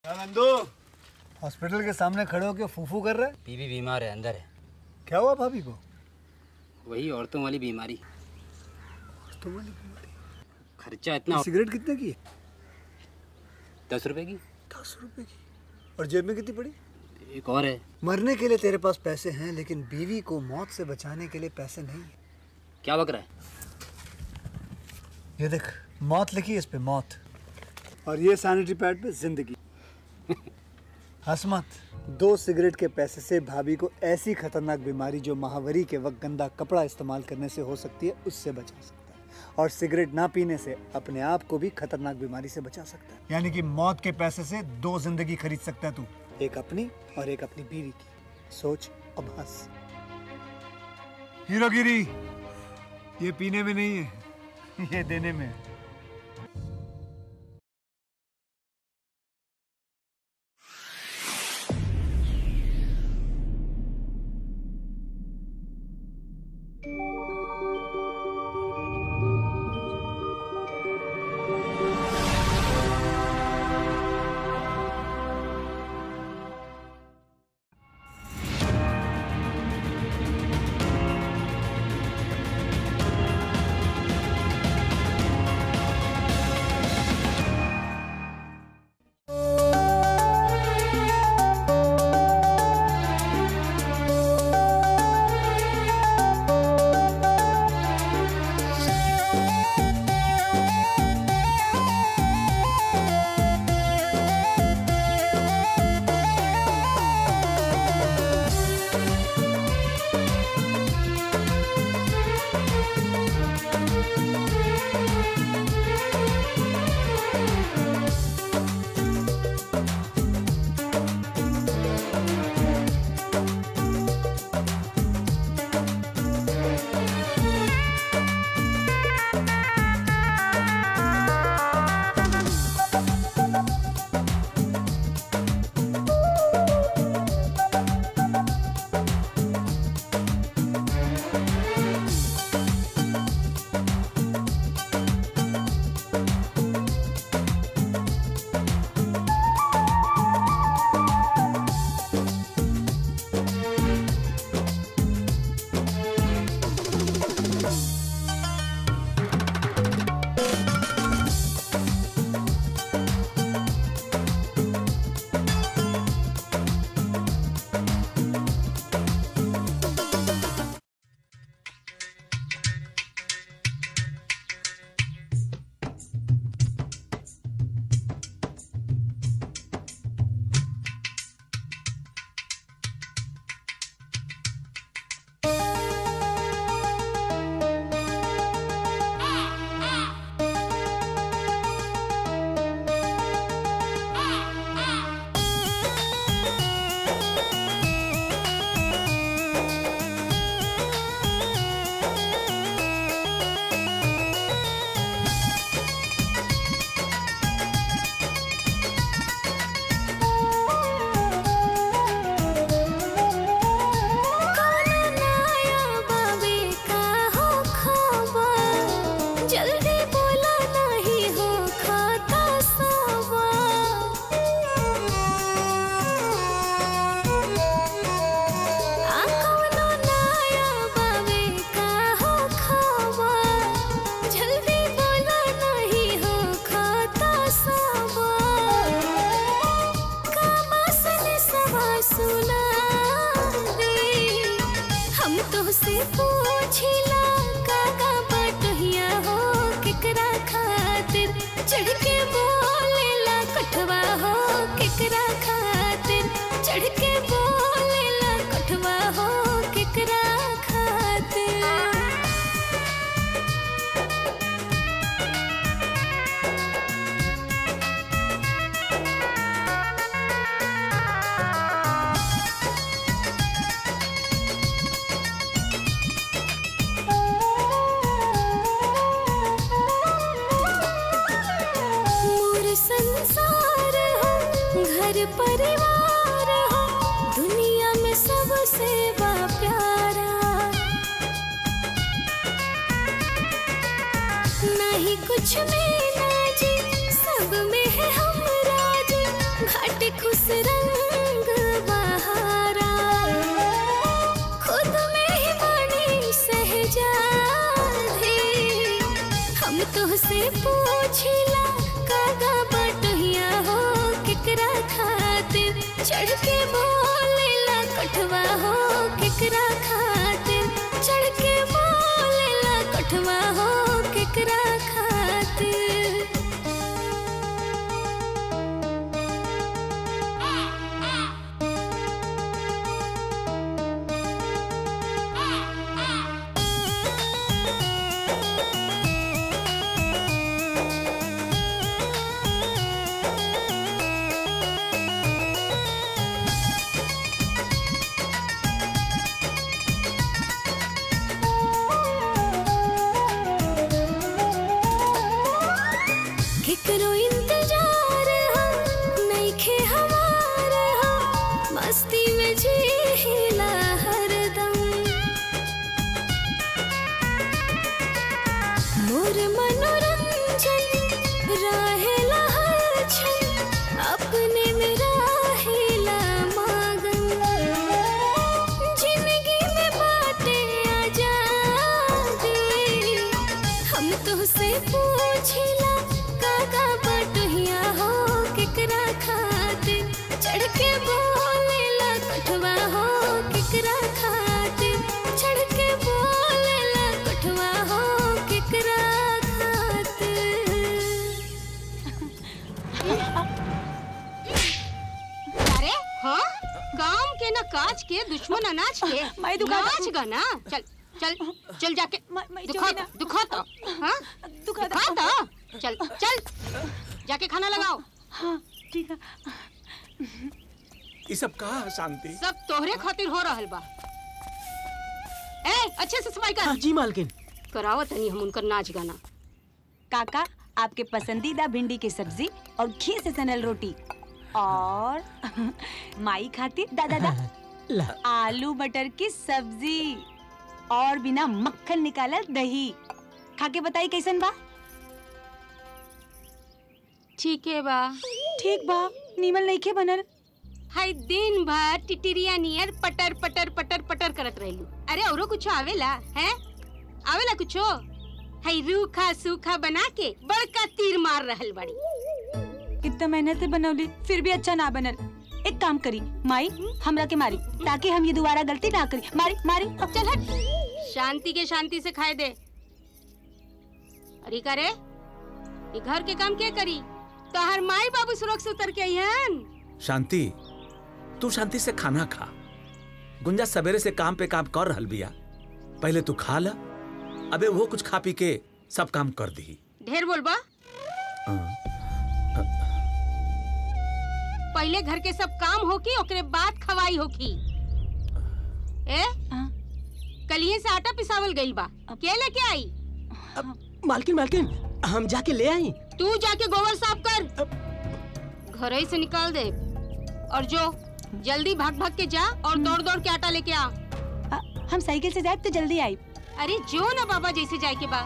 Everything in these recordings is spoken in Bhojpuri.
नंदू हॉस्पिटल के सामने खड़े होकर फूफू कर रहा है बीबी बीमार है अंदर है क्या हुआ भाभी को वही औरतों वाली बीमारी तो वाली बीमारी। खर्चा इतना सिगरेट कितने की है दस रुपए की दस रुपए की और जेब में कितनी पड़ी एक और है मरने के लिए तेरे पास पैसे हैं लेकिन बीवी को मौत से बचाने के लिए पैसे नहीं है क्या बक रहा है ये देख मौत लिखी है इस पे मौत और ये सैनिटरी पैड पे जिंदगी हंस मत दो सिगरेट के पैसे से भाभी को ऐसी खतरनाक बीमारी जो महावरी के वक्त गंदा कपड़ा इस्तेमाल करने से हो सकती है उससे बचा सकता है और सिगरेट ना पीने से अपने आप को भी खतरनाक बीमारी से बचा सकता है यानी कि मौत के पैसे से दो जिंदगी खरीद सकता है तू एक अपनी और एक अपनी बीवी की सोच अब हंस हीरोगिरी ये पीने में नहीं है ये देने में है जल्दी बोला नहीं हो खाता सावा आ कौनो नया बावे का हो खावा जल्दी बोला नहीं हो खाता सावा कामासने सवा सुना रे हम तो से पूछिला काका बटहिया हो केकरा खातिर चढ़ के बोलेला कठवा हो केकरा खातिर चढ़ के बोलेला कठवा हो केकरा खातिर मोर संसार हो घर परिवार हो दुनिया में सबसे बा प्यारा नहीं कुछ में ना जी सब में है हम राज घाट तुहसे पूछिला कागा बटहिया हो केकरा खातिर चढ़ के बोलेला कठवा हो केकरा खातिर चढ़ के बोलेला कठवा हो केकरा खातिर केकरो इंतजार हो नइखे हमार हो मस्ती में जीला हरदम मोर मनोरंजन रहेला हर क्षण अपने में रहेला मगन जिंदगी में बाटे आजादी हम तुहसे पूछिला काका बटहिया हो केकरा खातिर चढ़ के बोलेला कठवा हो केकरा खातिर चढ़ के बोलेला कठवा हो केकरा खातिर अरे हाँ काम के ना काज के दुश्मन अनाज के माई दुखा- नाच गाना चल चल चल जाके माई- माई दुखा चोरी ना। दुखा तो हाँ दुखा दुखा तो चल चल जाके खाना लगाओ हाँ ठीक है ये सब कहा है शांति सब तोहरे खातिर हो रहल बा ए अच्छे से सफाई कर जी मालकिन करावो तनी हम उनकर नाच गाना काका आपके पसंदीदा भिंडी की सब्जी और घी से सनल रोटी और माई खातिर दादा दा ला आलू मटर की सब्जी और बिना मक्खन निकालल दही खा के बताई कैसन बा ठीक है बा ठीक बा नीमल नइखे बनल हाय दिन भर टिटिरिया नियर पटर पटर पटर पटर करत रहलू अरे औरो कुछ आवेला हैं आवेला कुछो हाय रूखा सूखा बना के बड़का तीर मार रहल बड़ी इतना मेहनत से बनौली फिर भी अच्छा ना बनल एक काम करी माई हमरा के मारी ताकि हम ये दोबारा गलती ना करी मारी मारी अब चल हट शांति के शांति से खाए दे अरे का रे ये घर के काम के करी तो हर माई बाबू सुरक्षित उतर के आइहन शांति तू शांति से खाना खा गुंजा सवेरे से काम पे काम कर रहल बिया पहले तू खा ला अबे वो कुछ खा पी के सब काम कर दी ढेर बोलबा पहले घर के सब काम होकी ओकरे बाद खवाई होकी ए हाँ। कलिए से आटा पिसावल गइल बा के लेके आई मालकिन मालकिन हम जाके ले आई तू जाके गोबर साफ कर घर ही से निकाल दे और जो जल्दी भाग भाग के जा और दौड़ दौड़ के आटा लेके आ अ, हम साइकिल से जाए तो जल्दी आई अरे जो ना बाबा जैसे जाए के बा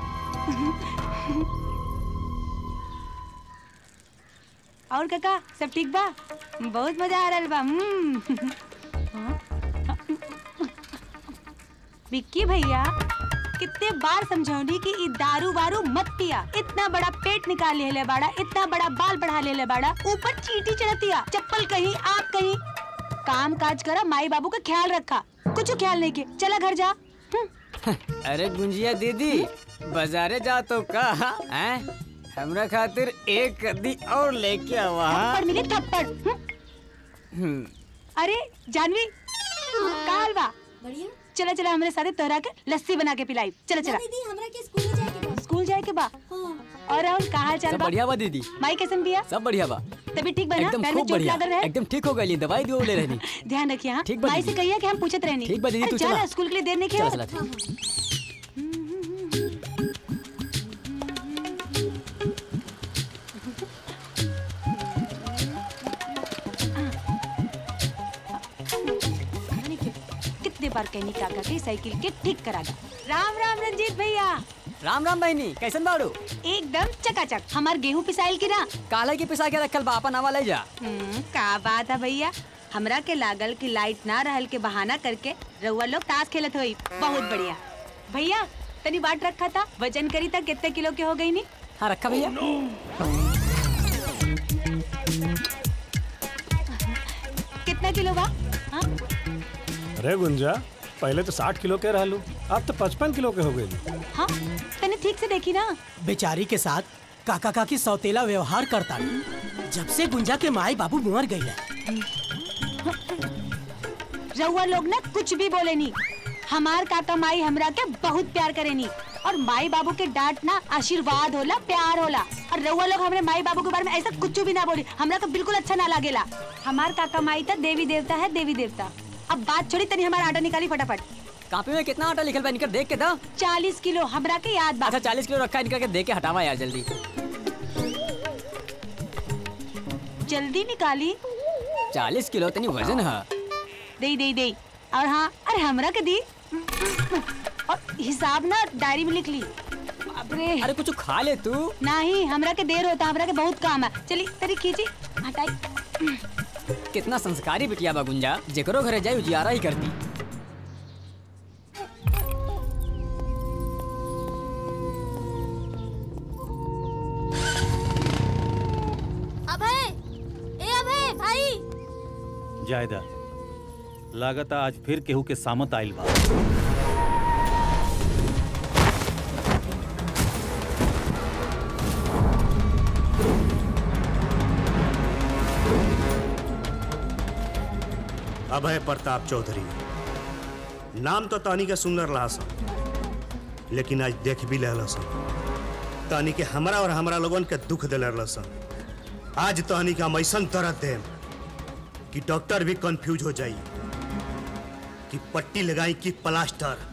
और काका सब ठीक बा बहुत मजा आ रहा बा हम्म। विक्की भैया कितने बार समझौनी कि ई दारू वारू मत पिया इतना बड़ा पेट निकाल ले बाड़ा इतना बड़ा बाल बढ़ा ले बाड़ा ऊपर चीटी चढ़तिया चप्पल कहीं आप कहीं काम काज करा माई बाबू का ख्याल रखा कुछ ख्याल नहीं के चला घर जा हम्म। अरे गुंजिया दीदी बाजारे जा तो का हैं हमरा खातिर एक कदी और लेके आवा हाँ? थप्पड़ मिले थप्पड़ हम्म। हम्म, अरे जानवी काल बा बढ़िया चला चला हमारे साथे तोहरा के लस्सी बना के पिलाई चला चला दीदी हमरा के स्कूल जाए के बा स्कूल जाए के बा हाँ और राहुल का हाल चाल सब बा बढ़िया बा दीदी माई कैसन बिया सब बढ़िया बा तभी ठीक बना एकदम पैर में खूब चोट बढ़िया लागल रहे एकदम ठीक हो गई दवाई दियो ले रहनी ध्यान रखिए हाँ ठीक बा माई से दीदी। कहिए कि हम पूछत रहनी ठीक बा दीदी, अरे तू चला चला। स्कूल के लिए देर नहीं चला खेल चला ठीक। कितने बार कहनी काका के साइकिल के ठीक करा दा राम राम रंजीत भैया राम राम बहनी कैसन बाड़ू एकदम चकाचक हमार गेहूं पिसाइल की ना काला के पिसा के रखल बा अपन आवा ले जा हम्म, का बात है भैया हमरा के लागल कि लाइट ना रहल के बहाना करके रउआ लोग ताश खेलत होई बहुत बढ़िया भैया तनी बाट रखा था वजन करी था कितने किलो के हो गई नी हाँ रखा भैया कितना किलो बा हाँ? अरे गुंजा पहले तो साठ किलो के रहलू अब तो पचपन किलो के हो गई हाँ तने ठीक से देखी ना बेचारी के साथ काका काकी सौतेला व्यवहार करता जब से गुंजा के माई बाबू मर गई है रउआ लोग ना कुछ भी बोले नी हमार काका माई हमरा के बहुत प्यार करे नी और माई बाबू के डांट ना आशीर्वाद होला प्यार होला और रउआ लोग हमरे माई बाबू के बारे में ऐसा कुछ भी ना बोली हमरा को बिल्कुल अच्छा ना लागेला हमार काका माई था देवी देवता है देवी देवता अब बात छोड़ी तनी हमारा आटा निकाली फटाफट कापी में कितना आटा लिखल बा निकर देख के दो चालीस किलो हमरा के याद बा अच्छा चालीस किलो रखा है निकल के देख के हटावा यार जल्दी जल्दी निकाली चालीस किलो तनी वजन है दे दे दे और हाँ अरे हमरा के दी और हिसाब ना डायरी में लिख ली बाप रे अरे कुछ खा ले तू नहीं हमरा के देर होता हमरा के बहुत काम है चली तेरी खींची हटाई कितना संस्कारी बिटिया बा गुंजा जेकरो घरे जाई उजियारा ही करती अभय ए अभय भाई जायदा लागत आज फिर केहू के सामत आइल बा अभय प्रताप चौधरी नाम तो तानी के सुंदर रहा सन लेकिन आज देख भी लेला सन तानी के हमरा और हमरा लोगन के दुख दिले रहल सन आज तानी के हम ऐसन दर्द देम कि डॉक्टर भी कंफ्यूज हो जाई कि पट्टी लगाई कि प्लास्टर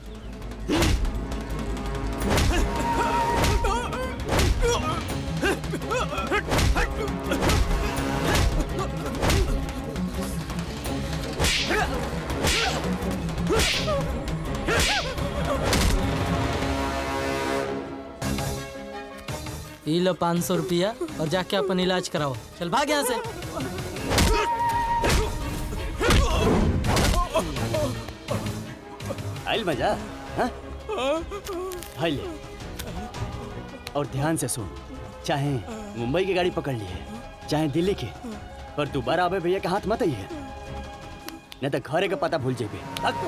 ई लो पाँच सौ रुपया और जाके अपन इलाज कराओ चल भाग यहाँ से आइल मजा हाँ? हाय ले और ध्यान से सुन चाहे मुंबई की गाड़ी पकड़ लिए चाहे दिल्ली की पर दोबारा आवे भैया के हाथ मत आइए नहीं तो घरे का पता भूल जेबे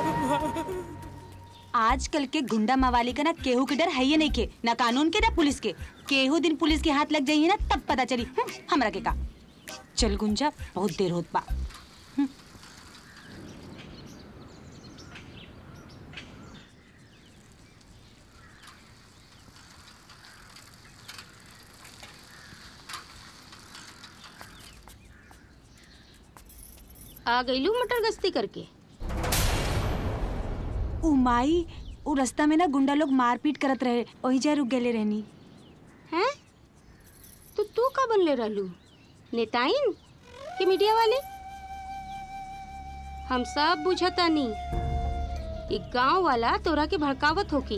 आजकल के गुंडा मवाली का ना केहू के डर है ही नहीं के ना कानून के ना पुलिस के केहू दिन पुलिस के हाथ लग जाइए ना तब पता चली हम्म, हमरा के का चल गुंजा बहुत देर होत बा आ गईलू मटर गश्ती करके उ माई उ रास्ता में ना गुंडा लोग मारपीट करत रहे वही जा रुक गेले रहनी हैं तो तू का बनले रहलू नेताइन कि मीडिया वाले हम सब बुझतानी ई गांव वाला तोरा के भड़कावत होकी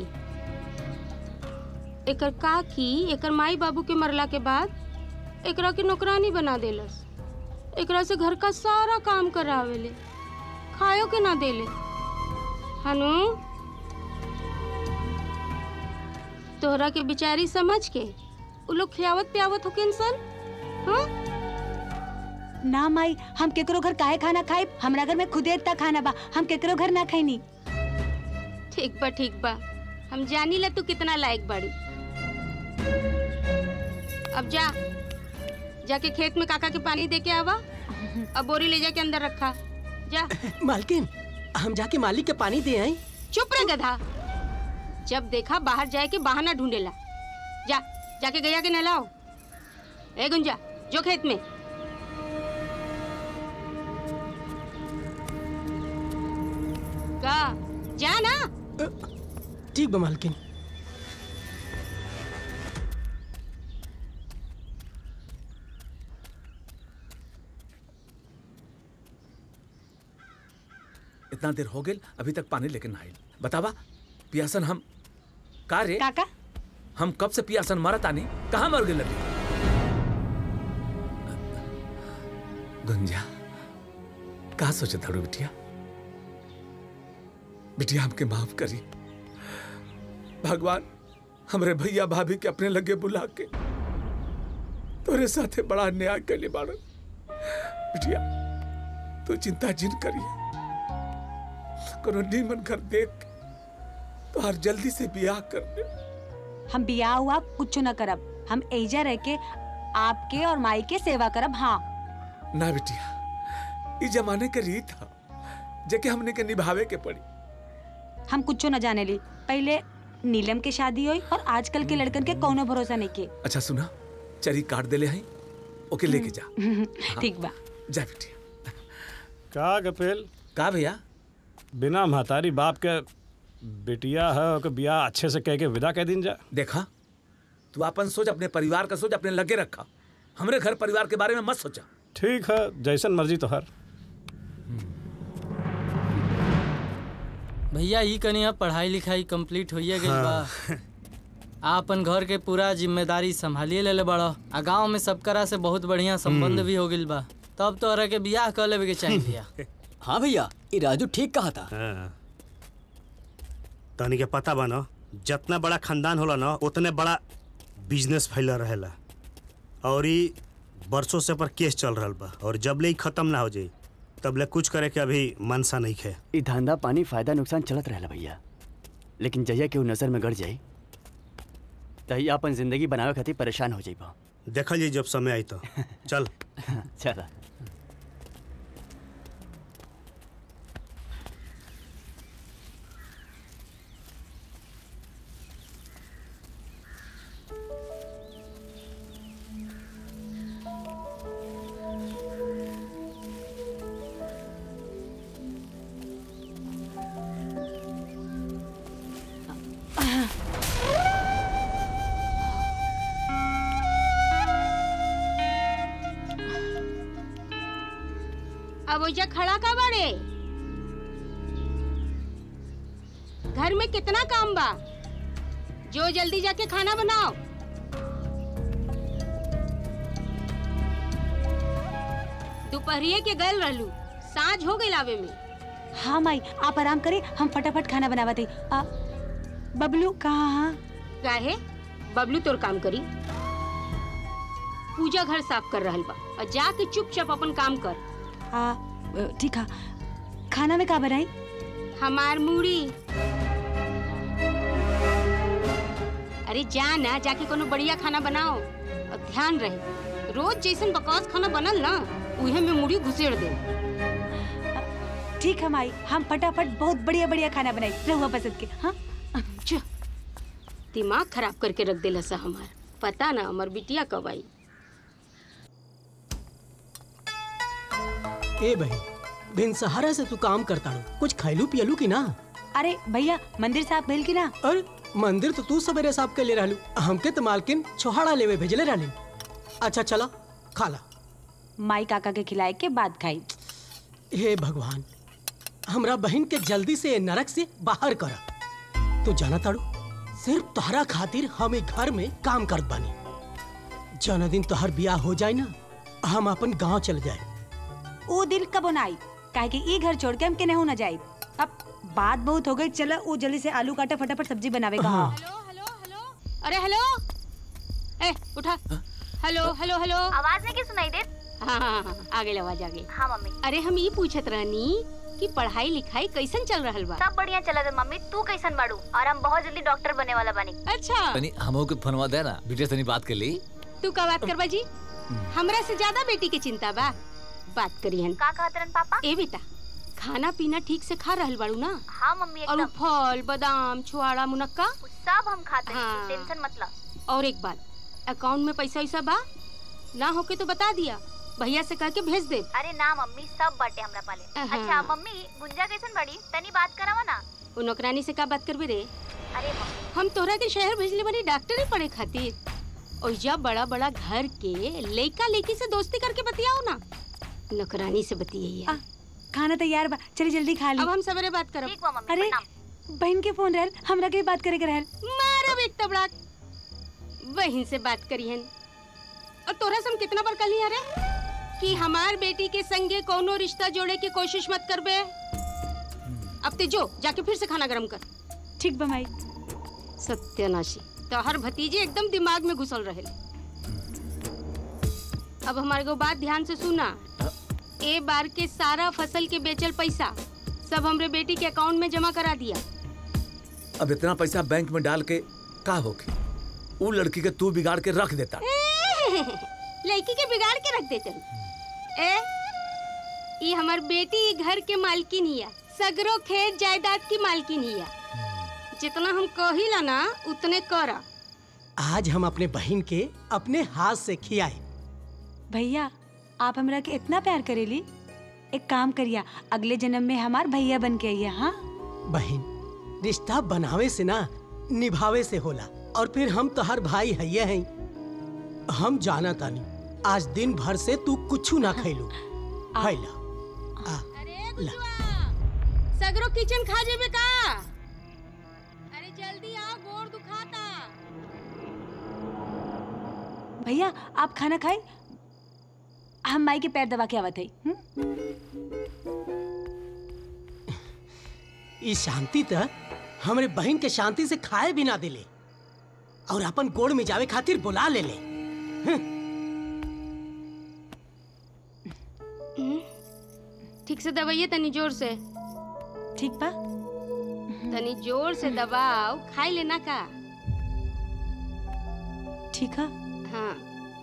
एकर काकी एकर माई बाबू के मरला के बाद एकरा के नौकरानी बना देलस एकरा से घर का सारा काम करावेले खायो के ना देले हनु तोहरा के बिचारी समझ के उ लोग खियावत पियावत होके इंसान हाँ ना माई हम केकरो घर काहे खाना खाए हमरा घर में खुदे इतना खाना बा हम केकरो घर ना खाईनी ठीक बा ठीक बा हम जानी ला तू कितना लायक बाड़ी अब जा जाके खेत में काका के पानी दे के आवा अब बोरी ले जाके अंदर रखा जा मालकिन हम जाके मालिक के पानी दे आई चुप रह गधा जब देखा बाहर जाए के बहाना ढूंढेला जा जाके गैया के नहलाओ ए गुंजा जो खेत में का जा ना ठीक बा मालकिन इतना देर हो गेल अभी तक पानी लेके ना आइल बतावा पियासन हम का रे काका हम कब से पियासन मरत आनी कहाँ मर गेल अभी गुंजा का सोचे थाड़ू बिटिया बिटिया हमके माफ करी भगवान हमरे भैया भाभी के अपने लगे बुला के तोरे साथे बड़ा अन्याय कैले बाड़न बिटिया तू चिंता जिन करिए कोनो नीमन घर देख के तो हर जल्दी से ब्याह कर दे हम बियाह हुआ कुछ न करब हम एजा रह के आपके और माई के सेवा करब हाँ ना बिटिया ई जमाने के रीत है जेके हमने के निभावे के पड़ी हम कुछ न जाने ली पहले नीलम के शादी हुई और आजकल के लड़कन के कौनो भरोसा नहीं के अच्छा सुना चरी काट देले हैं ओके लेके जा ठीक बा जा बिटिया का कपिल का भैया बिना महतारी बाप के बिटिया है ओके बियाह अच्छे से कह के विदा कह दिन जा देखा तू अपन सोच अपने परिवार का सोच अपने लगे रखा हमरे घर परिवार के बारे में मत सोचा ठीक है जैसन मर्जी तो हर भैया ई कनी अब पढ़ाई लिखाई कंप्लीट होइए गई बा हाँ। आपन घर के पूरा जिम्मेदारी संभालिए लेले बड़ा आ गांव में सबकरा से बहुत बढ़िया संबंध भी हो गइल बा तब तो के बियाह कर लेवे के चाहिए भैया हाँ भैया ये राजू ठीक कहा था हाँ। तनी के पता बा न जितना बड़ा खानदान होला ना उतने बड़ा बिजनेस फैला रहेला और ई बरसों से पर केस चल रहल बा और जब ले ई खत्म ना हो जाई तब ले कुछ करे के अभी मनसा नहीं खे ये धंधा पानी फायदा नुकसान चलत रहेला भैया लेकिन जहिया केहू नजर में गड़ जाई तहिया अपन जिंदगी बनावे खातिर परेशान हो जाइबा देखल जाई जब समय आई तो चल चला अब ओइजा खड़ा का बाड़े घर में कितना काम बा जो जल्दी जाके खाना बनाओ दोपहरिए के गल रहलू साँझ हो गई लावे में हाँ माई आप आराम करे हम फटाफट खाना बनावा थे आ, बबलू कहाँ हाँ काहे बबलू तोर काम करी पूजा घर साफ कर रहल बा और जाके चुपचाप अपन काम कर हाँ ठीक है खाना में का बनाई हमार मूड़ी अरे जा ना जाके कोनो बढ़िया खाना बनाओ और ध्यान रहे रोज जैसन बकवास खाना बनल ना उहे में मूड़ी घुसेड़ दे ठीक है माई हम फटाफट बहुत बढ़िया बढ़िया खाना बनाई रहुआ पसंद के हाँ छ, दिमाग खराब करके रख देला सा हमार पता ना हमार बिटिया कब आई ए बहन दिन सहारा से तू काम करता रो कुछ खैलू पियलू की ना अरे भैया मंदिर साहब भेल की ना अरे मंदिर तो तू सवेरे साहब के ले रहलू हमके तो मालकिन छोहाड़ा लेवे भेजले रहली अच्छा चला खा ला माई काका के खिलाए के बाद खाई हे भगवान हमरा बहन के जल्दी से ये नरक से बाहर कर तू जाना ताड़ू सिर्फ तोहरा खातिर हम एक घर में काम करत बानी जौन दिन तोहर बियाह हो जाए ना हम अपन गांव चल जाए ओ दिल कब आई काहे कि ई घर छोड़ के हम के नहीं ना जाए अब बात बहुत हो गई चलो वो जल्दी से आलू काटा फटाफट सब्जी बनावेगा हाँ। अरे हेलो ए उठा हेलो हेलो हेलो आवाज नहीं की सुनाई दे हाँ हाँ हाँ आ गई आवाज आ गई हाँ मम्मी अरे हम ये पूछत रहनी कि पढ़ाई लिखाई कैसन चल रहल बा सब बढ़िया चला दे मम्मी तू कैसन बाड़ू और हम बहुत जल्दी डॉक्टर बने वाला बनी अच्छा तनी हमो के फोनवा दे ना बेटे तनी बात कर ली तू का बात करबा जी हमरा से ज्यादा बेटी के चिंता बा बात करिहन का कहत रहन पापा ए बेटा खाना पीना ठीक से खा रहल बाड़ू ना हाँ मम्मी और उ एकदम फल बादाम छुआड़ा मुनक्का सब हम खाते हैं हाँ। टेंशन मत ला और एक बात अकाउंट में पैसा वैसा बा ना होके तो बता दिया भैया से कह के भेज दे अरे ना मम्मी सब बाटे हमरा पाले अहाँ। अच्छा मम्मी गुंजा कैसन बड़ी तनी बात करावा ना उ नौकरानी से का बात करबे रे अरे मम्मी हम तोहरा के शहर भेजले बनी डॉक्टरी पढ़े खातिर और जब बड़ा बड़ा घर के लइका लइकी से दोस्ती करके बतियाओ ना नौकरानी से बतियाइए खाना तैयार बा चली जल्दी खा ली अब हम सवेरे बात करब ठीक बा मम्मी अरे बहन के फोन रहल हमरा के भी बात करे के रहल मारब एक तबड़ा बहन से बात करिहन और तोरा से हम कितना बार कहली अरे कि हमार बेटी के संगे कोनो रिश्ता जोड़े की कोशिश मत करबे अब ते जो जाके फिर से खाना गरम कर ठीक बा माई सत्यानाशी तोहर भतीजे एकदम दिमाग में घुसल रहे अब हमारे को बात ध्यान से सुना ए बार के सारा फसल के बेचल पैसा सब हमरे बेटी के अकाउंट में जमा करा दिया अब इतना पैसा बैंक में डाल के का होके वो लड़की के तू बिगाड़ के रख देता लड़की के बिगाड़ के रख देते ए ये हमार बेटी ई घर के मालकिन हिया सगरो खेत जायदाद की मालकिन हिया जितना हम कहिला ना उतने करा आज हम अपने बहन के अपने हाथ से खियाए भैया आप हमरा के इतना प्यार करेली एक काम करिया अगले जन्म में हमार भैया बन के आइया हाँ बहन रिश्ता बनावे से ना निभावे से होला और फिर हम तो हर भाई हैये हैं हम जाना तानी आज दिन भर से तू कुछ ना खैलू हैला सगरो किचन खा जेबे का अरे जल्दी आओ गोर दुखाता भैया आप खाना खाए हम माई के पैर दबा के आवत है ई शांति त हमरे बहन के शांति से खाए भी ना दिले और अपन गोड़ में जावे खातिर बुला ले ले ठीक से दबाइए तनी जोर से ठीक बा तनी जोर से दबाओ खाई लेना का ठीक है हाँ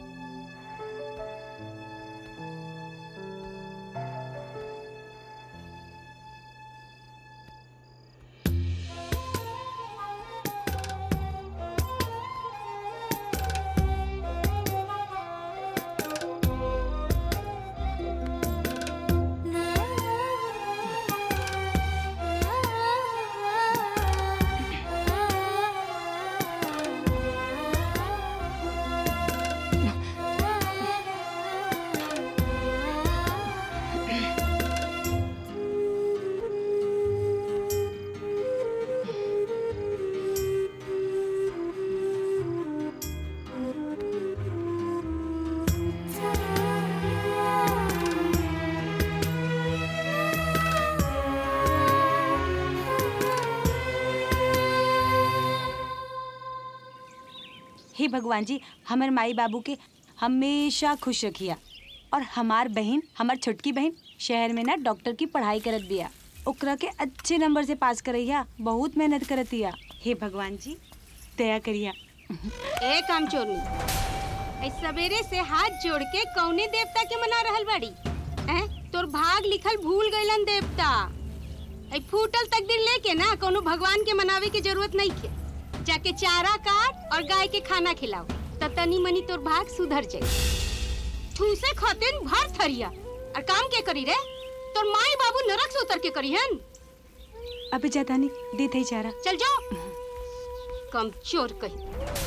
हे भगवान जी हमार माई बाबू के हमेशा खुश रखिया और हमार बहन हमार छोटकी बहन शहर में ना डॉक्टर की पढ़ाई करत बिया ओकरा के अच्छे नंबर से पास करैया बहुत मेहनत करतिया हे भगवान जी दया करिया ए काम चोरनी ऐ सवेरे से हाथ जोड़ के कौने देवता के मना रहल बाड़ी हैं तोर भाग लिखल भूल गइलन देवता ऐ फूटल तकदीर लेके ना कोनो भगवान के मनावे की जरूरत नहीं के जाके चारा काट और गाय के खाना खिलाओ त तनी मनी तोर भाग सुधर जाई ठूसे खतेन भर थरिया और काम के करी रे तोर माई बाबू नरक से उतर के करी हन अबे जाता नहीं देते ही चारा चल जाओ कम चोर कही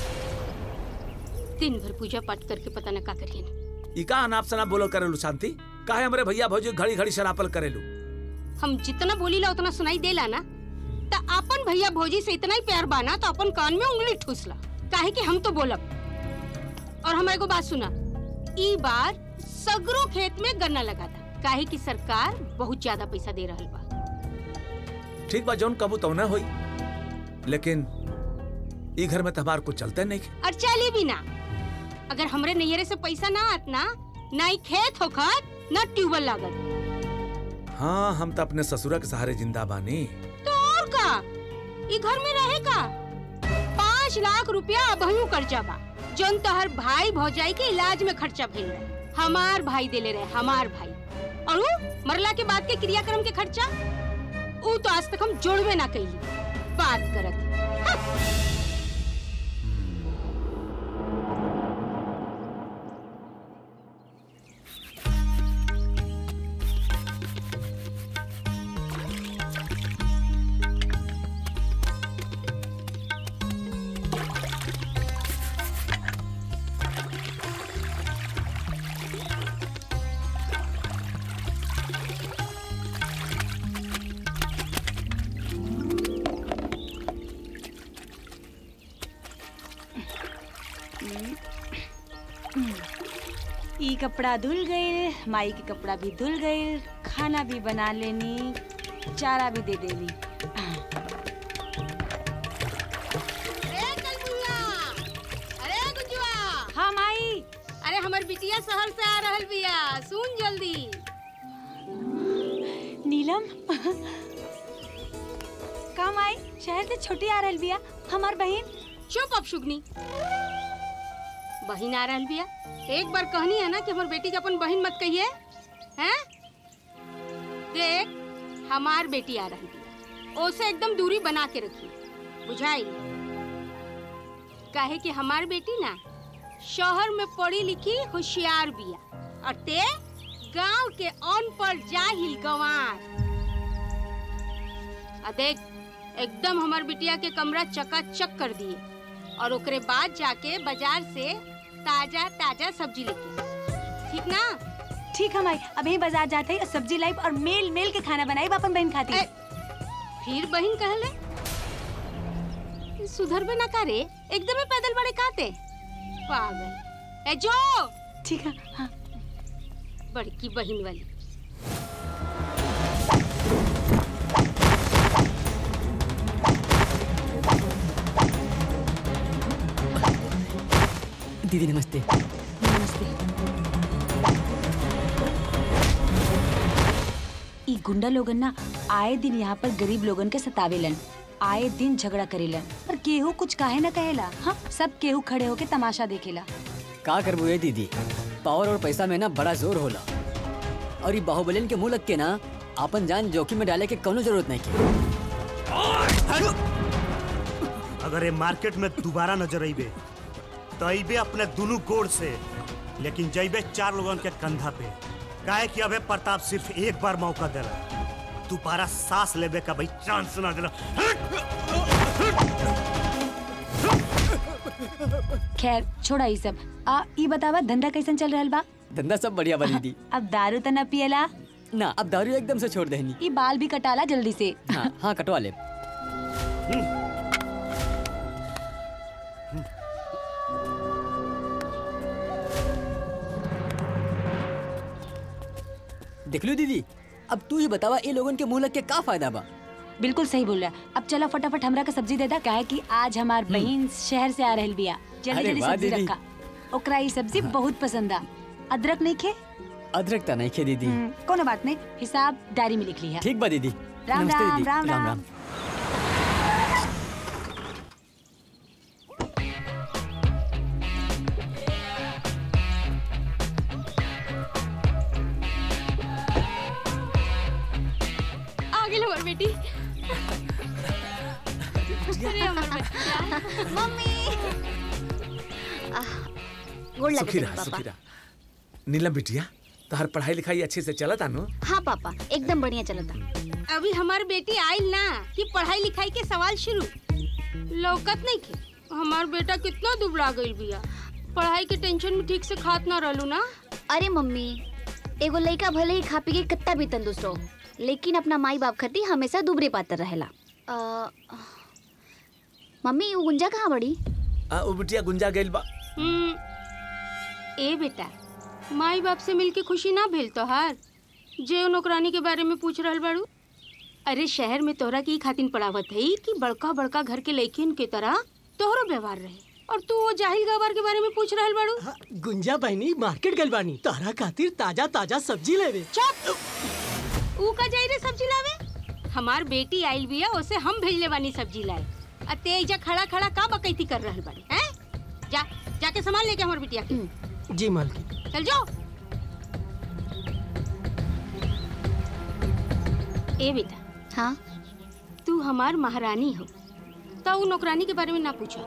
दिन भर पूजा पाठ करके पता न का करियन ई का अनाप शनाप बोलो करेलू शांति काहे हमरे भैया भौजी घड़ी घड़ी शरापल करेलू हम जितना बोलीला उतना सुनाई देला ना त अपन भैया भौजी से इतना ही प्यार बाना तो अपन कान में उंगली ठूसला काहे कि हम तो बोलब और हमारे को बात सुना ई बार सगरो खेत में गन्ना लगा था काहे कि सरकार बहुत ज्यादा पैसा दे रहल बा ठीक बा जौन कबू तो न होई लेकिन ई घर में तबार कुछ चलते नहीं और चली भी ना अगर हमरे नैयरे से पैसा ना आत ना ना ही खेत होखत ना ट्यूबवेल लागत हाँ हम तो अपने ससुरा के सहारे जिंदा बानी तो और का ई घर में रहे का पाँच लाख रुपया अबहू कर्जा बा जोन तोहर भाई भौजाई के इलाज में खर्चा भइल रहे हमार भाई देले रहे हमार भाई और ऊ मरला के बाद के क्रियाक्रम के खर्चा ऊ तो आज तक हम जोड़वे ना कइली बात करत ई कपड़ा धुल गए माई के कपड़ा भी धुल गए खाना भी बना लेनी चारा भी दे देनी नीलम कम आई शहर से छोटी आ रहल बिया हमार बहन चुप अब शुगनी बहिन आ रहल बिया एक बार कहनी है ना कि हमार बेटी के अपन बहिन मत कहिए हैं देख हमार बेटी आ रहल बिया ओसे एकदम दूरी बना के रखी बुझाई काहे कि हमार बेटी ना शहर में पढ़ी लिखी होशियार बिया और ते गांव के अनपढ़ जाहिल गंवार आ देख एकदम हमार बिटिया के कमरा चकाचक कर दिए और ओकरे बाद जाके बाजार से ताजा ताजा सब्जी लेके ठीक ना ठीक है माई अभी बाजार जाते ही सब्जी लाइब और मेल मेल के खाना बनाई अपन बहन खाती फिर बहन कहले सुधर में ना करे एकदम ही पैदल बड़े काते पागल ए जो ठीक है हाँ बड़की बहन वाली दीदी नमस्ते नमस्ते ई गुंडा लोगन ना आए दिन यहाँ पर गरीब लोगन के सतावेलन आए दिन झगड़ा करेलन पर केहू कुछ काहे ना कहेला हाँ सब केहू खड़े होके तमाशा देखेला का करबू ये दीदी पावर और पैसा में ना बड़ा जोर होला और ये बाहुबलियन के मुंह लग के ना अपन जान जोखिम में डाले के कोनो जरूरत नहीं के अगर ये मार्केट में दोबारा नजर अइबे तो अइबे अपने दोनों गोड़ से लेकिन जइबे चार लोगन के कंधा पे काहे कि अबे प्रताप सिर्फ एक बार मौका देला दोबारा सांस लेबे का भाई चांस ना देला खैर छोड़ा ई सब आ ई बतावा धंधा कैसन चल रहल बा धंधा सब बढ़िया बा दीदी अब दारू तो न पियला ना अब दारू एकदम से छोड़ देनी ई बाल भी कटाला जल्दी से हाँ हाँ कटवा ले देख लो दीदी अब तू ही बतावा ये लोगन के मुंह लग के का फायदा बा बिल्कुल सही बोल रहा है अब चलो फटाफट हमरा का सब्जी दे दा काहे कि आज हमार बहन शहर से आ रहल बिया जल्दी अरे जल्दी वाह सब्जी दीदी। रखा ओकरा ई सब्जी बहुत पसंद आ अदरक नहीं खे अदरक ता नहीं खे दीदी हम्म, कोनो बात नहीं हिसाब डायरी में लिख लिया ठीक बा दीदी राम नमस्ते राम दीदी राम राम राम राम आ गेल हमार बेटी अरे हमार बच्चा मम्मी गोड़ सुखी लगे रहा पापा सुखी रहा नीलम बिटिया तोहर पढ़ाई लिखाई अच्छे से चला तानो हाँ पापा एकदम बढ़िया चलता अभी हमार बेटी आइल ना कि पढ़ाई लिखाई के सवाल शुरू लौकत नहीं के हमार बेटा कितना दुबला गइल बिया पढ़ाई के टेंशन में ठीक से खात ना रहलू ना अरे मम्मी एगो लड़का भले ही खा पी के कितना भी तंदुरुस्त हो लेकिन अपना माई बाप खातिर हमेशा दुबरे पातर रहेला अ, मम्मी वो गुंजा कहाँ बड़ी आ ओ बिटिया गुंजा गइल बा हम्म, ए बेटा माई बाप से मिलके खुशी ना भेल तोहार जे नौकरानी के बारे में पूछ रहल बाड़ू अरे शहर में तोहरा की खातिन पढ़ावत है कि बड़का बड़का घर के लड़किन के तरह तोहरो व्यवहार रहे और तू वो जाहिल गवार के बारे में पूछ रहल बाड़ू गुंजा बहनी मार्केट गल बानी तारा खातिर ताजा ताजा सब्जी लेवे चुप ऊ का जाई रे सब्जी लावे हमार बेटी आइल बिया ओसे हम भेजले बानी सब्जी लाए आ ते एजा खड़ा खड़ा का बकैती कर रहल बाड़ी हैं जा जाके सामान लेके हमार बिटिया के जी मालकिन चल जाओ ए बेटा हाँ तू हमार महारानी हो तो ऊ नौकरानी के बारे में ना पूछा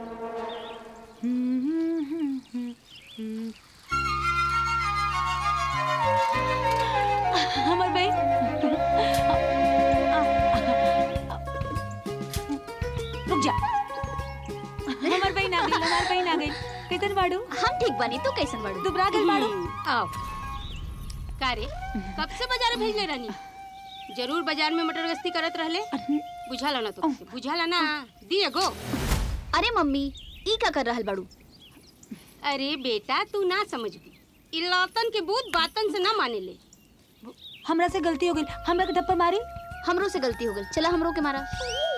हमर बहन रुक जा हमर बहन आ गई हमार बहन आ गई कैसन बाड़ू हम ठीक बनी तू कैसन बाड़ू दुबरा गल बाड़ू आओ का रे कब से बाजार भेजले रहनी जरूर बाजार में मटर गश्ती करत रहले बुझाला ना तो बुझाला ना दिए गो अरे मम्मी ई का कर रहल बाड़ू अरे बेटा तू ना समझबी इ लौतन के बूत बातन से ना माने ले हमरा से गलती हो गई हमरा के थप्पड़ मारी हमरो से गलती हो गई चला हमरो के मारा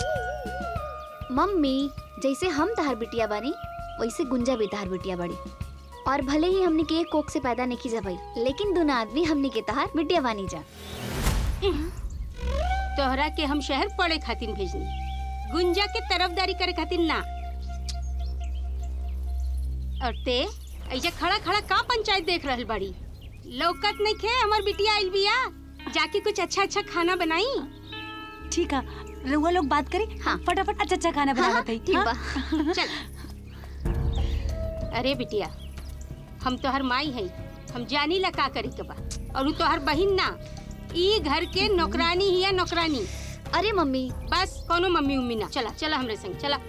मम्मी जैसे हम तहार बिटिया बानी वैसे गुंजा भी तहार बिटिया बाड़ी और भले ही हमने के एक कोख से पैदा नहीं की जा भाई लेकिन दोनों आदमी हमने के तहार बिटिया बानी जा तोहरा के हम शहर पढ़े खातिर भेजनी गुंजा के तरफदारी करे खातिर ना और ते ऐसे खड़ा खड़ा का पंचायत देख रहल बाड़ी लौकत नहीं खे हमार बिटिया आइल बिया जाके कुछ अच्छा अच्छा खाना बनाई ठीक है रउआ लोग बात करी हाँ फटाफट अच्छा अच्छा खाना हाँ, बना हाँ, ठीक बा। चल अरे बिटिया हम तोहर माई है हम जानी ला का करे के बा और उ तोहर बहिन ना ई घर के नौकरानी ही है नौकरानी अरे मम्मी बस कोनो मम्मी उम्मी ना चला चला हमरे संग चला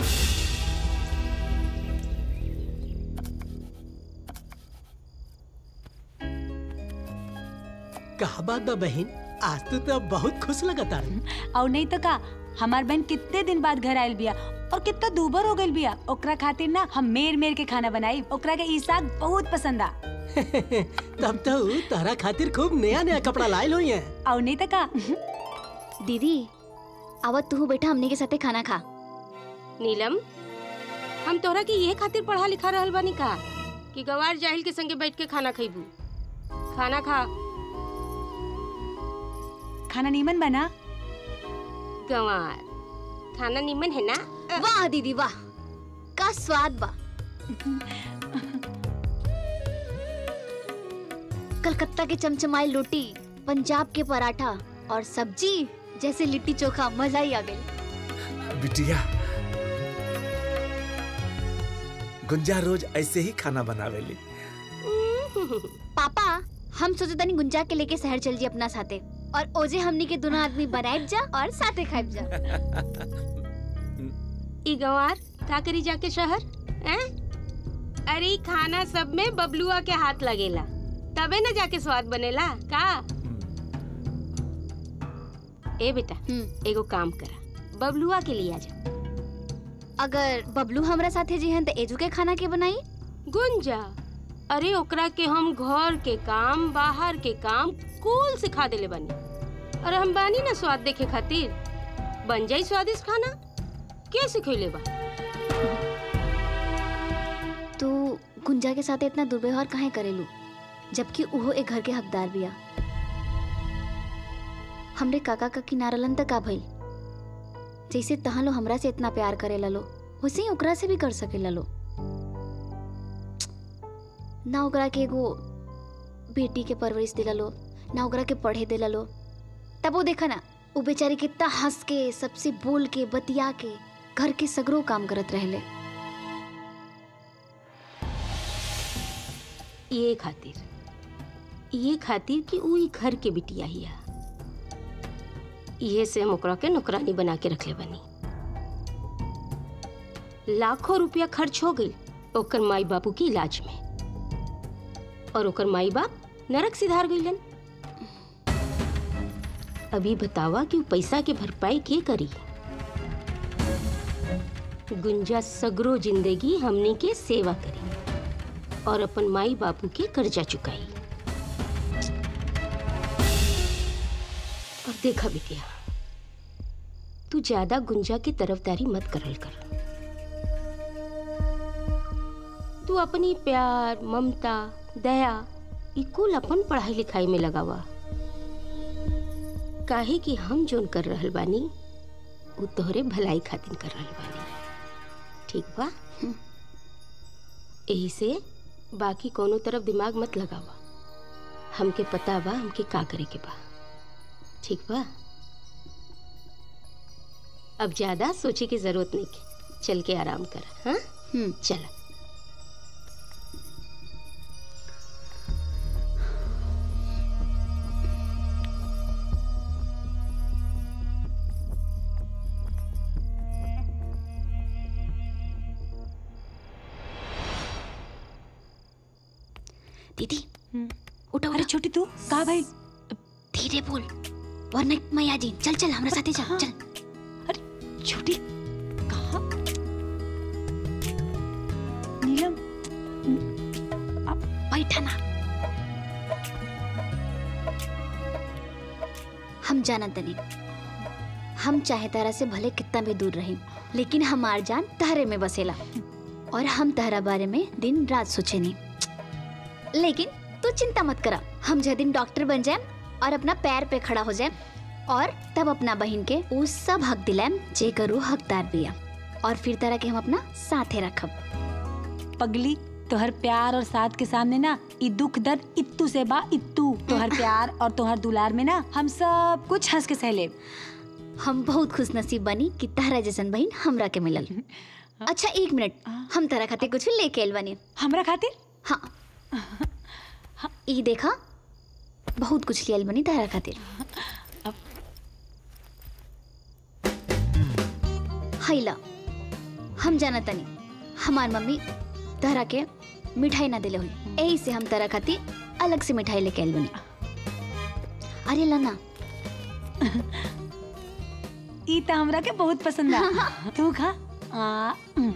कहा बात बा बहन आज तो तब बहुत खुश लगता और नहीं तो का हमार बहन कितने दिन बाद घर आयल बिया और कितना दूबर हो गइल बिया ओकरा खातिर ना हम मेर मेर के खाना बनाई ओकरा के ई साग बहुत पसंद आ तब तो उ तारा खातिर खूब नया नया कपड़ा लायल हुई है और नहीं तो का दीदी आवत तू बेटा हमने के साथे खाना खा नीलम हम तोहरा के ये खातिर पढ़ा लिखा रहल बानी का कि गवार जाहिल के संगे बैठ के खाना खइबू खाना खा खाना नीमन बना गंवार खाना निमन है ना वाह दीदी वाह का स्वाद बा कलकत्ता के चमचमाई रोटी पंजाब के पराठा और सब्जी जैसे लिट्टी चोखा मजा ही आ गई बिटिया गुंजा रोज ऐसे ही खाना बनावेली पापा हम सोचे तनी गुंजा के लेके शहर चल जी अपना साथे और ओजे हमनी के दोनों आदमी बनाए जा और साथे खाए जा ई गंवार का करी जाके शहर हैं? अरे ई खाना सब में बबलुआ के हाथ लगेला तबे न जाके स्वाद बनेला का ए बेटा एगो काम करा बबलुआ के लिए आजा अगर बबलू हमरा साथे जी हन त एजू के खाना के बनाई गुंजा अरे ओकरा के हम घर के काम बाहर के काम कुल सिखा देले बानी अरे हम बानी ना स्वाद देखे खातिर बन जाई स्वादिष्ट खाना के सिखैले बा तू गुंजा के साथ इतना दुर्व्यवहार काहे करेलू जबकि उहो एक घर के हकदार बिया हमरे काका का किनारलन तक का भइल जैसे तहां लो हमरा से इतना प्यार करे ललो वैसे ही ओकरा से भी कर सके ललो ना ओकरा के एगो बेटी के परवरिश दिललो ना ओकरा के पढ़े दिललो तब वो देखा ना वो बेचारी कितना हंस के सबसे बोल के बतिया के घर के सगरो काम करत रहले ये खातिर ये खातिर कि ऊ ई घर के बिटिया हिया इहे से हम ओकरा के नौकरानी बना के रखले बनी लाखों रुपया खर्च हो गई ओकर माई बापू की इलाज में और ओकर माई बाप नरक सिधार गईलन अभी बतावा कि ऊ पैसा के भरपाई के करी गुंजा सगरो जिंदगी हमनी के सेवा करी और अपन माई बापू के कर्जा चुकाई और देखा बिटिया तू ज्यादा गुंजा की तरफदारी मत करल कर तू अपनी प्यार ममता दया ई कुल अपन पढ़ाई लिखाई में लगावा काहे कि हम जोन कर रहल बानी उ तोहरे भलाई खातिर कर रहल बानी ठीक बा यही से बाकी कोनो तरफ दिमाग मत लगावा हमके पता बा हमके का करे के बा ठीक बा अब ज्यादा सोचे की जरूरत नहीं के चल के आराम कर हाँ चल दीदी उठो अरे छोटी तू कहा भाई धीरे बोल वरना मैं आ जी चल चल हमरा साथे चल चल छोटी कहा नीलम बैठा ना हम जानत तनी हम चाहे तारा से भले कितना भी दूर रही लेकिन हमार जान तहरे में बसेला और हम तहरा बारे में दिन रात सोचे नहीं लेकिन तू चिंता मत करा हम जह दिन डॉक्टर बन जाए और अपना पैर पे खड़ा हो जाए और तब अपना बहन के उ सब हक दिलाम जे करू हकदार बिया और फिर तरह के हम अपना साथे रखब पगली तोहर प्यार और साथ के सामने ना ई दुख दर्द इत्तू से बा इत्तू तोहर प्यार और तोहर दुलार में ना हम सब कुछ हंस के सह लेब हम बहुत खुश नसीब बनी कि तारा जैसन बहन हमरा के मिलल अच्छा एक मिनट हम तारा खातिर कुछ लेके आइल बनी हमरा खातिर हाँ ई देखा बहुत कुछ लियल बनी तारा खातिर हैला हम जाना तनी हमार मम्मी तारा के मिठाई ना दिले हुई यही से हम तारा खातिर अलग से मिठाई लेके आइल बनी अरे लाना ई त हमरा के बहुत पसंद आ तू खा आ, हम्म।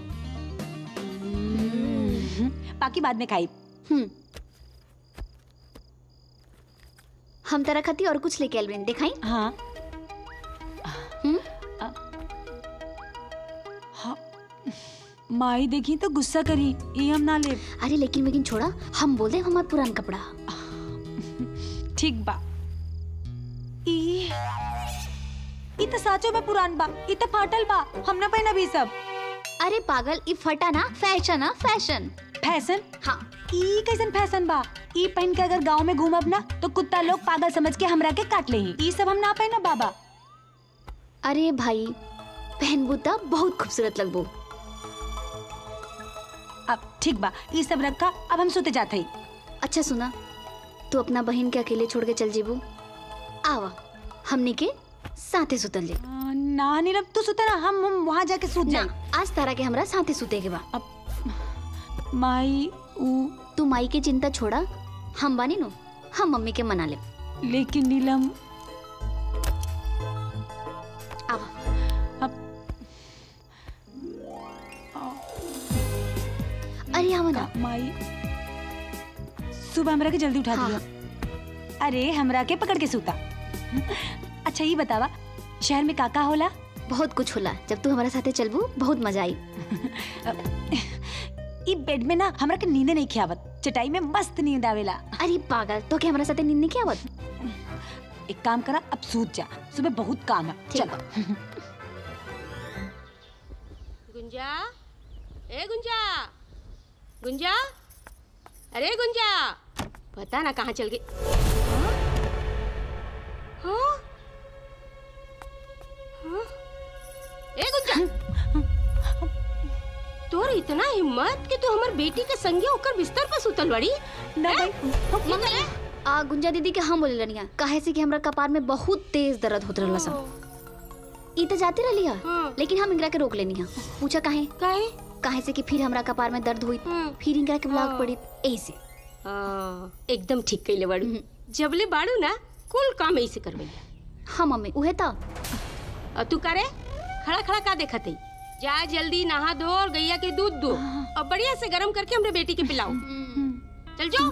बाकी बाद में खाई हम तारा खातिर और कुछ लेके आइल बनी दिखाई हाँ हम्म माई देखी तो गुस्सा करी ये हम ना ले अरे लेकिन लेकिन छोड़ा हम बोल दे हमार पुरान कपड़ा ठीक बा ई ई तो साचो में पुरान बा ई तो फाटल बा हम ना पहना भी सब अरे पागल ई फटा ना फैशन ना फैशन फैशन हाँ ई कैसन फैशन बा ई पहन के अगर गांव में घूमब ना तो कुत्ता लोग पागल समझ के हमरा के काट ले ई सब हम ना पहना बाबा अरे भाई पहनबू त बहुत खूबसूरत लगबू अब ठीक बा ई सब रखा अब हम सोते जाते ही अच्छा सुना तू अपना बहन के अकेले छोड़ के चल जीबू आवा हमनी के साथे सुतल जे ना नीरब तू सुते ना हम हम वहां जाके सूत ना जाए आज तारा के हमरा साथे सुते के बा माई ऊ तू माई के चिंता छोड़ा हम बानी नु हम मम्मी के मना ले लेकिन नीलम आवा अरे आवा ना माई सुबह हमरा के जल्दी उठा दिया अरे हमरा के पकड़ के सूता अच्छा ये बतावा शहर में काका होला बहुत कुछ होला जब तू हमारे साथे चलबू बहुत मजा आई ई बेड में ना हमरा के नींद नहीं खियावत चटाई में मस्त नींद आवेला अरे पागल तो क्या हमारे साथे नींद नहीं खियावत एक काम करा अब सूत जा सुबह बहुत काम है चल गुंजा ए गुंजा गुंजा अरे गुंजा पता ना कहाँ चल गई हाँ? हाँ? ए गुंजा तोर इतना हिम्मत कि तू हमर बेटी के संगे होकर बिस्तर पर सुतल बड़ी ना मम्मी आ गुंजा दीदी के हम बोले रनिया काहे से कि हमरा कपार में बहुत तेज दर्द होत रहला सा ई त जाती रहली हा लेकिन हम इनकरा के रोक लेनी हा पूछा काहे काहे काहे से कि फिर हमरा कपार में दर्द हुई फिर इनकरा के ब्लॉक पड़ी ऐसे हाँ, एकदम ठीक कैले बाड़ू जबले बाड़ू ना कुल काम ऐसे करबे हाँ मम्मी उहे त और तू करे खड़ा खड़ा का देखत है जा जल्दी नहा धो और गैया के दूध दो और बढ़िया से गरम करके हमरे बेटी के पिलाओ चल जाओ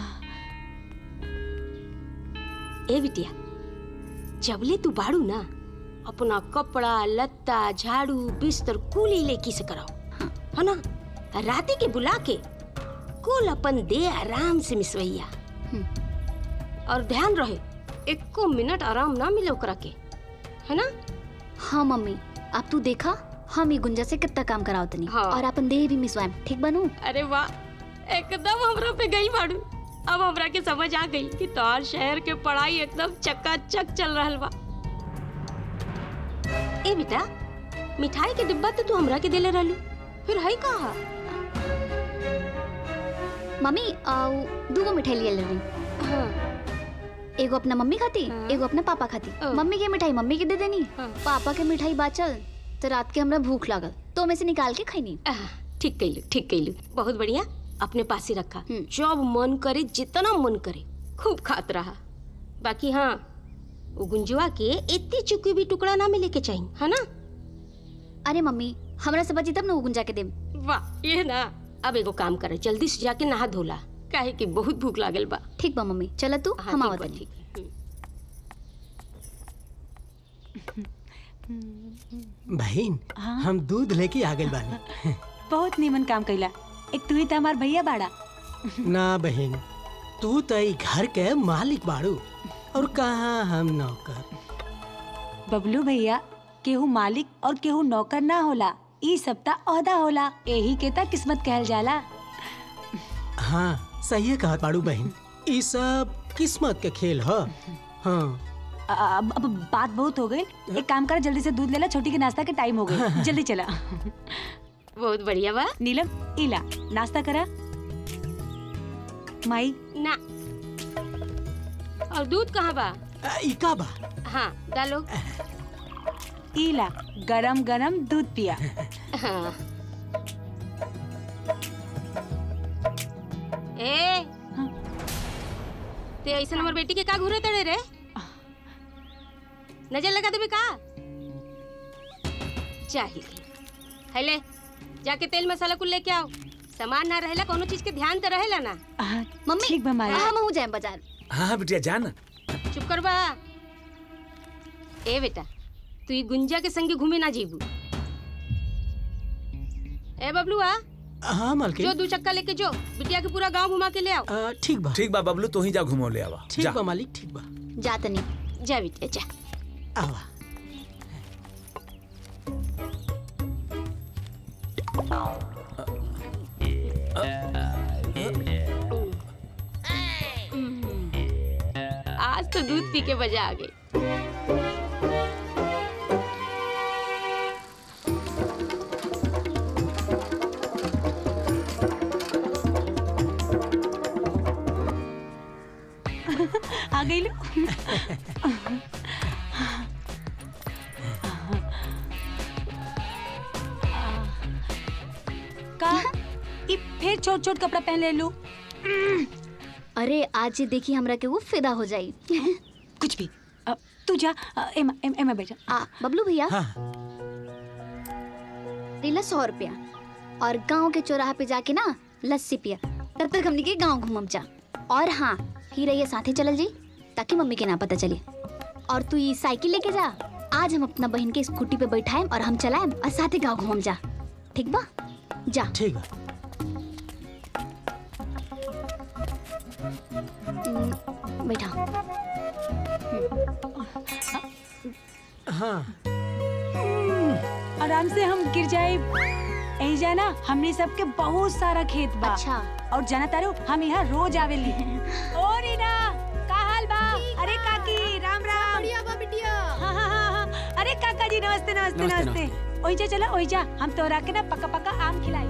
ए बिटिया जबले तू बाड़ू ना अपना कपड़ा लत्ता झाड़ू बिस्तर कुली लेकी से कराओ है ना राती के बुला के कुल अपन दे आराम से मिसवैया और ध्यान रहे एको मिनट आराम ना मिले ओकरा के है ना हाँ मम्मी अब तू देखा हम ई गुंजा से कितना काम कराओ तनी हाँ। और अपन देह भी मिसवाएम ठीक बनू अरे वाह एकदम हमरा पे गई बाड़ू अब हमरा के समझ आ गई कि तोहर शहर के पढ़ाई एकदम चकाचक चल रहल बा ए बेटा मिठाई के डिब्बा तो तू हमरा के देले रहलू फिर है कहा मम्मी आउ दूगो मिठाई लिए रही हाँ। एगो अपना मम्मी खाती एगो अपना पापा खाती मम्मी के मिठाई मम्मी के दे देनी पापा के मिठाई बाचल तो रात के हमरा भूख लागल तो में से निकाल के खैनी ठीक कैलू ठीक कैलू बहुत बढ़िया अपने पास ही रखा जब मन करे जितना मन करे खूब खात रहा बाकी हाँ वो गुंजुआ के इतनी चुकी भी टुकड़ा ना मिले के चाहिए है ना अरे मम्मी हमरा से बची तब ना वो गुंजा के देम वाह ये ना अब एगो काम करे जल्दी से जाके नहा धोला काहे कि बहुत भूख लागल बा ठीक बा मम्मी चल तू हाँ, हम ठीक आवत बा, तनी ठीक। बहन हम दूध लेके आ गए बानी बहुत नीमन काम कैला एक तू ही तो हमार भैया बाड़ा ना बहन तू तो ई घर के मालिक बाड़ू और कहाँ हम नौकर बबलू भैया केहू मालिक और केहू नौकर ना होला ई सब ता ओहदा होला यही के ता किस्मत कहल जाला हाँ सही कहा बाड़ू बहन ई सब किस्मत के खेल ह हाँ अब अब बात बहुत हो गई एक काम कर जल्दी से दूध ले ला छोटी के नाश्ता के टाइम हो गई जल्दी चला बहुत बढ़िया बा नीलम इला नाश्ता करा माई ना और दूध कहाँ बा इका बा हाँ डालो इला गरम गरम दूध पिया हाँ ए ते ऐसा हमर बेटी के का घूरे तड़े रे नजर लगा देबे का चाहिए हेले जाके तेल मसाला कुल लेके आओ सामान ना रहेला कोनो चीज के ध्यान तो रहेला ना मम्मी ठीक बा माई हम हो जाए बाजार हाँ हाँ बिटिया जा ना चुप कर बा ए बेटा तू ये गुंजा के संगे घूमे ना जीबू ए बबलुआ हाँ मालकिन जो दू चक्का लेके जो बिटिया के पूरा गांव घुमा के ले आओ अ, ठीक बा ठीक बा बबलू तू ही जा घुमो ले आवा ठीक जा बा मालिक ठीक बा जा तनी जा बिटिया जा आवा आज तो दूध पी के मजा आ गई आ गई लो का ई फिर छोट छोट कपड़ा पहन ले लू अरे आज ये देखी हमरा के वो फिदा हो जाई कुछ भी अब तू जा अ, एमा एम, एमा बैठा आ बबलू भैया लीला सौ रुपया और गांव के चौराहा पे जाके ना लस्सी पिया तब तक हमने के गांव घूमम जा और हाँ ही रहिए साथे चलल जी ताकि मम्मी के ना पता चले और तू ये साइकिल लेके जा आज हम अपना बहन के स्कूटी पे बैठाएम और हम चलाएम और साथे गांव घूमम जा ठीक बा जा ठीक बा हम्म, बैठा हाँ आराम से हम गिर जाए यही जाना हमने सबके बहुत सारा खेत बा अच्छा और जाना तारू हम यहाँ रोज आवेली ओ रीना का हाल बा अरे काकी राम राम बढ़िया बा बिटिया हाँ हाँ हाँ हाँ अरे काका जी नमस्ते नमस्ते नमस्ते, नमस्ते ओई जा चला ओई जा हम तोरा के ना पका पका आम खिलाई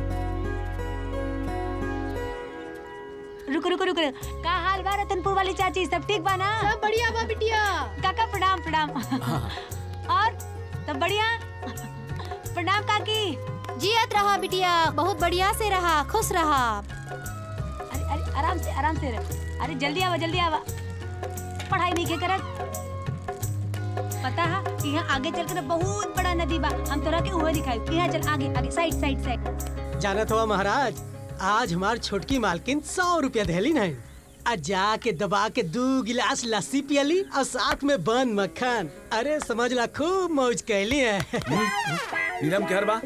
रुको रुको रुको का हाल बा रतनपुर वाली चाची सब ठीक बा ना सब बढ़िया बा बिटिया काका प्रणाम प्रणाम और सब बढ़िया प्रणाम काकी जियत रहा बिटिया बहुत बढ़िया से रहा खुश रहा अरे अरे आराम से आराम से रह अरे जल्दी आवा जल्दी आवा पढ़ाई नहीं के करत पता है कि यहाँ आगे चल कर बहुत बड़ा नदी बा हम तोरा के उहे दिखाई यहाँ चल आगे आगे साइड साइड साइड जानत हुआ महाराज आज हमार छोटकी मालकिन सौ रुपया देली नहीं आ जाके दबा के दू गिलास लस्सी पियली और साथ में बन मक्खन अरे समझ ला खूब मौज कैली है नीलम के हर बा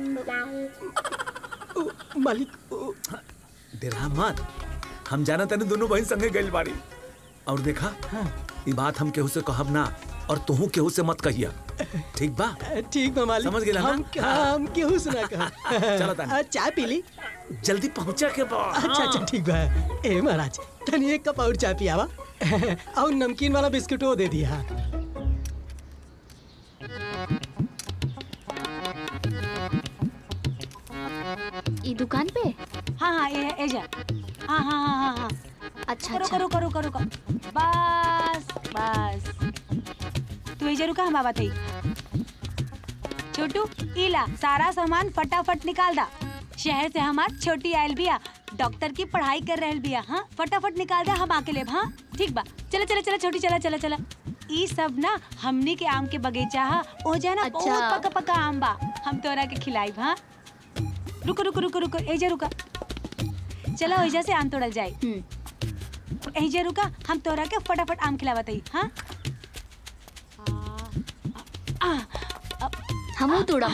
मालिक डेरा मत हम जाना तने दोनों बहन संगे गइल बाड़ी और देखा ये बात हम केहू से कहब ना और तुहू केहू से मत कहिया ठीक बा ठीक बा मालिक समझ गेला ना? हम हम केहू से ना कहा चलो तानी। आ, चाय पी ली जल्दी पहुंचा के बा अच्छा अच्छा ठीक बा ए महाराज तनी एक कप और चाय पियावा और नमकीन वाला बिस्कुट वो दे दिया ई दुकान पे हाँ हाँ ये ये जा हाँ हाँ हाँ हाँ हाँ अच्छा करो करो करो करो करो बस बस तू ये रुका हम आवा थई छोटू इला सारा सामान फटाफट निकाल दा शहर से हमार छोटी आयल बिया डॉक्टर की पढ़ाई कर रहल बिया हाँ फटाफट निकाल दे हम आके लेब हाँ ठीक बा चला चला चला छोटी चला चला चला ई सब ना हमनी के आम के बगीचा हा ओ जाना अच्छा। बहुत पका पका आम बा हम तोरा के खिलाई हाँ रुको रुको रुको रुको एजा रुका चला ओइजा से आम तोड़ल जाए एजा रुका हम तोरा के फटाफट आम खिलावत हई हाँ हमू तोड़म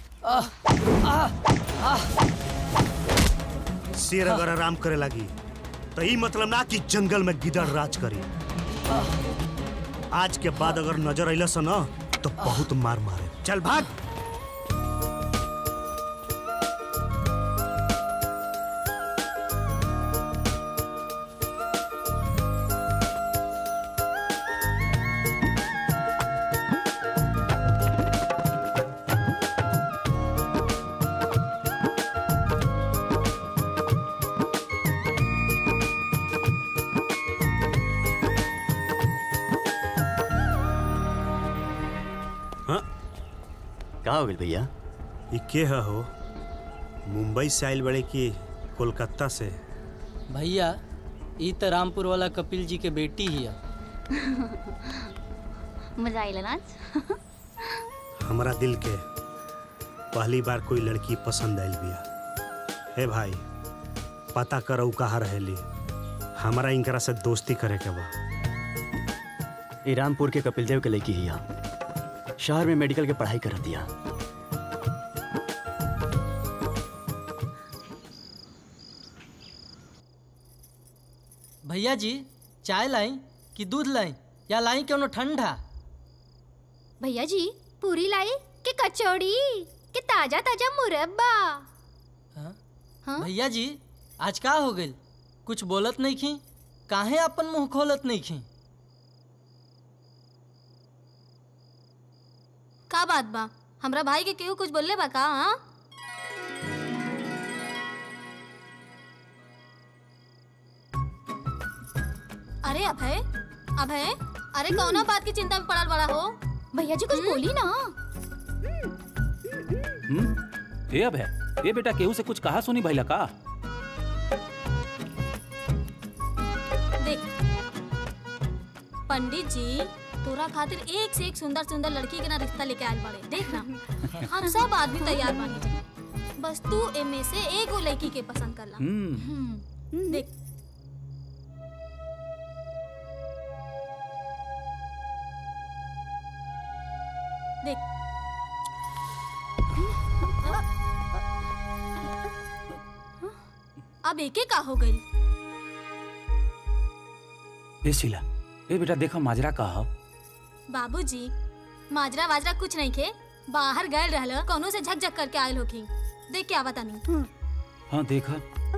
शेर अगर आराम करे लगी तो ई मतलब ना कि जंगल में गिदड़ राज करी आज के बाद अगर नजर अइलस न तो बहुत मार मारे चल भाग का हो गइल भैया ई के ह हो मुंबई से आइल बड़े कि कोलकाता से भैया ई त रामपुर वाला कपिल जी के बेटी ही है मजा आइला नाच हमारा दिल के पहली बार कोई लड़की पसंद आइल बिया हे भाई पता कर ऊ कहाँ रहेली हमारा इनकरा से दोस्ती करे के बा ई रामपुर के कपिल देव के लड़की हिया शहर में मेडिकल के पढ़ाई कर दिया भैया जी चाय लाई कि दूध लाई या लाई क्यों ठंडा भैया जी पूरी लाई कि कचौड़ी कि ताजा ताजा मुरब्बा हाँ? भैया जी आज का हो गइल कुछ बोलत नहीं खी काहे अपन मुंह खोलत नहीं खी का बात बा हमरा भाई के केहू कुछ बोलले बा का हाँ अरे अभय अभय अरे कौना बात की चिंता में पड़ल बड़ा हो भैया जी कुछ बोली ना हम्म ए अब है ए बेटा केहू से कुछ कहा सुनी भैला का देख पंडित जी तोरा खातिर एक से एक सुंदर सुंदर लड़की के ना रिश्ता लेके आयल बड़े देख ना हम सब आदमी तैयार बानी जी बस तू एमे से एगो लड़की के पसंद कर ला हम्म हम्म, देख देख अब एके का हो गई ए शीला ए बेटा देखो माजरा का ह बाबूजी माजरा वाजरा कुछ नहीं खे बाहर गए रहल कोनो से झक झक करके आयल होखी देख के आवा तानी हाँ देखा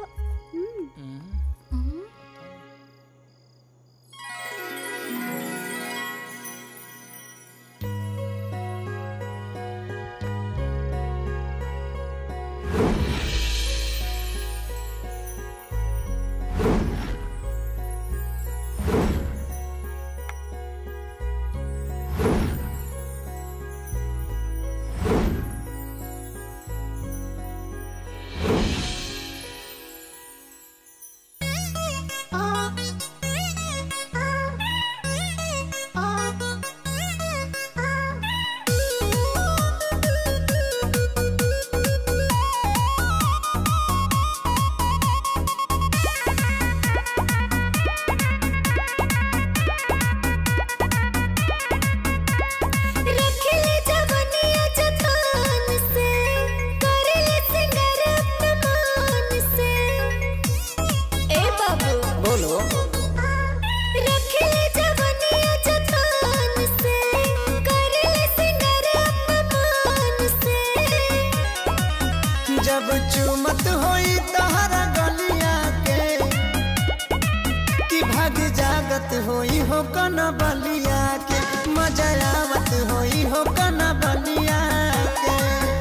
रखले जवनिया जतान से करले सिंगर अपमान से ए बाबू बोलो रखले जवनिया जतान से करले सिंगर अपमान से जब चुमत होई तहरा गलिया के कि भाग जागत होई हो कन बलिया के मजा आवत होई हो कन बलिया के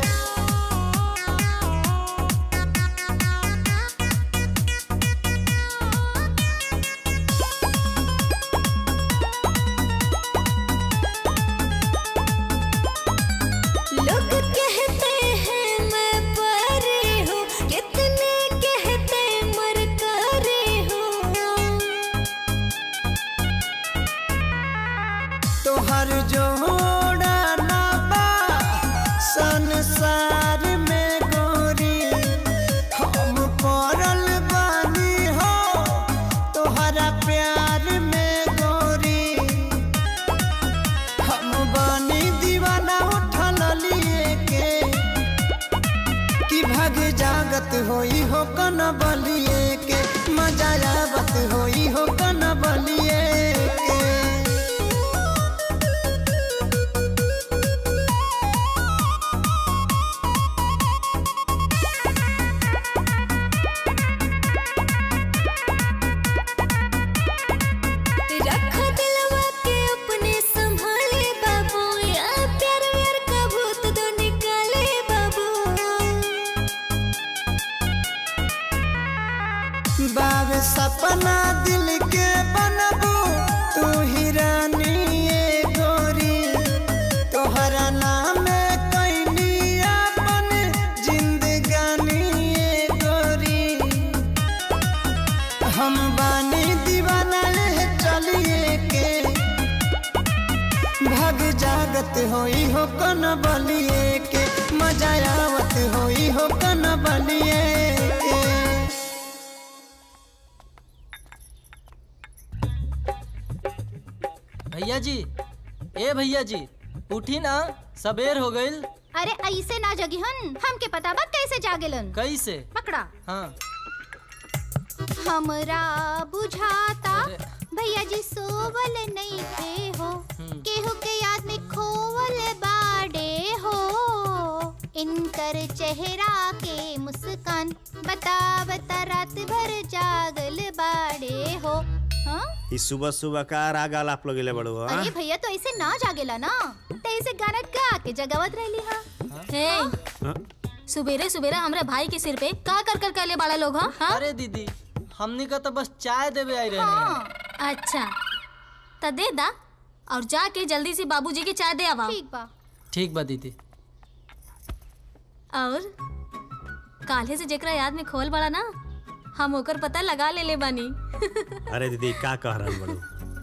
लोग कहते हैं मैं परी हूँ कितने कहते मरकारी हूँ तोहर जोड़ा ना बा संसार में गोरी हम पड़ल बानी हो तोहरा प्यार में गोरी हम बानी दीवाना उठल लिए के कि भाग जागत होई हो कन बलिए के मजा आवत होई हो कन बलिए के सपना दिल के बनबू तू ही रानी ये गोरी तोहरा नाम कैनी अपन जिंदगानी ये गोरी हम बानी दीवाना ले चलिए के भाग जागत होई हो कन बलिए के मजा आवत होई हो कन बलिए के भैया जी ए भैया जी उठी ना सबेर हो गईल अरे ऐसे ना जगिहन हमके पता बा कैसे जागेलन कैसे पकड़ा हाँ हमरा बुझाता भैया जी सोवल नहीं थे हो केहू के याद में खोवल बाडे हो इनकर चेहरा के मुस्कान बता बता रात भर जागल बाडे हो हाँ? ई सुबह सुबह का राग आलाप लगेले बड़ो हाँ? अरे भैया तो ऐसे ना जागेला ना तो ऐसे गाना गा के जगावत रहली हाँ हे हाँ? सुबेरे सुबेरे हमरा भाई के सिर पे का कर कर कहले बड़ा लोग हाँ हाँ? अरे दीदी हमनी का तो बस चाय देवे आई रहे हाँ अच्छा त दे दा और जाके जल्दी से बाबूजी के चाय दे आवा ठीक बा ठीक बा दीदी और काले से जेकरा याद में खोल बड़ा ना हम ओकर पता लगा ले ले बानी अरे दीदी का कह रहा बड़ो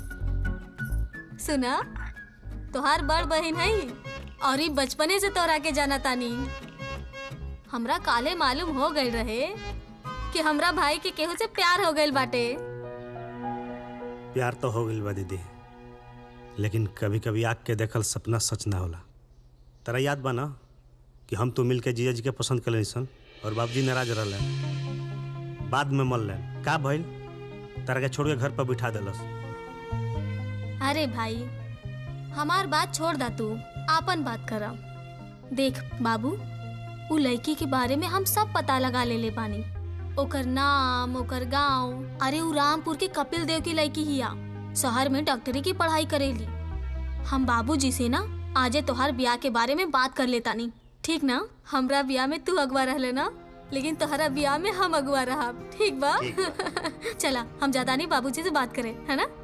सुना तोहार बड़ बहन है और ई बचपने से तोरा के जाना तानी हमरा काले मालूम हो गई रहे कि हमरा भाई के केहू से प्यार हो गइल बाटे प्यार तो हो गइल बा दीदी लेकिन कभी कभी आग के देखल सपना सच ना होला तेरा याद बा ना कि हम तो मिल के जीजा जी के पसंद कर सन और बाबूजी नाराज रहले बाद में मल लेन का भइल तारा के छोड़ के घर पर बिठा देलस अरे भाई हमार बात छोड़ दा तू आपन बात करा देख बाबू उ लड़की के बारे में हम सब पता लगा ले ले बानी ओकर नाम ओकर गांव अरे उ रामपुर के कपिल देव की लड़की हिया शहर में डॉक्टरी की पढ़ाई करेली हम बाबूजी से ना आजे तोहार ब्याह के बारे में बात कर लेता नी ठीक ना हमरा ब्याह में तू अगवा रह लेना लेकिन तोहरा ब्याह में हम अगवा रहा ठीक बा चला हम ज्यादा नहीं बाबूजी से बात करें है ना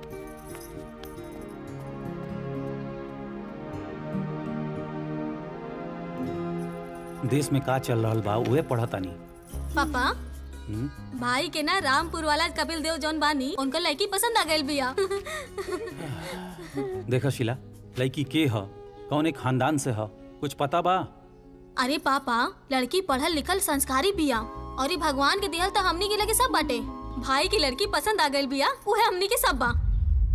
देश में का चल रहा बा उहे पढ़ता नहीं पापा भाई के ना रामपुर वाला कपिल देव जौन बानी उनका लड़की पसंद आ गई बिया देखा शिला लड़की के ह कौन एक खानदान से ह कुछ पता बा अरे पापा लड़की पढ़ल लिखल संस्कारी बिया और ये भगवान के दिहल तो हमनी के लगे सब बाटे भाई की लड़की पसंद आ गई बिया उहे हमनी के सब बा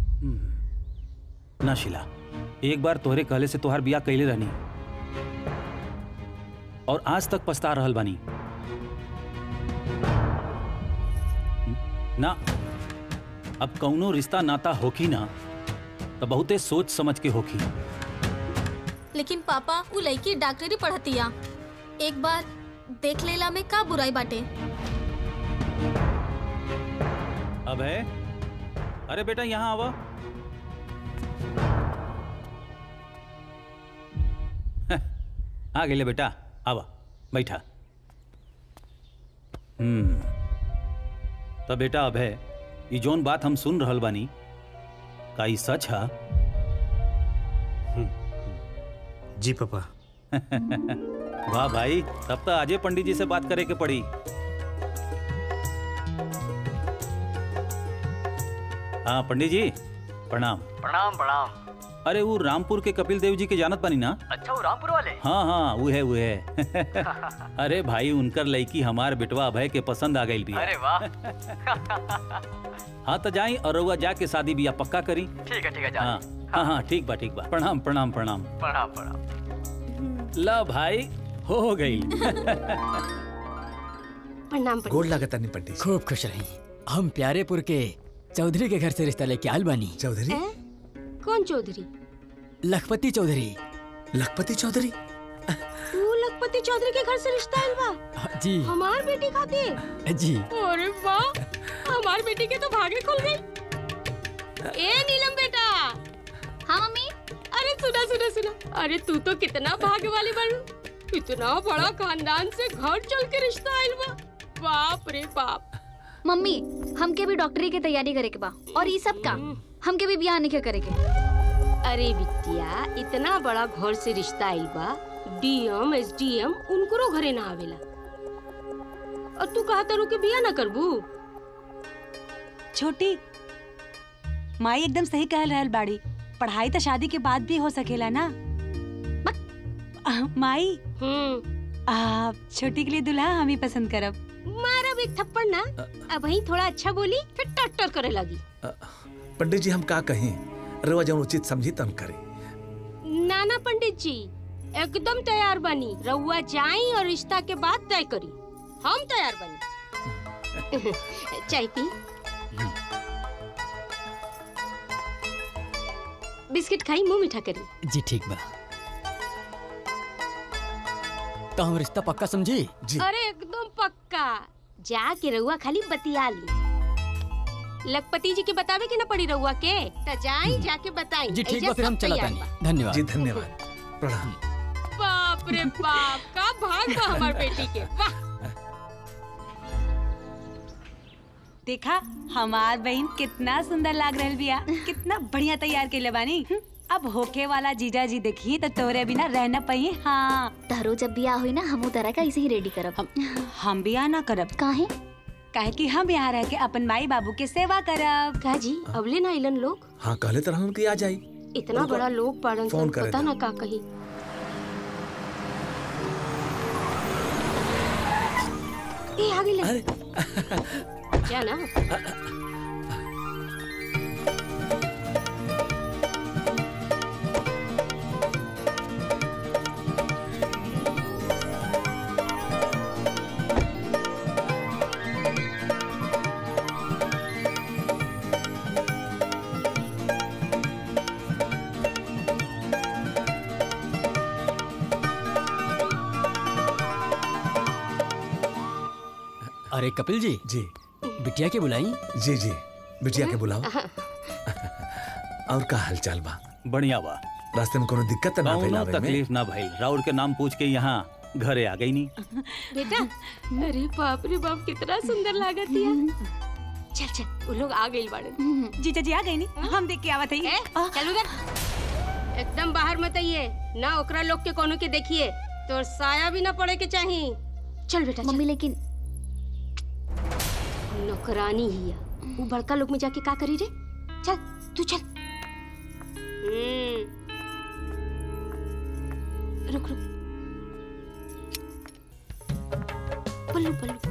ना शिला एक बार तोहरे कहले से तोहार बिया कैले रहनी और आज तक पछता रहल बानी ना अब कौनो रिश्ता नाता होखी ना तो बहुते सोच समझ के होखी लेकिन पापा वो लड़की डॉक्टरी पढ़तिया एक बार देख लेला में का बुराई बाटे अब है अरे बेटा यहाँ आवा आ गए बेटा आवा बैठा हम्म तो बेटा अब है ये जोन बात हम सुन रहल बानी का ई सच है जी पापा वाह भाई तब तो आजे पंडित जी से बात करे के पड़ी हाँ पंडित जी प्रणाम प्रणाम प्रणाम अरे वो रामपुर के कपिल देव जी के जानत बानी ना अच्छा वो रामपुर वाले हाँ हाँ वो है वो है अरे भाई उनकर लड़की हमार बेटवा अभय के पसंद आ गई भी अरे वाह हाँ तो जाई और रउआ जाके शादी बिया पक्का करी ठीक है ठीक है जा हाँ हाँ हाँ ठीक बा ठीक बा प्रणाम प्रणाम प्रणाम प्रणाम प्रणाम ला भाई हो गई प्रणाम गोड़ लागता नहीं पंडित खूब खुश रही हम प्यारेपुर के चौधरी के घर से रिश्ता लेके आल बानी चौधरी हैं? कौन चौधरी लखपति चौधरी लखपति चौधरी तू लखपति चौधरी के घर से रिश्ता आइल बा जी हमार बेटी खातिर जी अरे वाह हमार बेटी के तो भागे खुल गई ए नीलम बेटा हाँ मम्मी अरे सुना सुना सुना अरे तू तो कितना भाग्य वाली बनू इतना बड़ा खानदान से घर चल के रिश्ता आइल बा बाप रे बाप मम्मी हमके भी डॉक्टरी की तैयारी करे के बा और ये सब का हमके भी बियाह नहीं करे के अरे बिटिया इतना बड़ा घर से रिश्ता आइल बा डीएम एसडीएम उनकरो घरे ना आवेला और तू कहा तारू के बिया ना करबू छोटी माई एकदम सही कह रहल बाड़ी पढ़ाई तो शादी के बाद भी हो सकेला ना आ, माई आ, छोटी के लिए दुल्हा हम ही पसंद करब मारा भी एक थप्पड़ ना अब वही थोड़ा अच्छा बोली फिर टट्टर करे लगी पंडित जी हम का कहीं रवा जब उचित समझी तन करी नाना पंडित जी एकदम तैयार बनी रउआ जाई और रिश्ता के बाद तय करी हम तैयार बनी चाय पी बिस्किट खाई मुंह मीठा करी जी ठीक बा तो हम रिश्ता पक्का समझी अरे एकदम पक्का जाके रउआ खाली बतिया ली लखपति जी के बतावे के ना पड़ी रउआ के त जाई जाके बताई जी ठीक ऐजा बा फिर हम सब चला तैयार तानी बा। धन्यवाद जी धन्यवाद प्रणाम बाप रे बाप का भाग बा हमार बेटी के वाह देखा हमार बहन कितना सुंदर लाग रहल बिया कितना बढ़िया तैयार के बानी हम्म, अब होके वाला जीजा जी देखी तो तोरे बिना रहना पही हाँ तारो जब बियाह हुई ना हम तरह का ऐसे ही रेडी करब हम, हम बियाह ना करब काहे काहे कि हम यहाँ रह के अपन माई बाबू के सेवा करब का जी अबले ना आइलन लोग हाँ कहले तरह उनकी आ जाई इतना बड़ा लोग पाड़न फोन करे पता थे। ना का कही ए आ गई क्या ना अरे कपिल जी जी बिटिया के बुलाई जी जी बिटिया के बुलाओ और का हाल चाल बा बढ़िया बा रास्ते में कोनो दिक्कत त ना भइल कौनो आवे में तकलीफ ना भइल राउर के नाम पूछ के यहाँ घरे आ गई नी बेटा अरे बाप रे बाप कितना सुंदर लागत है चल चल वो लोग आ गए बाड़े जीजा जी आ गई नी हम देख के आवत हई ए, चल उधर एकदम बाहर मत आइए ना ओकरा लोग के कोनो के देखिए तो साया भी ना पड़े के चाहिए चल बेटा मम्मी लेकिन नौकरानी ही है वो बड़का लोग में जाके का करी रे चल तू चल हम्म रुक रुक पल्लू पल्लू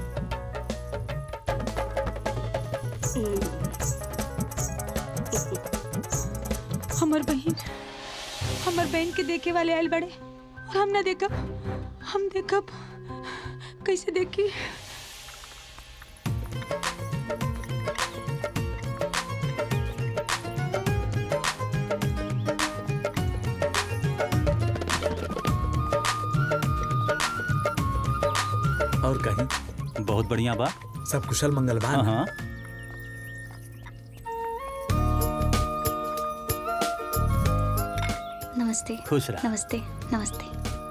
हमर बहन हमर बहन के देखे वाले आयल बड़े और हम ना देखब हम देखब कैसे देखी और कहीं बहुत बढ़िया बा सब कुशल मंगल बा हाँ ना? हाँ नमस्ते खुश रह नमस्ते नमस्ते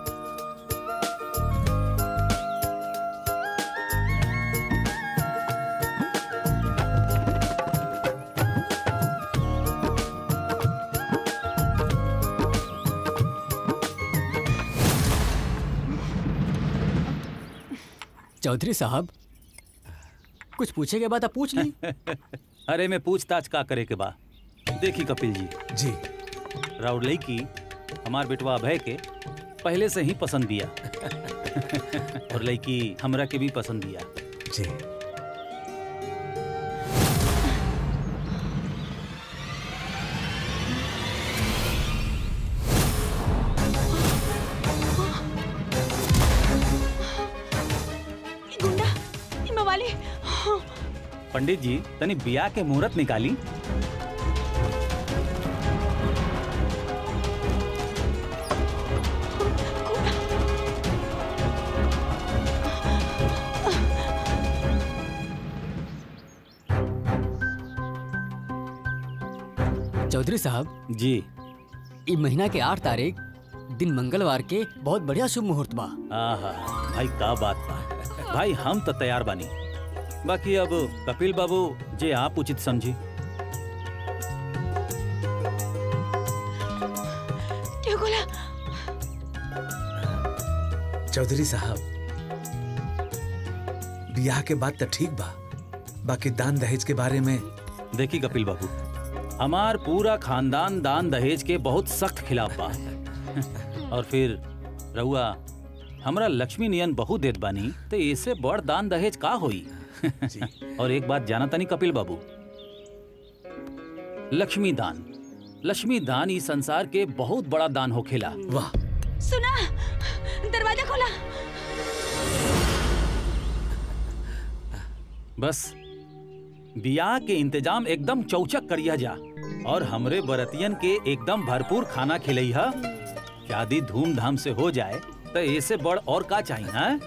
चौधरी साहब कुछ पूछे के बाद आप पूछ ली अरे मैं पूछताछ का करे के बा देखी कपिल जी जी राउर लड़की हमार बेटवा अभय के पहले से ही पसंद दिया और लड़की हमरा के भी पसंद दिया जी ई गुंडा ई मवाली हाँ, पंडित जी तनी बिया के मुहूर्त निकाली चौधरी साहब जी ई महीना के आठ तारीख दिन मंगलवार के बहुत बढ़िया शुभ मुहूर्त बा आहा भाई का बात बा भाई हम तो तैयार बानी बाकी अब कपिल बाबू जे आप उचित समझी क्यों बोला चौधरी साहब बियाह के बाद तो ठीक बा बाकी दान दहेज के बारे में देखी कपिल बाबू हमार पूरा खानदान दान दहेज के बहुत सख्त खिलाफ बा और फिर रहुआ हमरा लक्ष्मी नियन बहु देत बानी तो इससे बड़ दान दहेज का होई और एक बात जाना तनी कपिल बाबू लक्ष्मी दान लक्ष्मी दान इस संसार के बहुत बड़ा दान होखेला वाह सुना दरवाजा खोला बस बियाह के इंतजाम एकदम चौचक करिया जा और हमरे बरतियन के एकदम भरपूर खाना खिलैहा शादी धूमधाम से हो जाए तो ऐसे बड़ और का चाहिए हाँ?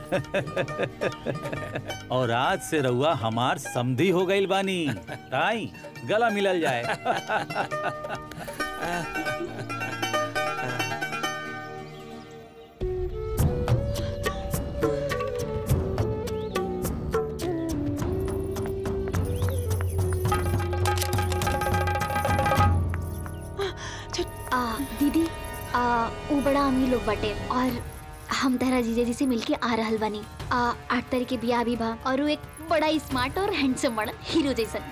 और आज से रउआ हमार समधी हो गईल बानी ताई गला मिलल जाए आ, दीदी आ, ऊ बड़ा अमीर लोग बटे और हम तहरा जीजा जी से मिलके आ रहल बानी आ, आठ तारीख के बियाह भी बा और वो एक बड़ा स्मार्ट और हैंडसम बड़ा हीरो जैसन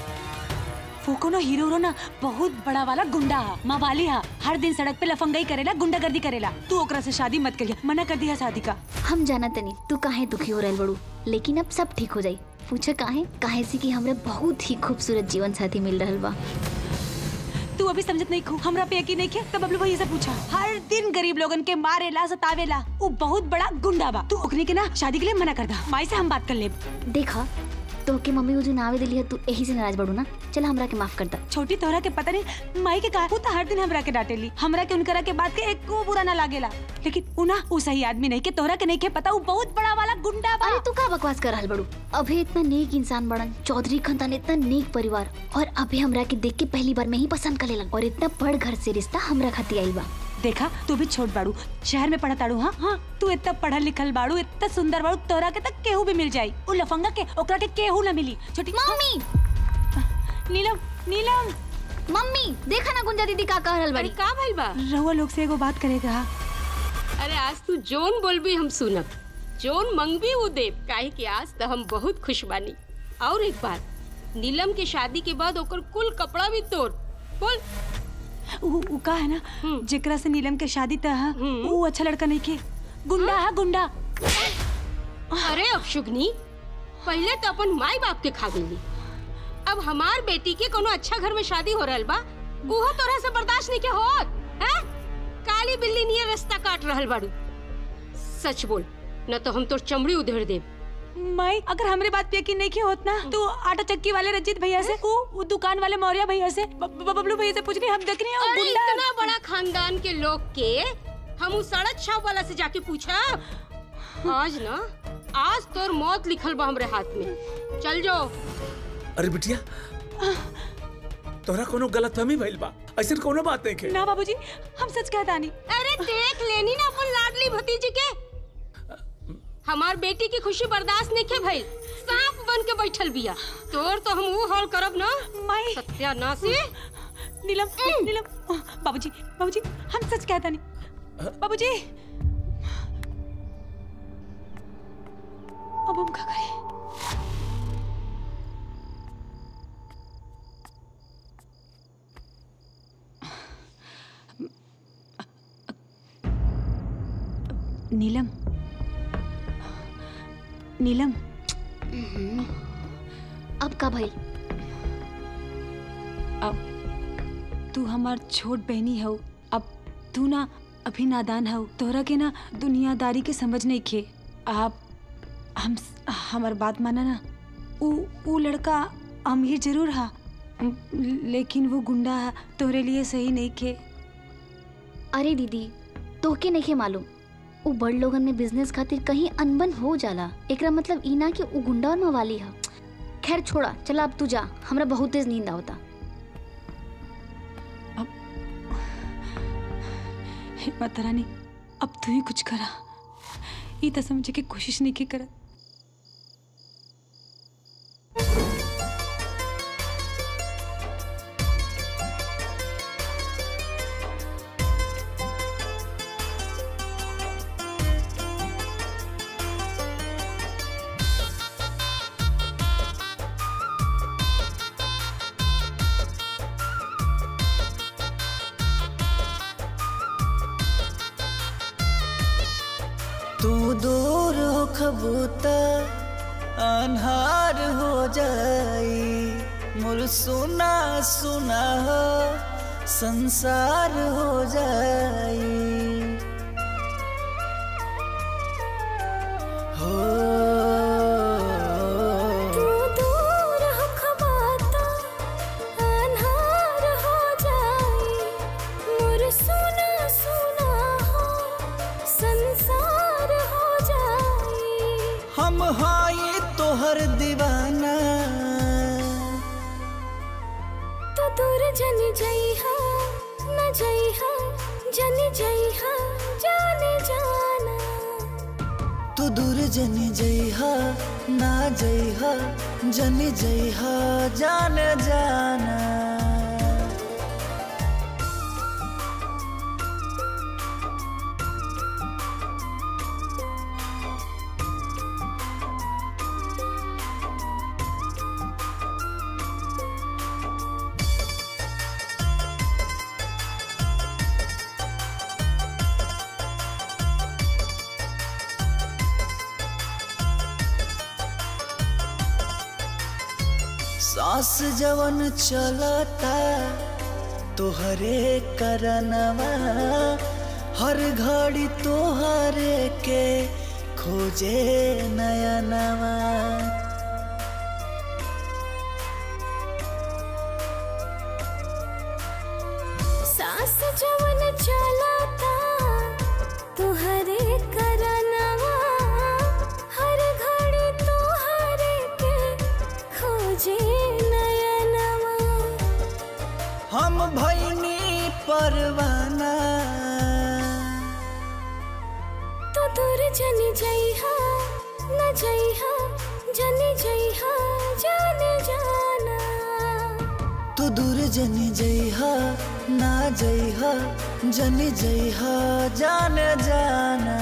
वो कोनो हीरो रो ना बहुत बड़ा वाला गुंडा हा मावाली हा हर दिन सड़क पे लफंगाई करेला गुंडागर्दी करेला तू ओकरा से शादी मत करिया मना कर दिया शादी का हम जाना तनी तू काहे दुखी हो रहल बड़ू लेकिन अब सब ठीक हो जाई पूछा काहे काहे से कि हमरे बहुत ही खूबसूरत जीवन साथी मिल रहल बा तू अभी समझत नहीं खू हमरा पे यकीन नहीं किया तब बबलू भैया से पूछा हर दिन गरीब लोगन के मारेला सतावेला वो बहुत बड़ा गुंडा बा तू ओकने के ना शादी के लिए मना कर दा माई से हम बात कर ले देखा तो के मम्मी वो जो नावे दिली है तू यही से नाराज बड़ू ना चल हमरा के माफ कर दा छोटी तोहरा के पता नहीं माई के कहा वो तो हर दिन हमरा के डांटेली हमरा के उनकरा के बात के एक को बुरा ना लागेला लेकिन उ ना उ सही आदमी नहीं के तोहरा के नहीं के पता उ बहुत बड़ा वाला गुंडा बा अरे तू का बकवास कर रहल बड़ू अभे इतना नेक इंसान बड़न चौधरी खानदान इतना नेक परिवार और अभे हमरा के देख के पहली बार में ही पसंद कर लेलन और इतना बड़ घर से रिश्ता हमरा खाती आइल बा देखा तू भी छोट बाड़ू शहर में पढ़ा ताड़ू हाँ हाँ तू इतना पढ़ल लिखल बाड़ू इतना सुंदर बाड़ू तोरा के तक केहू भी मिल जाई उ लफंगा के ओकरा के केहू ना मिली छोटी मम्मी नीलम नीलम मम्मी देखा ना गुंजा दीदी का कह रहल अरे बड़ी का भइल बा रहुआ लोग से एगो बात करेगा अरे आज तू जोन बोलबी हम सुनब जोन मंगबी वो देव काहे कि आज तो हम बहुत खुश बानी और एक बात नीलम के शादी के बाद ओकर कुल कपड़ा भी तोड़ बोल उ, उ का है ना जेकरा से नीलम के शादी तह उ अच्छा लड़का नहीं के गुंडा है गुंडा अरे अपशुगनी पहले तो अपन माई बाप के खा गई अब हमार बेटी के कोनो अच्छा घर में शादी हो रहल बा उहो तोरा से बर्दाश्त नहीं के होत हैं काली बिल्ली नियर रास्ता काट रहल बाड़ू सच बोल न तो हम तोर चमड़ी उधेड़ देब माई अगर हमरे बात पे यकीन नहीं किया होत ना तो आटा चक्की वाले रंजीत भैया से उ, उ दुकान वाले मौर्य भैया से ब- ब- बबलू भैया से पूछनी हम देख रहे हैं अरे गुंडा इतना बड़ा खानदान के लोग के हम उस सड़क छाप वाला से जाके पूछा आज ना आज तोर मौत लिखल बा हमरे हाथ में चल जाओ अरे बिटिया तोरा कोनो गलतफहमी भइल बा ऐसे कोनो बात नहीं के ना बाबूजी हम सच कहता नहीं अरे देख लेनी ना अपन लाडली भतीजी के हमार बेटी की खुशी बर्दाश्त नहीं के भइल सांप बन के बैठल बिया तोर तो हम वो हाल करब ना माई सत्यानाशी नीलम नीलम बाबूजी बाबूजी हम सच कहता नहीं बाबूजी अब हम क्या करें नीलम नीलम अब का भइल अब तू हमार छोट बहनी हो अब तू ना अभी नादान हो तोहरा के ना दुनियादारी के समझ नहीं खे आप हम हमार बात माना ना ऊ ऊ लड़का अमीर जरूर हा म, लेकिन वो गुंडा हा तोहरे लिए सही नहीं खे अरे दीदी तोहके नहीं मालूम उ बड़ लोगन में बिजनेस खातिर कहीं अनबन हो जाला एकरा मतलब ई ना कि उ गुंडा और मवाली ह खैर छोड़ा चला अब तू जा हमरा बहुत तेज नींद आवता हे माता रानी अब तू ही कुछ करा ई तो समझे के कोशिश नहीं की करत खबूता अन्हार हो जाई मोर सुना सुना हो संसार हो जाई हो तू दूर हो खबाता अन्हार हो जाई मोर सुना सुना हो संसार हो जाई हम हाई तोहर दीवाना तो दूर जन जइहा न जइहा जन जइहा जाने जाना तू दूर जन जइहा ना जइहा जन जइहा जान जाना सांस जवन चलता तोहरे करनवा हर घड़ी तोहरे के खोजे नयनवा सास जवन चलाता तुहरे करनवा हर घड़ी तुहरे के खोजे नयनवा हम भैनी परवाना तो दूर जन जइहा न जइहा जन जइहा जाने जाना तू दूर जन जइहा ना जइहा जन जइहा जान जाना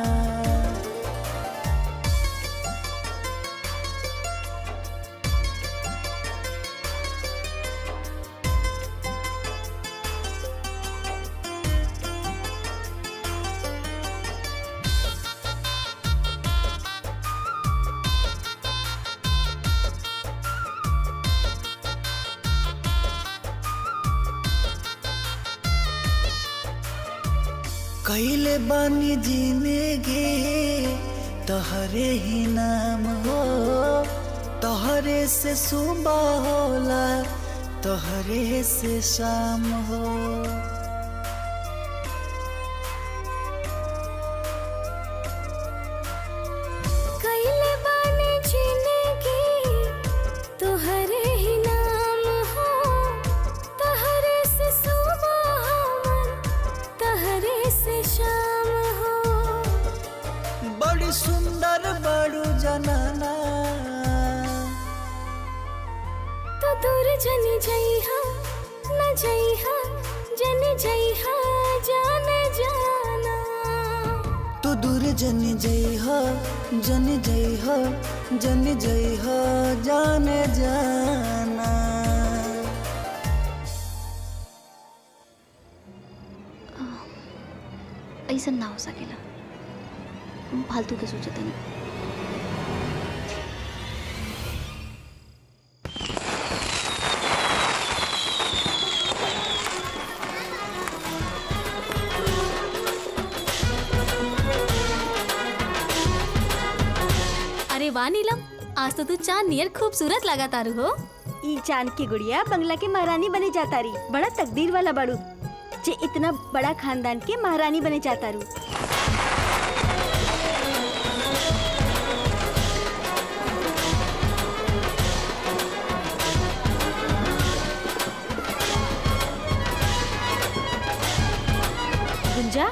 कैले बानी जिंदगी तहरे ही नाम हो तहरे से सुबह होला तहरे से शाम हो कैले बानी जिंदगी तुहरे ही नाम हो तहरे से सुबह हमर तहरे से शाम हो बड़ी सुंदर बड़ू जनाना तो दूर जन जइहा न जइहा जन जइहा जान जाना तू दूर जन जइहा जन जइहा जन जइहा जान जाना ऐसा ना हो सकेला हम फालतू के सोचते नहीं अरे वाह नीलम आज तो तू चांद नियर खूबसूरत लगा तारू हो ई चांद की गुड़िया बंगला के महारानी बने जाता रही बड़ा तकदीर वाला बाड़ू जे इतना बड़ा खानदान के महारानी बने जाता रू गुंजा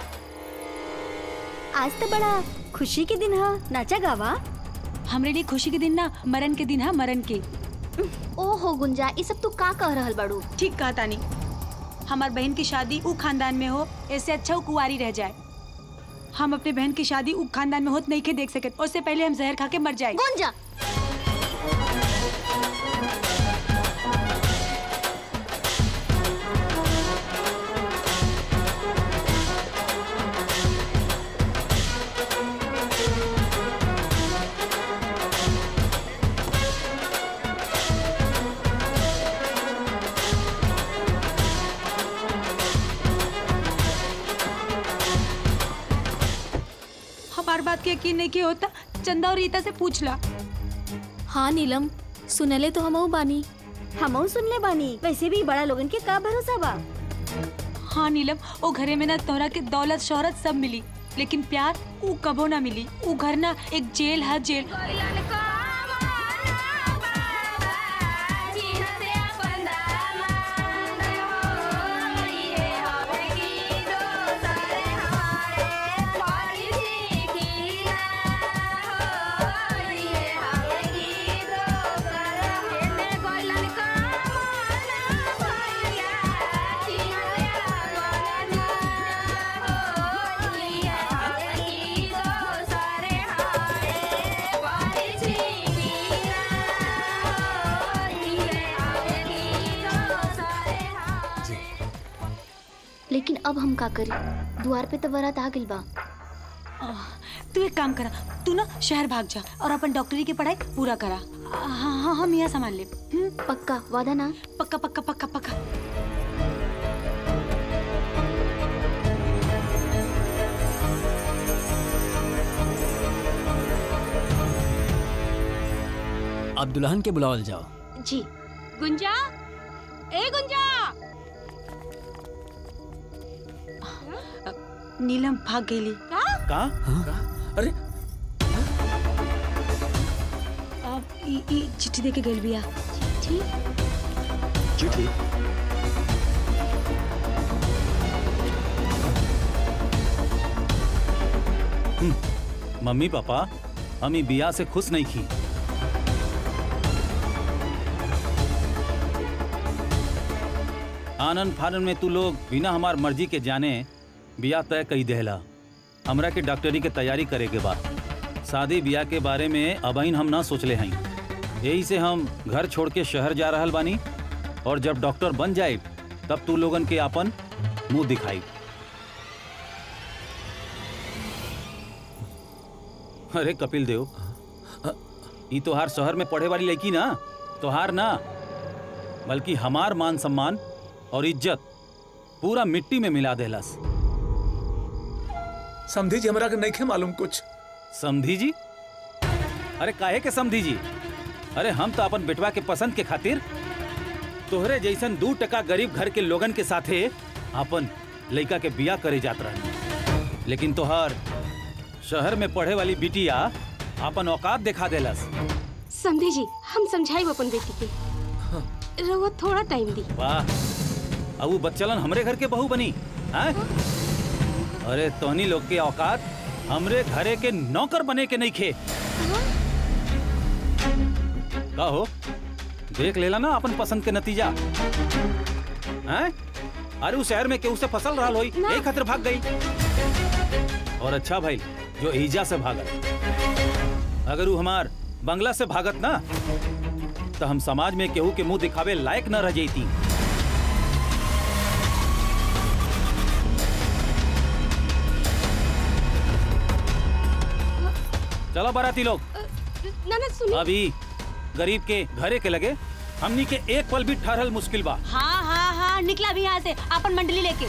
आज तो बड़ा खुशी के दिन है नाचा गावा हमरे लिए खुशी के दिन ना मरण के दिन है मरण के ओहो गुंजा ये सब तू का कह रहल बाड़ू ठीक कहा तानी हमार बहन की शादी उ खानदान में हो ऐसे अच्छा उ कुंवारी रह जाए हम अपने बहन की शादी उ खानदान में होत नहीं के देख सके उससे पहले हम जहर खा के मर जाए गुंजा के यकीन नहीं किया होता चंदा और रीता से पूछ ला हाँ नीलम सुनले तो हमहू बानी हमहू सुनले बानी वैसे भी बड़ा लोगन के का भरोसा बा हाँ नीलम वो घरे में ना तोहरा के दौलत शोहरत सब मिली लेकिन प्यार ऊ कबो ना मिली ऊ घर ना एक जेल है जेल लेकिन अब हम का करी द्वार पे तो बारात आ गइल बा तू एक काम करा तू ना शहर भाग जा और अपन डॉक्टरी की पढ़ाई पूरा करा हाँ हाँ हम यहाँ संभाल ले पक्का वादा ना पक्का पक्का पक्का पक्का अब दुल्हन के बुलावल जाओ जी गुंजा ए गुंजा नीलम भाग गईली का का अरे अब ई ई चिट्ठी दे के गइल बिया चिट्ठी चिट्ठी मम्मी पापा हम ई बिया से खुश नहीं की आनंद फानन में तू लोग बिना हमार मर्जी के जाने बिया तय कई देहला हमरा के डॉक्टरी के तैयारी करे के बाद शादी बिया के बारे में अबहिन हम ना सोचले हई यही से हम घर छोड़ के शहर जा रहल बानी और जब डॉक्टर बन जाए तब तू लोगन के अपन मुंह दिखाई अरे कपिल देव ई तोहार शहर में पढ़े वाली लड़की ना तोहार ना बल्कि हमार मान सम्मान और इज्जत पूरा मिट्टी में मिला देलस समझी जी हमरा के नहीं खे मालूम कुछ समधी जी अरे काहे के समधी जी अरे हम तो अपन बेटवा के पसंद के खातिर तोहरे जैसन दू टका गरीब घर के लोगन के साथे अपन लड़का के बिया करे जात रहनी लेकिन तोहर शहर में पढ़े वाली बिटिया अपन औकात दिखा देलस समझी जी हम समझाई अपन बेटी के रहुआ थोड़ा टाइम दी वाह अब वो बच्चलन हमरे घर के बहू बनी हैं? अरे तोहनी लोग के औकात हमरे घरे के नौकर बने के नहीं खे का हो देख लेला ना अपन पसंद के नतीजा हैं? अरे उस शहर में केहू से फसल रहा होई यही खातिर भाग गई और अच्छा भाई जो ईजा से भागल अगर वो हमार बंगला से भागत ना तो हम समाज में केहू के मुंह दिखावे लायक न रह जैती चलो बाराती लोग ना ना सुनिए अभी गरीब के घरे के लगे हमनी के एक पल भी ठहरल मुश्किल बा हाँ हाँ हाँ निकला भी यहाँ से अपन मंडली लेके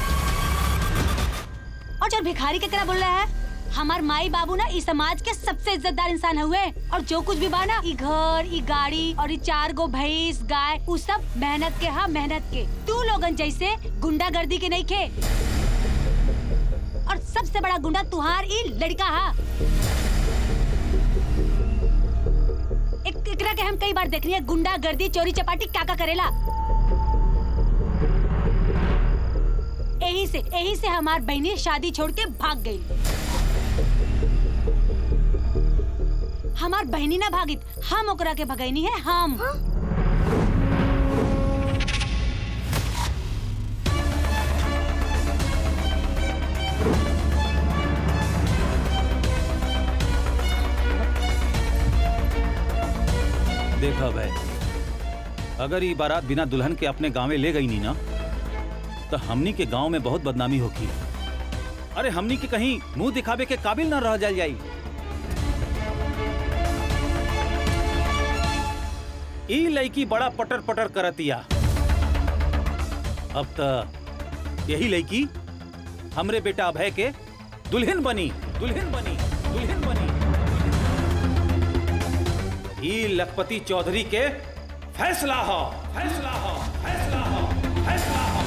और जब भिखारी के तरह बोल रहा है हमार माई बाबू ना इस समाज के सबसे इज्जतदार इंसान हुए और जो कुछ भी बा ना ई घर ई गाड़ी और ई चार गो भैंस गाय उ सब मेहनत के हाँ मेहनत के तू लोगन जैसे गुंडागर्दी के नहीं खे और सबसे बड़ा गुंडा तुहार ई लड़का हा एक एकरा के हम कई बार देखनी है गुंडागर्दी चोरी चपाटी क्या का करेला यही से यही से हमार बहनी शादी छोड़ के भाग गई हमार बहनी ना भागित हम ओकरा के भगैनी है हम देखा भाई अगर ये बारात बिना दुल्हन के अपने गांवे ले गई नी ना तो हमनी के गांव में बहुत बदनामी होगी अरे हमनी के कहीं मुंह दिखावे के काबिल ना रह जाल जाई ई लड़की बड़ा पटर पटर करतिया अब त यही लड़की हमरे बेटा अभय के दुल्हन बनी दुल्हन बनी दुल्हन ई लखपति चौधरी के फैसला हो फैसला हो फैसला हो फैसला हो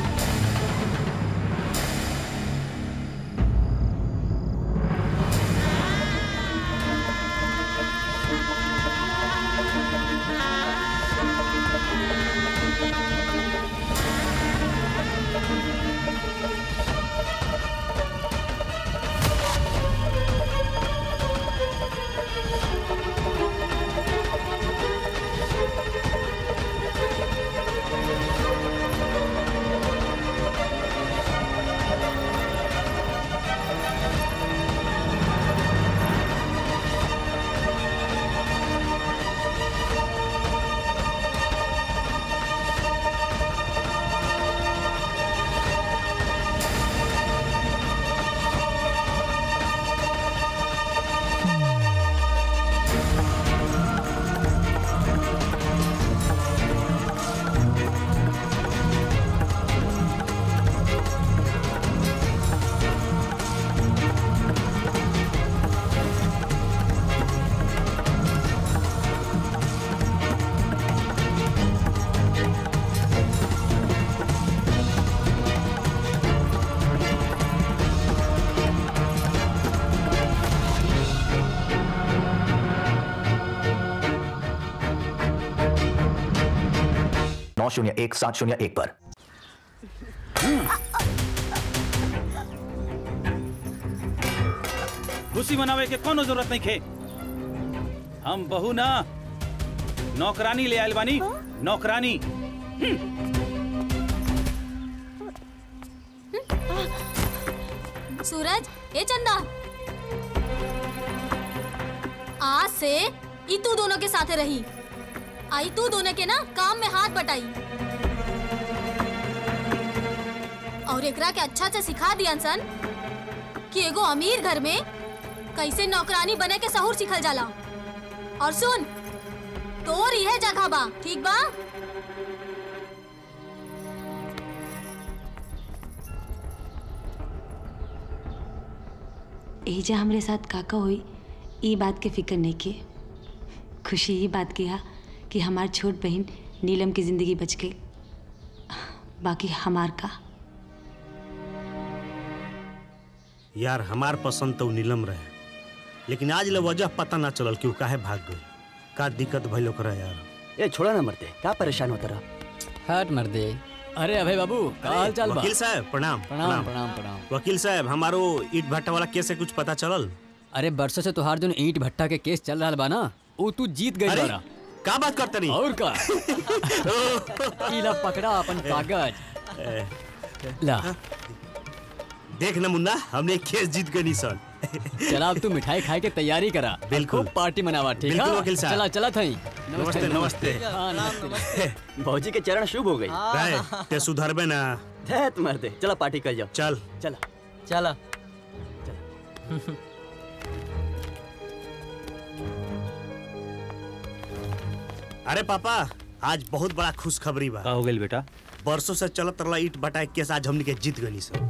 नौ शून्य एक सात शून्य एक पर खुशी मनावे के कोनो जरूरत नहीं खे हम बहू ना नौकरानी ले आयल बानी नौकरानी सूरज ए चंदा आज से ई तू दोनों के साथे रही आई तू दोनों के ना काम में हाथ बटाई और एकरा के अच्छा से सिखा दिया सन कि एगो अमीर घर में कैसे नौकरानी बने के सहूर सिखल जाला और सुन तोर यह जगह बा ठीक बा एजा हमरे साथ काका हुई ई बात के फिक्र नहीं की खुशी ये बात की है कि हमार छोट बहन नीलम की जिंदगी बच गई बाकी हमार का यार हमार पसंद तो नीलम रहे लेकिन आज ले वजह पता ना चलल कि वो काहे भाग गई का दिक्कत भइल ओकरा यार ए छोड़ा ना मरते का परेशान होता रहा हट मर दे अरे अभय बाबू का हाल चाल बा वकील साहब प्रणाम प्रणाम प्रणाम प्रणाम वकील साहब हमारो ईट भट्टा वाला केस से कुछ पता चलल अरे बरसों से तुहार जो ईंट भट्टा के केस चल रहा बा ना वो तू जीत गई अरे, बारा का बात करते नहीं और का इला पकड़ा अपन कागज ला देख ना मुन्ना हमने केस जीत गए सन चला अब तू मिठाई खाए के तैयारी करा बिल्कुल। खूब पार्टी मनावा ठीक है बिल्कुल वकील साहब। चला चला थई नमस्ते नमस्ते हाँ, नमस्ते भौजी के चरण शुभ हो गई राय ते सुधरबे ना धैत मरते चला पार्टी कर जाओ चल चला चला अरे पापा आज बहुत बड़ा खुशखबरी बा का हो गइल बेटा बरसों से चलत रहा ईट भट्टा के केस आज हमने के जीत गनी सन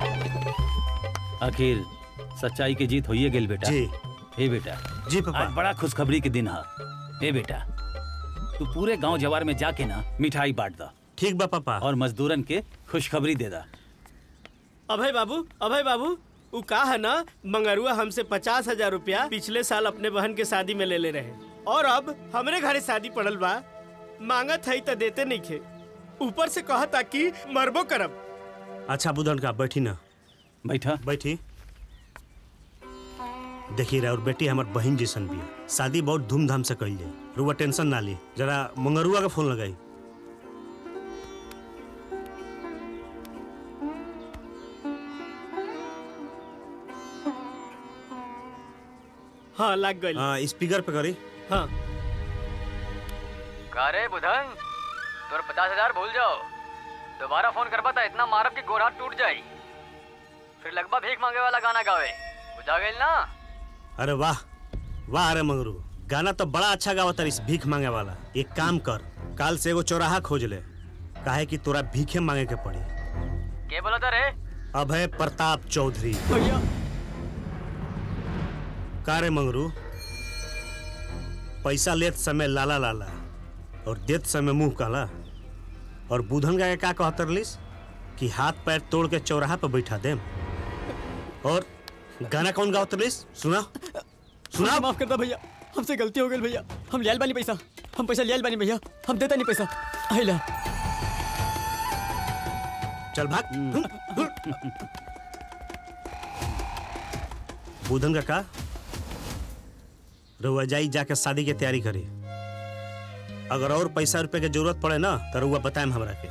आखिर सच्चाई की जीत होइए गेल बेटा जी। हे बेटा जी पापा आज बड़ा खुशखबरी के दिन है हे बेटा तू पूरे गांव जवार में जाके ना मिठाई बांट दा ठीक बा पापा और मजदूरन के खुशखबरी दे दा अभय बाबू अभय बाबू उ का है ना मंगरुआ हमसे पचास हजार रुपया पिछले साल अपने बहन के शादी में ले ले रहे और अब हमरे घरे शादी पड़ल बा मांगत है तो देते नहीं खे ऊपर से कहा था कि मरबो करब अच्छा बुधन का बैठी ना बैठा बैठी देखी रहे और बेटी हमार बहन जैसन भी है शादी बहुत धूमधाम से कल जाए रुआ टेंशन ना ली जरा मंगरुआ का फोन लगाई हाँ लग गई हाँ स्पीकर पे करी हाँ का रे बुधन तोर पचास हजार भूल जाओ दोबारा फोन करबा था इतना मारब कि गोरा टूट जाई फिर लगभग भीख मांगे वाला गाना गावे बुझा गइल ना अरे वाह वाह अरे मंगरू गाना तो बड़ा अच्छा गावा तारीस भीख मांगे वाला एक काम कर काल से एगो चौराहा खोज ले काहे कि तोरा भीखे मांगे के पड़ी के बोला था रे अभय प्रताप चौधरी भैया का रे मंगरू पैसा लेत समय लाला लाला और देत समय मुंह काला और बुधन का का कहत रलिस कि हाथ पैर तोड़ के चौराहा पर बैठा देम और गाना कौन गावत रलिस सुना सुना माफ कर दो भैया हमसे गलती हो गई भैया हम लियाल बानी पैसा हम पैसा लियाल बानी भैया हम देता नहीं पैसा आइला चल भाग बुधन का का रउआ जाई जाके शादी के तैयारी करी अगर और पैसा रुपए के जरूरत पड़े ना तो रउआ बताएम हमरा के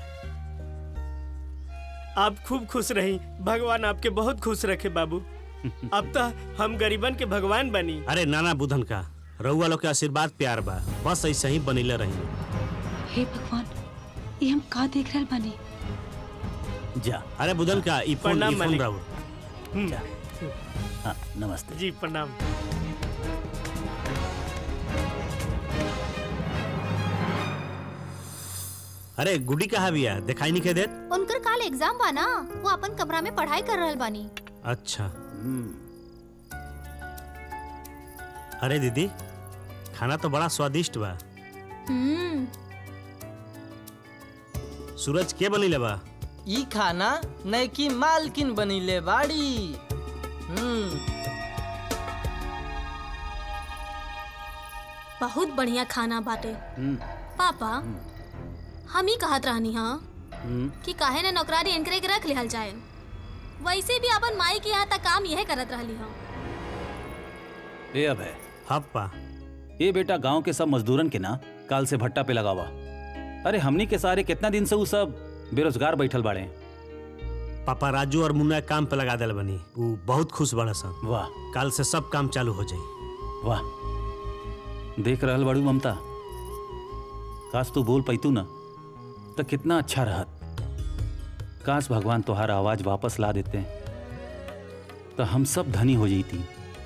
आप खूब खुश रही भगवान आपके बहुत खुश रखे बाबू अब तो हम गरीबन के भगवान बनी अरे नाना बुधन का रउआ लोग के आशीर्वाद प्यार बा बस ऐसे ही बनीले रही हे भगवान ये हम का देख रहल बानी जा अरे बुधन का ई फोन प्रणाम ई फोन मालिक। राउर जा हाँ नमस्ते जी प्रणाम अरे गुडी कहाँ बिया दिखाई नहीं के देत उनकर काल एग्जाम बा ना वो अपन कमरा में पढ़ाई कर रहल बानी अच्छा अरे दीदी खाना तो बड़ा स्वादिष्ट बा हम्म सूरज के बनीले बा ई खाना नैकी मालकिन बनीले बाड़ी हम्म बहुत बढ़िया खाना बाटे पापा हम ही कहत रहनी हाँ कि काहे ना नौकरानी इनकरे के रख लिहल जाए वैसे भी अपन माई के यहाँ तक काम यह करत रहली हम ए अब है हप्पा ये बेटा गांव के सब मजदूरन के ना काल से भट्टा पे लगावा अरे हमनी के सारे कितना दिन से उ सब बेरोजगार बैठल बाड़े पापा राजू और मुन्ना के काम पे लगा दिल बनी वो बहुत खुश बड़ा सन वाह काल से सब काम चालू हो जाई वाह देख रहल बाड़ू ममता काश तू बोल पैतू ना तो कितना अच्छा रहत काश भगवान तुम्हारा आवाज वापस ला देते तो हम सब धनी हो जाती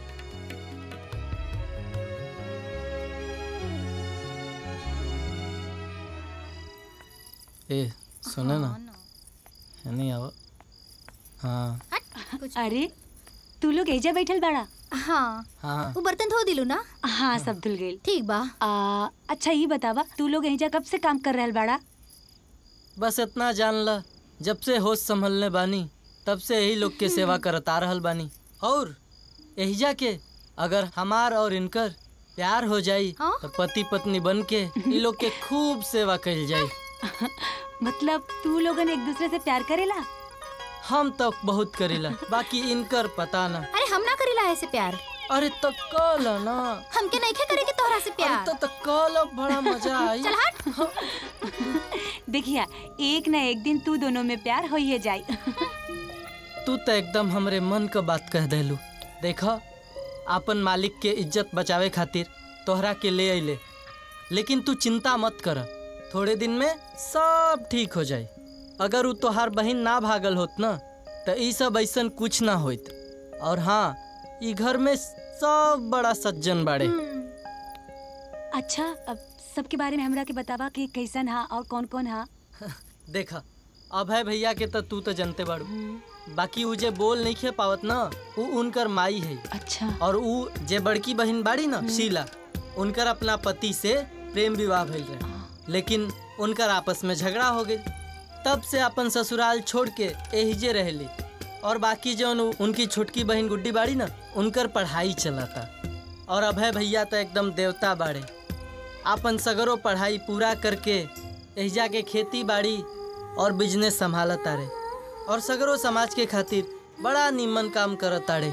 ए सुने ना नहीं आवा हाँ अरे तू लोग एजा बैठल बाड़ा हाँ हाँ वो बर्तन धो दिलू ना हाँ सब धुल गई ठीक बा आ, अच्छा ये बतावा तू लोग एजा कब से काम कर रहल बाड़ा बस इतना जान ला जब से होश संभलने बानी तब से यही लोग के सेवा करत आ रहल बानी और एहिजा के अगर हमार और इनकर प्यार हो जाई तो पति पत्नी बन के इ लोग के खूब सेवा कइल जाई मतलब तू लोगन एक दूसरे से प्यार करेला हम तो बहुत करेला बाकी इनकर पता ना अरे हम ना करेला ऐसे प्यार अरे तो कल ना हमके नहीं करे के तोहरा से प्यार तो, तो कल बड़ा मजा आई चल हट देखिया एक न एक दिन तू दोनों में प्यार हो ही जाई तू तो एकदम हमरे मन का बात कह देलू देखा आपन मालिक के इज्जत बचावे खातिर तोहरा के ले अइले लेकिन तू चिंता मत कर थोड़े दिन में सब ठीक हो जाए अगर उ तोहार बहन ना भागल होत ना तो ई सब ऐसन कुछ ना होत और हाँ ई घर में सब बड़ा सज्जन बाड़े अच्छा अब सबके बारे में हमरा के बतावा कि कैसन हा और कौन कौन हा देखा अभय भैया के तो तू तो जानते बाड़ू बाकी उ जे बोल नहीं खे पावत ना उ उनकर माई है अच्छा और उ जे बड़की बहन बाड़ी ना शीला उनकर अपना पति से प्रेम विवाह भइल रहे लेकिन उनकर आपस में झगड़ा हो गई तब से अपन ससुराल छोड़ के एहिजे रहली और बाकी जो उ- उनकी छोटकी बहन गुड्डी बाड़ी ना उनकर पढ़ाई चलता और अभय भैया तो एकदम देवता बाड़े आपन सगरो पढ़ाई पूरा करके एहिजा के खेती बाड़ी और बिजनेस संभालत तारे और सगरो समाज के खातिर बड़ा निमन काम करत ताड़े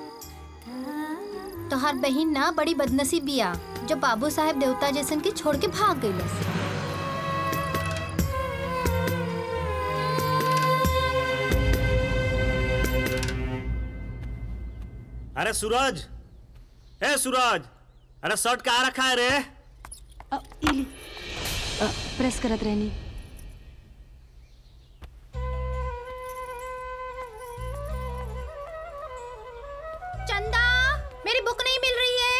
तोहार बहन ना बड़ी बदनसीब बिया जो बाबू साहेब देवता जैसन के छोड़ के भाग गई अरे सूरज ए सूरज अरे शर्ट कहाँ रखा है रे अ, इली अ, प्रेस करत रहनी चंदा मेरी बुक नहीं मिल रही है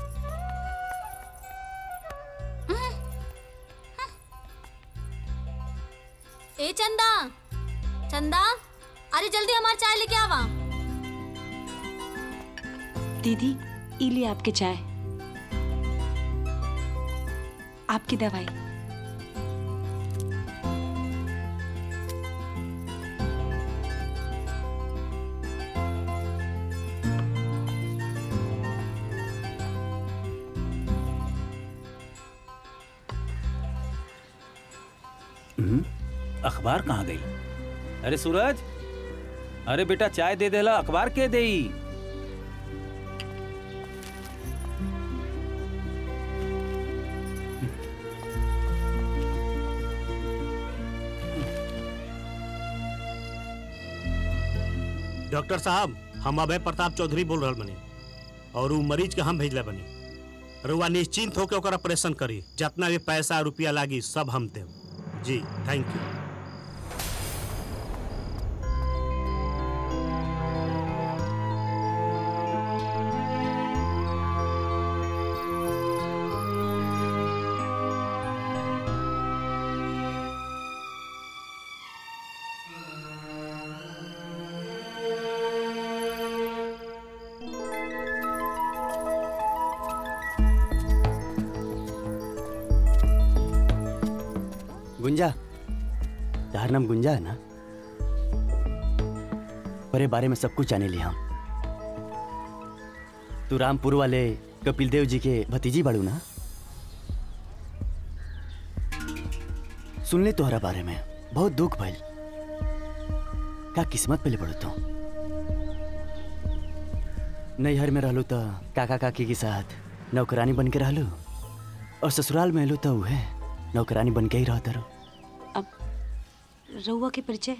ए चंदा चंदा अरे जल्दी हमारी चाय लेके आवा दीदी इली आपके चाय आपकी दवाई हम्म, अखबार कहाँ गई अरे सूरज अरे बेटा चाय दे देला अखबार के देई डॉक्टर साहब हम अभय प्रताप चौधरी बोल रहल बनी और उ मरीज के हम भेजले बनी रुआ निश्चिंत होकर ओकर ऑपरेशन करी जितना भी पैसा रुपया लागी सब हम देव जी थैंक यू गुंजा तार नाम गुंजा है ना बड़े बारे में सब कुछ जाने लिया हम तू रामपुर वाले कपिल देव जी के भतीजी बाड़ू ना सुन ले तोहरा बारे में बहुत दुख भइल का किस्मत पे पड़ो तो नैहर में रहलू तो काका काकी के साथ नौकरानी बन के रहलू और ससुराल में एलू तो उहे नौकरानी बन के ही रहता रहो रउआ के परिचय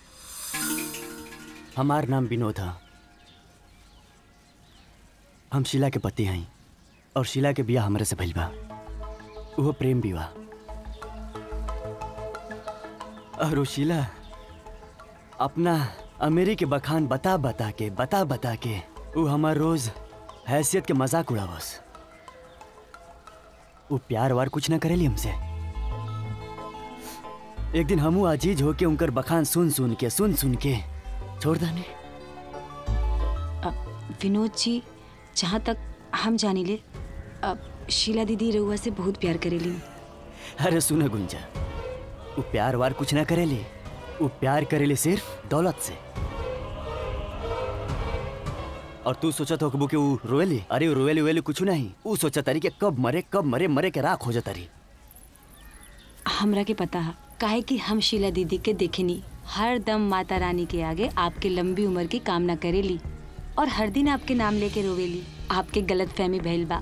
हमार नाम विनोद है हम शीला के पति हैं और शीला के बिया हमरे से भइल बा वो प्रेम विवाह और वो शीला अपना अमेरी के बखान बता बता के बता बता के वो हमार रोज हैसियत के मजाक उड़ावस वो प्यार वार कुछ ना करेली हमसे एक दिन हमू अजीज होके उनकर बखान सुन सुन के सुन सुन के छोड़ दाने विनोद जी जहाँ तक हम जानी ले अब शीला दीदी रउआ से बहुत प्यार करेली अरे सुन गुंजा वो प्यार वार कुछ ना करेली वो प्यार करेली सिर्फ दौलत से और तू सोचत हो कि वो रोएली अरे वो रोएली रोएली कुछ नहीं वो सोचा तारी कि कब मरे कब मरे मरे के राख हो जाता रही हमरा के पता है काहे कि हम शीला दीदी के देखेनी हर दम माता रानी के आगे आपके लंबी उम्र की कामना करेली और हर दिन आपके नाम लेके रोवेली आपके गलत फहमी भइल बा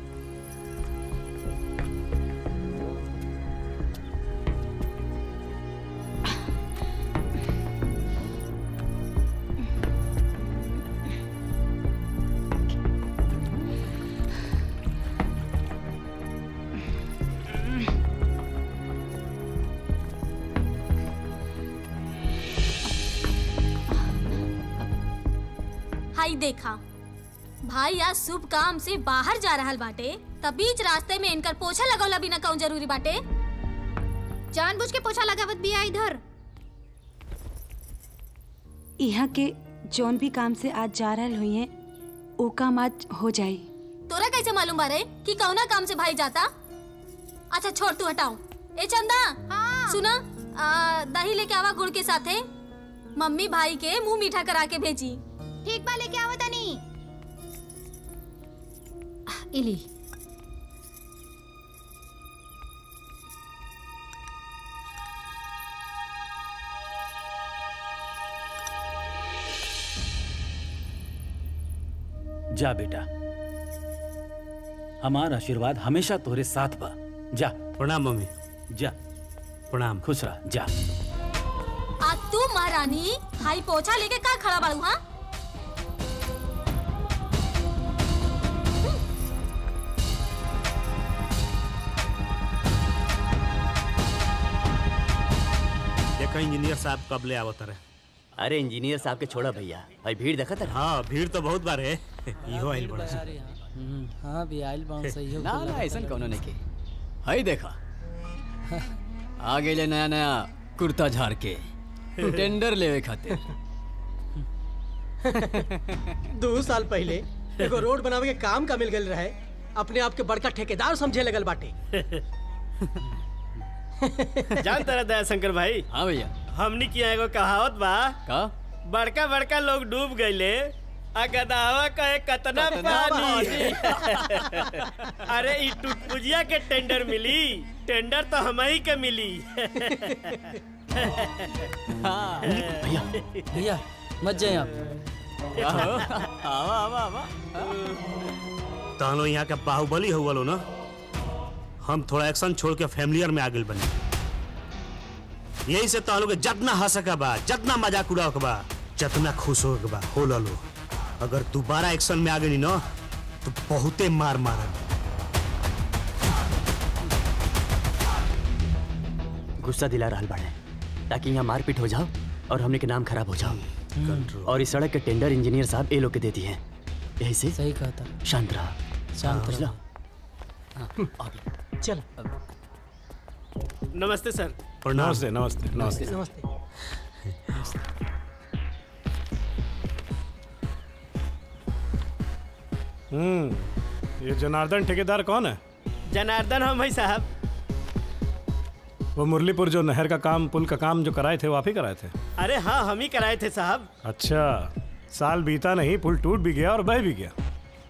हाई देखा भाई आज शुभ काम से बाहर जा रहल बाटे तब बीच रास्ते में इनकर पोछा लगौला बिना कौन जरूरी बाटे जानबूझ के पोछा लगावत बिया इधर यहाँ के जौन भी काम से आज जा रहल हुई हैं ओ काम आज हो जाई तोरा कैसे मालूम बारे कि कौना काम से भाई जाता अच्छा छोड़ तू हटाओ ए चंदा सुना आ, दही लेके आवा गुड़ के साथे मम्मी भाई के मुंह मीठा करा के भेजी ठीक बा लेके आवत तनी इली जा बेटा हमार आशीर्वाद हमेशा तोरे साथ बा जा प्रणाम मम्मी जा प्रणाम खुश रह जा आ तू महारानी हाई पोछा लेके का खड़ा बाड़ू हाँ देखो इंजीनियर साहब कब ले आवत रहे अरे इंजीनियर साहब के छोड़ा भैया भाई भीड़ देखा था हाँ भीड़ तो बहुत बार है इहो आइल बड़ा सा। हाँ भी आइल बाउंस सही हो ना ना ऐसा कोनो नहीं के हई देखा आ गए नया नया कुर्ता झाड़ के टेंडर लेवे खातिर दो साल पहले एगो रोड बनावे के काम का मिल गल रहे अपने आप के बड़का ठेकेदार समझे लगल बाटे जान तारा दया शंकर भाई हाँ भैया हमनी की एगो कहावत बा का बड़का बड़का लोग डूब गईले आ गदावा कहे कतना कतना पानी अरे ई टुटपुजिया के टेंडर मिली टेंडर तो हम ही के मिली भैया भैया मत जाए आप आवा आवा आवा तहनो यहाँ के बाहुबली हुआ लो ना हम थोड़ा एक्शन छोड़ के फैमिलियर में आगे बने यही से तहनो के जितना हंस के बा जितना मजाक उड़ा के बा जितना खुश हो के बा हो लो अगर दोबारा एक्शन में आ गई ना तो बहुते मार मारन गुस्सा दिला रहा बाड़े ताकि यहाँ मारपीट हो जाओ और हमने के नाम खराब हो जाओ और इस सड़क के टेंडर इंजीनियर साहब ए लोग के देती हैं यही से सही कहा था शांत रहा शांत बुझला? चल नमस्ते सर नमस्ते नमस्ते नमस्ते नमस्ते हम्म ये जनार्दन ठेकेदार कौन है जनार्दन हम भाई साहब वो मुरलीपुर जो नहर का काम पुल का काम जो कराए थे वो आप ही कराए थे अरे हाँ हम ही कराए थे साहब अच्छा साल बीता नहीं पुल टूट भी गया और बह भी गया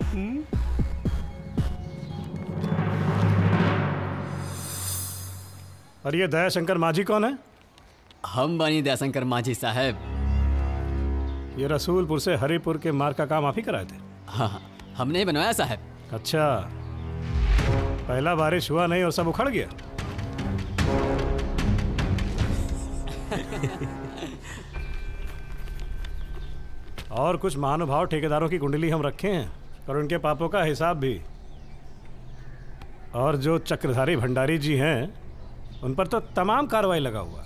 और ये दयाशंकर माझी कौन है हम बनी दयाशंकर माझी साहब ये रसूलपुर से हरिपुर के मार्ग का काम आप ही कराए थे हाँ हमने ही बनवाया साहब अच्छा पहला बारिश हुआ नहीं और सब उखड़ गया और कुछ महानुभाव ठेकेदारों की कुंडली हम रखे हैं और उनके पापों का हिसाब भी और जो चक्रधारी भंडारी जी हैं उन पर तो तमाम कार्रवाई लगा हुआ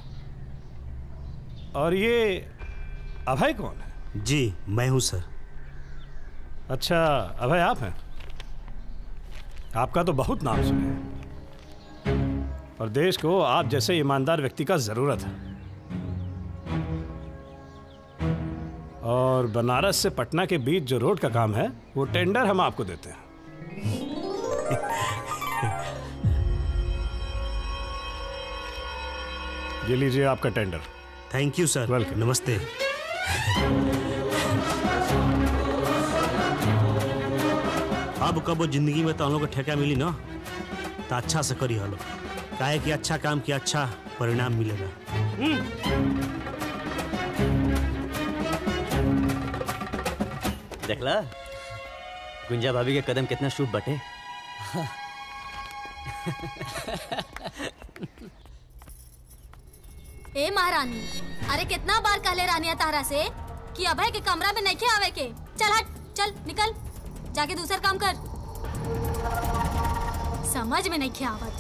और ये अभय कौन है जी मैं हूँ सर अच्छा अभय आप हैं आपका तो बहुत नाम सुने हैं। और देश को आप जैसे ईमानदार व्यक्ति का जरूरत है और बनारस से पटना के बीच जो रोड का काम है वो टेंडर हम आपको देते हैं ये लीजिए आपका tender thank you sir welcome नमस्ते अब कबो जिंदगी में तो हम लोग को ठेका मिली ना तो अच्छा से करी हलो काहे कि अच्छा काम किया अच्छा परिणाम मिलेगा देखला गुंजा भाभी के कदम कितना शुभ बटे ए महारानी अरे कितना बार कहले रानिया तारा से कि अभय के कमरा में नहीं आवे के चल हट चल निकल जाके दूसर काम कर समझ में नहीं आवत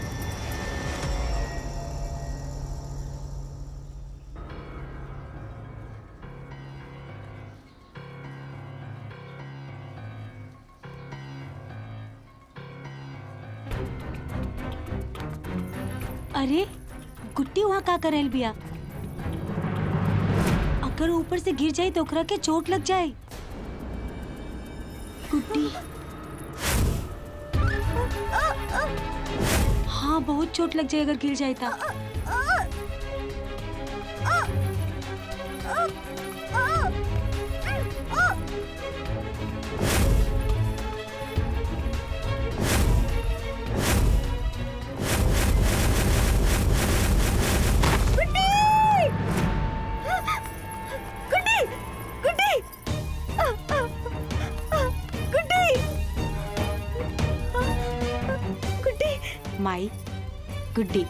अरे गुट्टी वहाँ का करेल बिया अगर वो ऊपर से गिर जाए तो ओकरा के चोट लग जाए गुड्डी हाँ बहुत चोट लग जाए अगर गिर जाए तो गुड्डी गुड्डी गुड्डी गुड्डी माई गुड्डी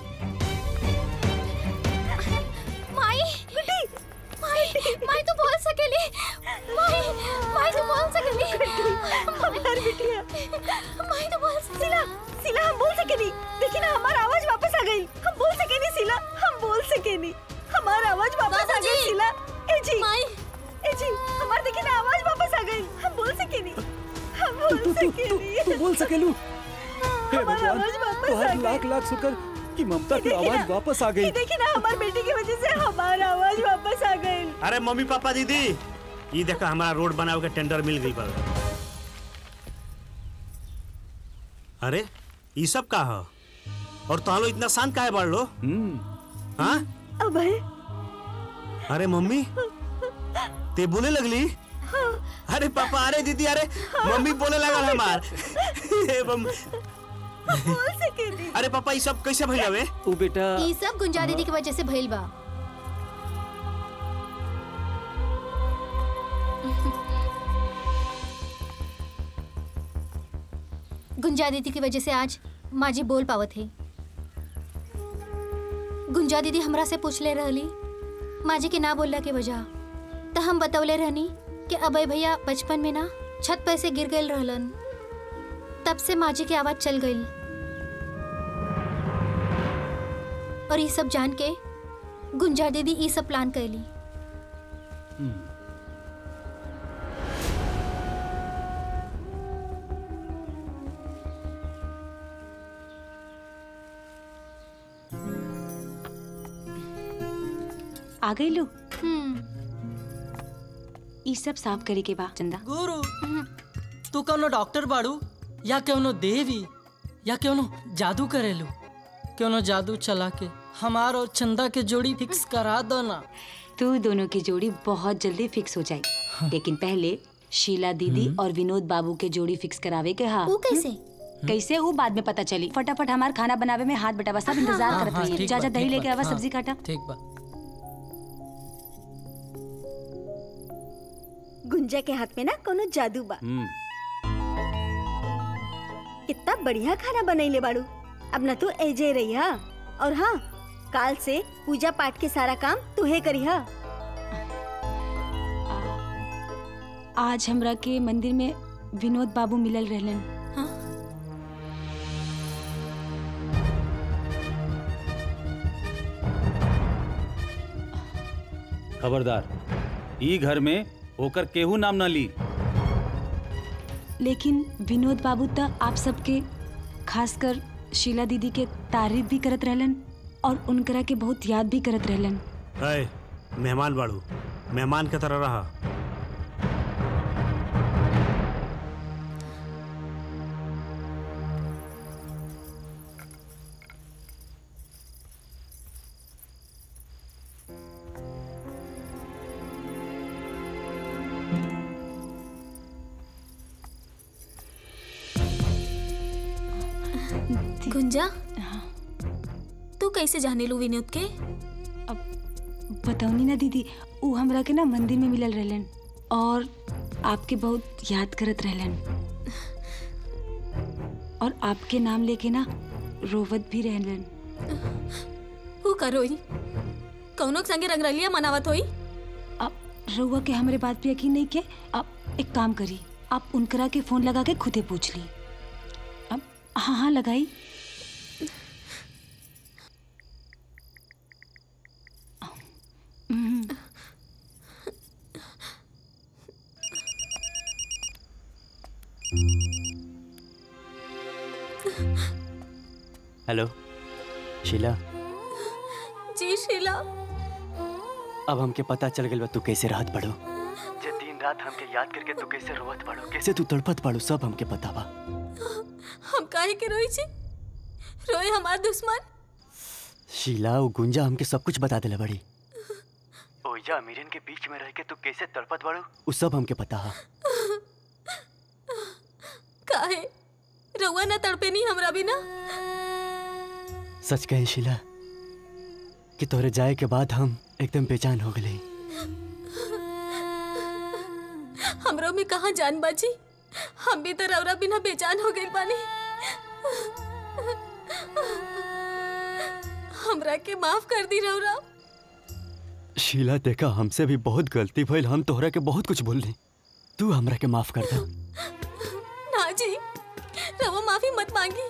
माई गुड्डी माई माई तो बोल सकेली माई माई तो बोल सकेली हमार बिटिया माई तो बोल सकेली सिला सिला हम बोल सके नहीं देखी ना हमारा आवाज वापस आ गई हम बोल सके नहीं सिला हम बोल सके नहीं हमारा आवाज वापस आ गई बाबूजी! सिला ए जी माई ए जी हमार देखी ना आवाज वापस आ गई हम बोल सके नहीं हम बोल सके नहीं तू बोल सकेलू हे हमारा भगवान आवाज वापस आ तुम्हारी गई लाख लाख शुक्र कि ममता की देखी ना, आवाज वापस आ गई ये देखी ना हमारी बेटी की वजह से हमारा आवाज वापस आ गई अरे मम्मी पापा दीदी ये देखा हमारा रोड बनावे के टेंडर मिल गई बा अरे ये सब का है और तालो इतना शांत काहे बढ़ लो हाँ अभय अरे मम्मी ते बोले लगली अरे पापा अरे दीदी अरे मम्मी बोले लगल हमार हे मम- अरे पापा ये सब कैसे भइल हवे ऊ बेटा ई सब गुंजा दीदी की वजह से भइल बा गुंजा दीदी की वजह से आज माँ जी बोल पावत है गुंजा दीदी हमरा से पूछ ले रहली माँ जी के ना बोलला के वजह तो हम बतौले रहनी कि अभय भैया बचपन में ना छत पर से गिर गए रहलन तब से माँ जी की आवाज चल गई और ये सब जान के गुंजा दीदी ये सब प्लान कैली आ गई लो ई सब साफ करे के बा चंदा गुरु तू कौनो डॉक्टर बाड़ू या कौनो देवी या कौनो जादू करेलू कौनो जादू चला के हमार और चंदा के जोड़ी फिक्स करा दो ना तू दोनों की जोड़ी बहुत जल्दी फिक्स हो जाए लेकिन पहले शीला दीदी और विनोद बाबू के जोड़ी फिक्स करावे के हा वो कैसे कैसे वो बाद में पता चली फटाफट हमार खाना बनावे में हाथ बटा सब इंतजार हाँ, करत हाँ, रही ठीक जा बा, जा दही ठीक लेके बा, आवा हाँ, सब्जी काटा ठीक बा गुंजा के हाथ में ना कोनो जादू बा कितना बढ़िया खाना बनैले बाड़ू अब ना तू एजे रही हा और हाँ काल से पूजा पाठ के सारा काम तूहे करी हा आज हमरा के मंदिर में विनोद बाबू मिलल रहलन खबरदार ई घर में होकर केहू नाम ना ली लेकिन विनोद बाबू तो आप सबके खासकर शीला दीदी के तारीफ भी करत रहलन और उनकरा के बहुत याद भी करत रहलन है मेहमान बाड़ू मेहमान के तरह रहा गुंजा तू कैसे जाने लू विनोद के बताऊनी ना दीदी ऊ हमरा के ना मंदिर में मिलल रहलन और आपके बहुत याद करत रहलन और आपके नाम लेके ना रोवत भी रहलन हु करोई कौनो के संगे रंगरलिया मनावत होई अब रउआ के हमरे बात पे यकीन नहीं के अब एक काम करी आप उनकरा के फोन लगा के खुदे पूछ ली अब हाँ हाँ लगाई हम्म, हेलो शीला जी शीला अब हमके पता चल गइल बा तू कैसे राहत पड़ो जे दिन रात हमके याद करके तू कैसे रोवत पड़ो कैसे तू तड़पत पड़ो सब हमके पता बा हम काहे के रोई छी रोए हमार दुश्मन शीला वो गुंजा हमके सब कुछ बता दिला बड़ी ओइजा अमीरन के बीच में रह के तू कैसे तड़पत बड़ो वो सब हमके पता है काहे रउआ ना तड़पे नहीं हमरा बिना सच कहे शीला कि तोरे जाए के बाद हम एकदम बेचैन हो गए हमरो में कहाँ जान बाजी हम भी तो रउरा बिना बेजान हो गइल बानी हमरा के माफ कर दी रउरा शीला देखा हमसे भी बहुत गलती भइल हम तोहरा के बहुत कुछ बोलनी तू हमरा के माफ कर दे ना जी रवा माफी मत मांगी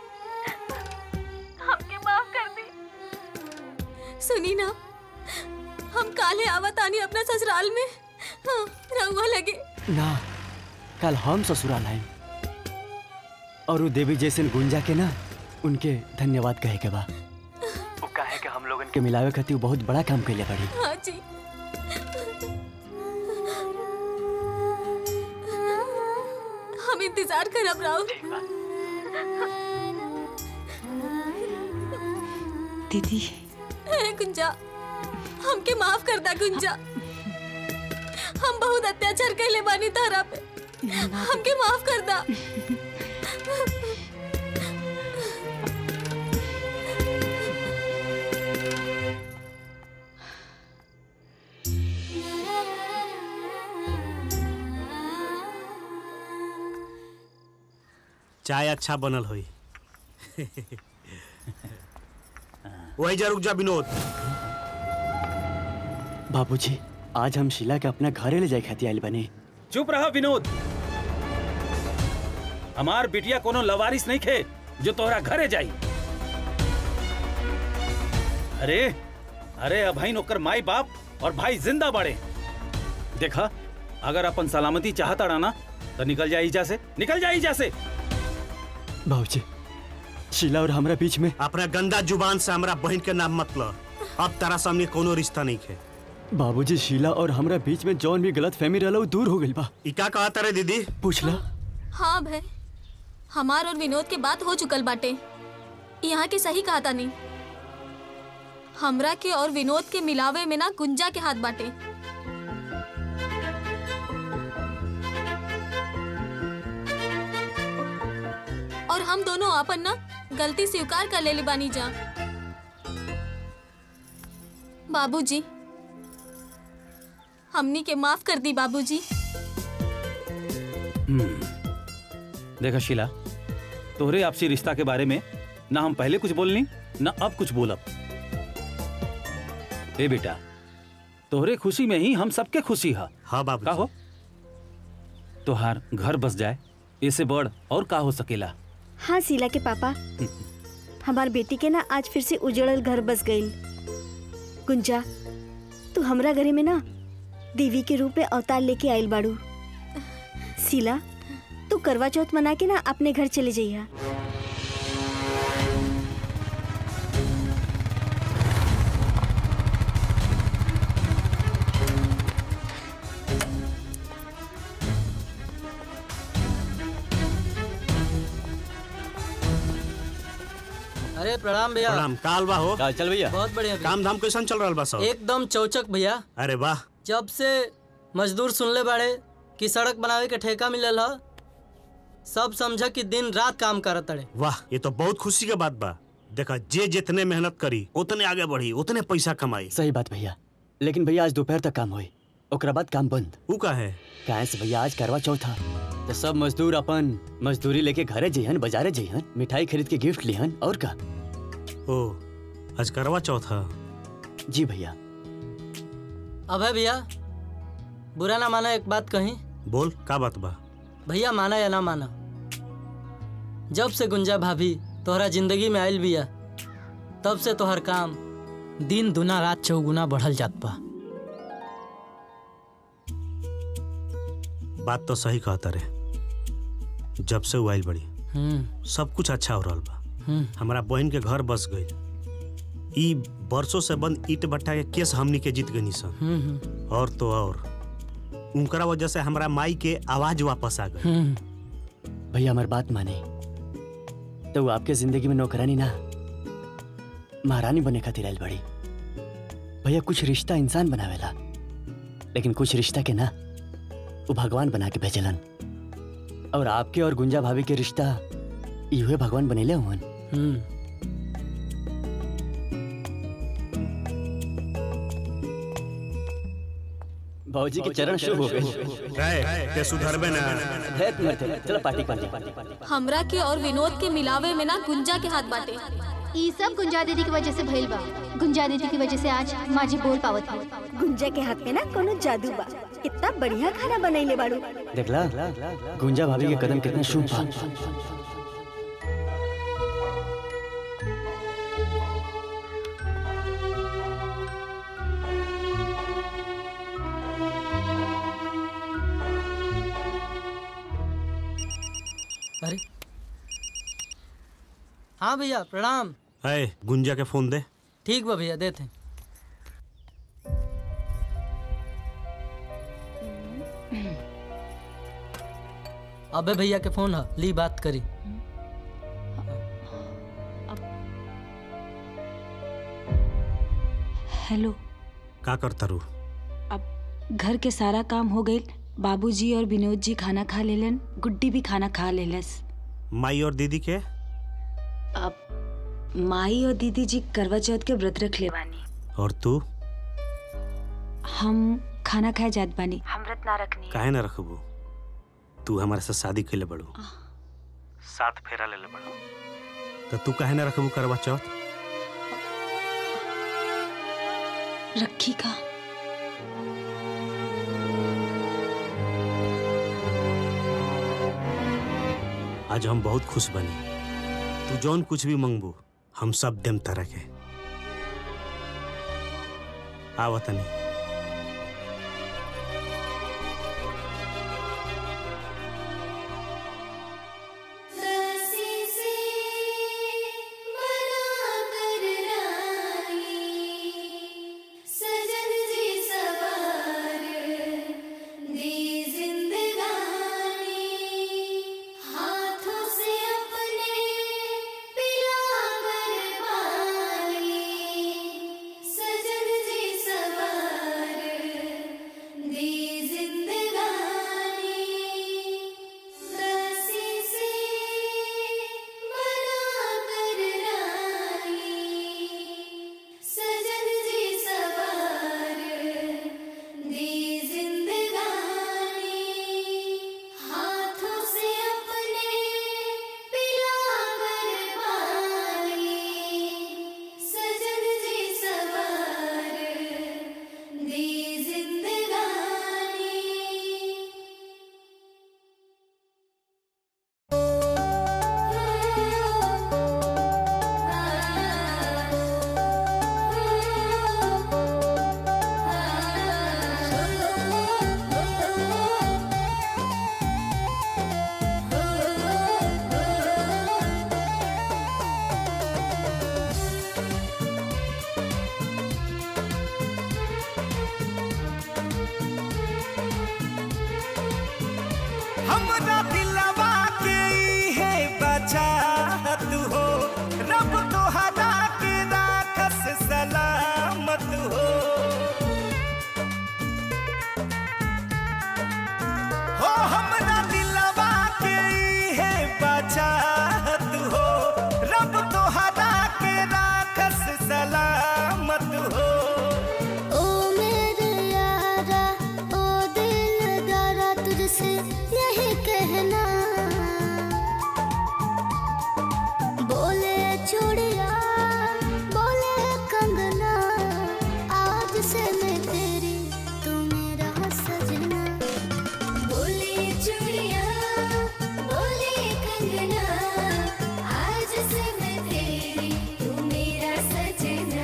हमके माफ कर दी सुनी ना हम काले आवत आनी अपना ससुराल में हाँ रहुआ लगे ना कल हम ससुराल आए और वो देवी जैसे गुंजा के ना उनके धन्यवाद कहे के बा वो कहे के हम लोगन के मिलावे खातिर वो बहुत बड़ा काम कैले बड़ी हाँ जी हम इंतजार करब राव दीदी हे गुंजा हमके माफ कर दा गुंजा हम बहुत अत्याचार कैले बानी तारा पे हमके माफ कर दा चाय अच्छा बनल होई वही जा रुक जा विनोद बाबूजी आज हम शीला के अपना घरे ले जाए खाती आइल बनी चुप रहा विनोद हमार बिटिया कोनो लवारिस नहीं खे जो तोहरा घरे जाई अरे अरे अभाई नौकर माई बाप और भाई जिंदा बड़े देखा अगर अपन सलामती चाहता रहना तो निकल जाए ईजा से निकल जाए ईजा से बाबूजी शीला और हमरा बीच में अपना गंदा जुबान से हमरा बहन के नाम मत लो अब तारा सामने कोनो रिश्ता नहीं है बाबूजी शीला और हमरा बीच में जौन भी गलत फहमी रहला उ दूर हो गइल बा ई का कहा तारे दीदी पूछला हाँ भाई हमार और विनोद के बात हो चुकल बाटे यहाँ के सही कहा नहीं हमरा के और विनोद के मिलावे में ना गुंजा के हाथ बाटे और हम दोनों अपन ना गलती स्वीकार कर ले बानी जा बाबूजी हमनी के माफ कर दी बाबूजी हम्म। देखा शीला तोहरे आपसी रिश्ता के बारे में ना हम पहले कुछ बोलनी ना अब कुछ बोलब ए बेटा तोहरे खुशी में ही हम सबके खुशी है हाँ बाबू का हो तोहार घर बस जाए इससे बड़ और का हो सकेला हाँ शीला के पापा हमार बेटी के ना आज फिर से उजड़ल घर बस गई गुंजा तू हमरा घरे में ना देवी के रूप में अवतार लेके आयल बाड़ू शीला तू करवा चौथ मना के ना अपने घर चले जाइया अरे प्रणाम भैया प्रणाम काल बा हो चल भैया बहुत बढ़िया भैया। काम धाम कैसन चल रहा बा सब एकदम चौचक भैया अरे वाह जब से मजदूर सुनले बाड़े कि सड़क बनावे के ठेका मिलल ह सब समझ कि दिन रात काम करत अड़े वाह ये तो बहुत खुशी के बात बा देखा जे जितने मेहनत करी उतने आगे बढ़ी उतने पैसा कमाई सही बात भैया लेकिन भैया आज दोपहर तक काम होई ओकरा बाद काम बंद ऊ का है काहे से भैया आज करवा चौथ था तो सब मजदूर अपन मजदूरी लेके घरे जइहन बाजारे जइहन मिठाई खरीद के गिफ्ट लिहन और का ओ आज करवा चौथ है जी भैया अभय भैया बुरा ना माना एक बात कही बोल का बात बा भैया माना या ना माना जब से गुंजा भाभी तोहरा जिंदगी में आयल बिया तब से तोहर काम दिन दुना रात चौगुना बढ़ल जात बा बात तो सही कहता रे जब से वो आइल बड़ी हम्म सब कुछ अच्छा हो रहा बा हम्म हमारा बहन के घर बस गई ई बरसों से बंद ईट भट्टा के केस हमनी के जीत गनी सन हम्म हम्म, और तो और उनकरा वजह से हमारा माई के आवाज वापस आ गई हम्म भैया हमार बात माने तो वो आपके जिंदगी में नौकरानी ना महारानी बने खातिर आइल बड़ी भैया कुछ रिश्ता इंसान बनावेला लेकिन कुछ रिश्ता के ना वो भगवान बना के भेजलन और आपके और गुंजा भाभी के रिश्ता इहे भगवान बनेले हुवन हम्म बाबूजी के चरण शुभ हो गए ते सुधरबे ना हेत मरते चलो पार्टी पार्टी हमरा के और विनोद के मिलावे में ना गुंजा के हाथ बाटे ई सब गुंजा दीदी की वजह से भइल बा गुंजा दीदी की वजह से आज माजी बोल पावत है गुंजा के हाथ में ना कोनो जादू बा कितना बढ़िया खाना बनैले बाड़ू देखला गुंजा भाभी के कदम कितना शुभ बा अरे हाँ भैया प्रणाम है गुंजा के फोन दे ठीक बा भैया देते हैं। अबे भैया के फोन है ली बात करी हेलो का करता रू घर के सारा काम हो गई बाबूजी और विनोद जी खाना खा लेलन गुड्डी भी खाना खा लेलस माई और दीदी के अब माई और दीदी जी करवा चौथ के व्रत रख ले बानी और तू हम खाना खाए जात बानी हम व्रत ना रखनी काहे ना रखबू तू हमारे साथ शादी कैले बड़ू साथ फेरा ले ले बड़ू तो तू काहे ना रखबू करवा चौथ रखी का आज हम बहुत खुश बनी तू जौन कुछ भी मंगबू हम सब देम तरह के आवतनी सजन जी सवार दी जिंदगानी हाथों से अपने पिला बरबानी सजन जी सवार दी जिंदगानी दासी से बना कर रानी सजन जी सवार दी जिंदगानी हाथों से अपने पिला बरबानी सजन जी सवार दी जिंदगानी हमरा दिलवा के है बचात हो रब तोहरा के राखस सलामत हो हो हमरा दिलवा के है बचात हो रब तोहरा के राखस सलामत हो ओ मेरे यारा ओ दिलदारा तुझसे यही कहना बोले चूड़िया बोले कंगना आज से मैं तेरी तू मेरा सजना बोले चूड़िया बोले कंगना आज से मैं तेरी तू मेरा सजना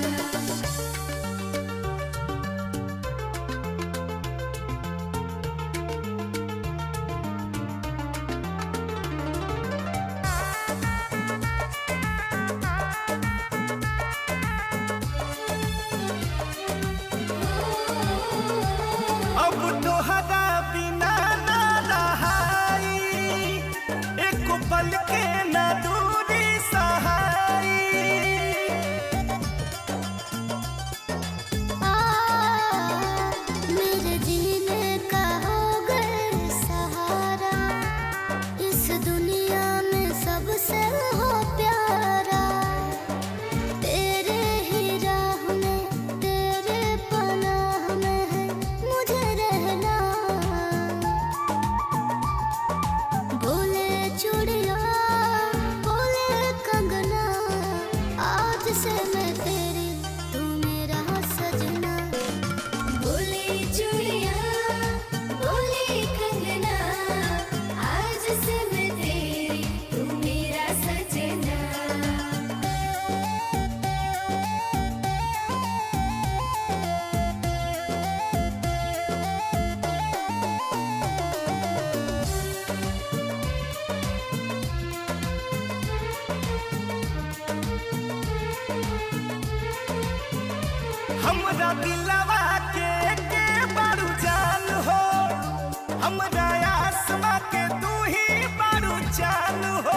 अब तोहरा बिना ना रहाई एक पल के ना दूरी सहाई आ, मेरे जीने का हो गए सहारा इस दुनिया में सबसे हो प्यारा तेरे ही राह में तेरे पनाह में है मुझे रहना बोले चूड़िया बोले कंगना आज से मैं तेरी तू मेरा सजना बोले चूड़िया बोले कंगना आज से मैं तेरी तू मेरा सजना हमरा दिलवा के के बारू जान हो हमरा आसमा के तू ही बारू जान हो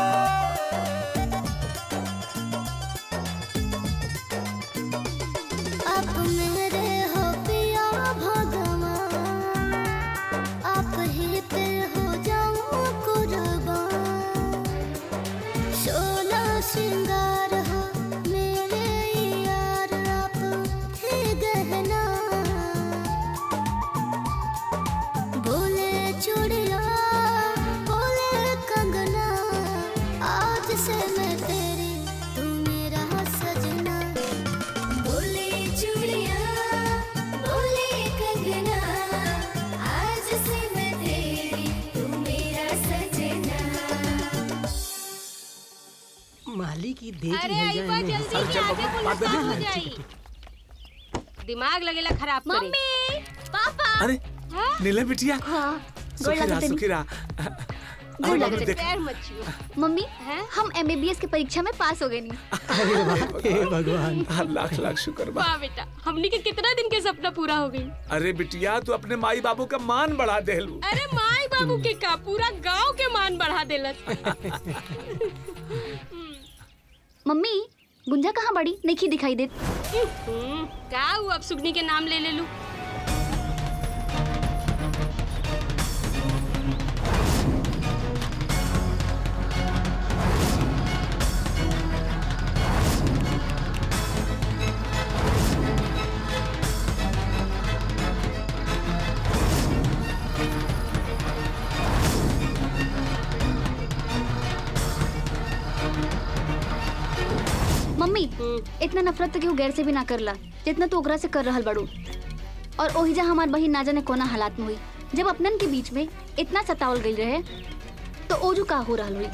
अब मेरे हो पिया भगवान आप ही पे हो जाऊं कुर्बान सोना श्रृंगार हो मेरे यार आप ही गहना बोले चूड़िया बोले कंगना आज से मैं तेरी तू मेरा सजना बोले चूड़िया बोले कंगना आज से मैं तेरी तू मेरा सजना माली की देख अरे लिहल आई जाए बा में। जल्दी अच्छा, से आगे बाबू, पुलिस बाबू, काम हो हाँ, जाई ठीक है, दिमाग लगेला खराब करे मम्मी पापा अरे नीलम बिटिया हाँ सुखी रहा लागत सुखी रहा गोड़ आओ, लागत देख। पैर मत छुओ मम्मी हम एमबीबीएस की परीक्षा में पास हो गए नहीं अरे वाह, हे भगवान लाख लाख शुक्र बा वाह बेटा हमनी के कितना दिन के सपना पूरा हो गई अरे बिटिया तू अपने माई बाबू का मान बढ़ा देलू अरे माई बाबू के का पूरा गांव के मान बढ़ा देलस मम्मी गुंजा कहाँ बड़ी नहीं दिखाई देत हम्म, का हुआ अब सुगनी के नाम ले ले लू मम्मी इतना नफरत तो केहू गैर से भी ना करला जितना तू ओकरा से कर रहल बड़ू और ओहिजा हमार बहिन ना जाने कोना हालात में हुई जब अपनन के बीच में इतना सतावल गई रहे तो ओजू का हो रहल हुई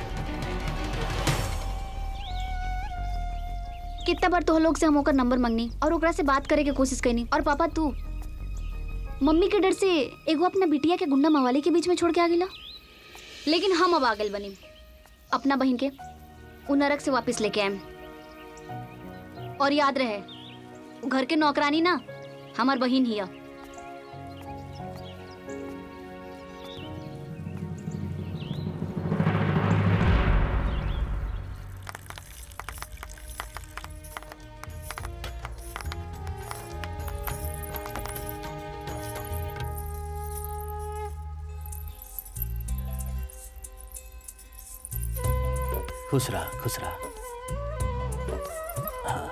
कितना बार तो लोग से हम ओकर नंबर मंगनी और ओकरा से बात करे के कोशिश करनी और पापा तू मम्मी के डर से एगो अपना बिटिया के गुंडा मवाली के बीच में छोड़ के आ गिला लेकिन हम अब आगल बनी अपना बहन के उ नरक से वापस लेके आए और याद रहे उ घर के नौकरानी ना हमार बहिन हिया खुश रहा खुश रहा हाँ।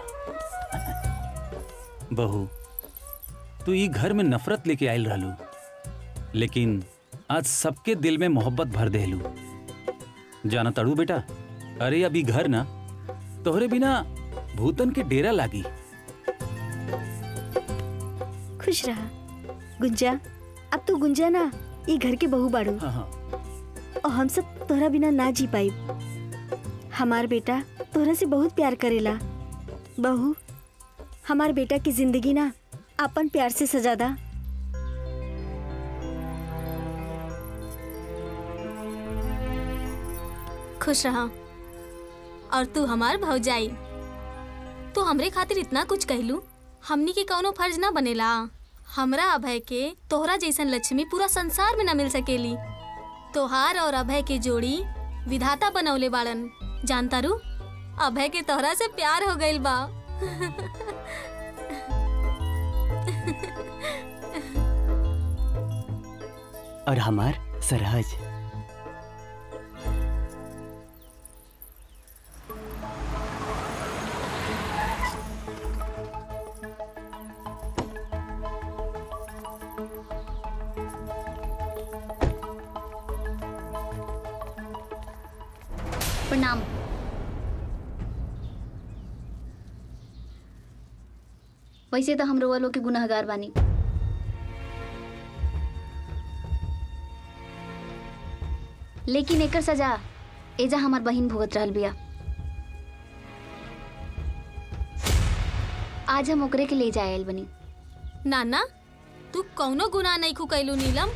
बहू तू ई घर में नफरत लेके आयल रहलू लेकिन आज सबके दिल में मोहब्बत भर देलू जाना तड़ू बेटा अरे अभी घर ना तोहरे बिना भूतन के डेरा लागी खुश रहा गुंजा अब तू गुंजा ना ये घर के बहू बाड़ू हाँ, हाँ। और हम सब तोहरा बिना ना जी पाई हमार बेटा तोहरा से बहुत प्यार करेला बहू हमार बेटा की जिंदगी ना अपन प्यार से सजादा खुश रहा और तू हमार भौजाई तू हमरे खातिर इतना कुछ कहलू हमनी के कौनो फर्ज ना बनेला हमरा अभय के तोहरा जैसन लक्ष्मी पूरा संसार में न मिल सकेली तोहार और अभय के जोड़ी विधाता बनौले बाड़न जानता रू अभय के तोहरा से प्यार हो गइल बा और हमार सरहज प्रणाम वैसे तो हम रोवा लोग के गुनाहगार बानी लेकिन एकर सजा एजा हमार बहिन भुगत रहल बिया आज हम ओकरे के ले जाए आयल बनी नाना तू कौनो गुनाह नहीं खु कैलू नीलम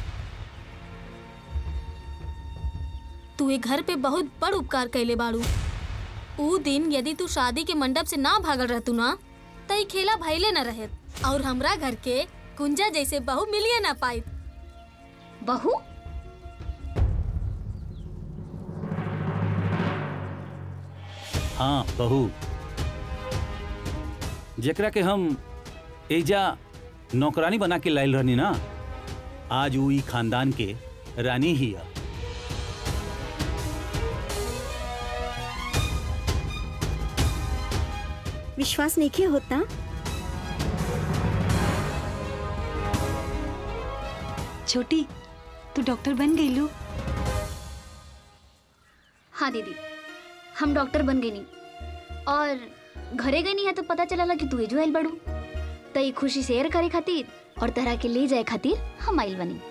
तू ए घर पे बहुत बड़ उपकार कैले बाड़ू ऊ दिन यदि तू शादी के मंडप से ना भागल रहतू ना त ई खेला भइले न रहे और हमरा घर के कुंजा जैसे बहू मिलिए ना पाई बहू हाँ बहू जेकरा के हम एजा नौकरानी बना के लाइल रहनी ना आज वो ई खानदान के रानी ही है विश्वास नहीं के होता छोटी तू डॉक्टर बन गई लू हाँ दीदी हम डॉक्टर बन गई नहीं और घरे गई नहीं है तो पता चला कि तू जो आइल बड़ू तई खुशी शेयर करे खातिर और तरह के ले जाए खातिर हम आइल बनी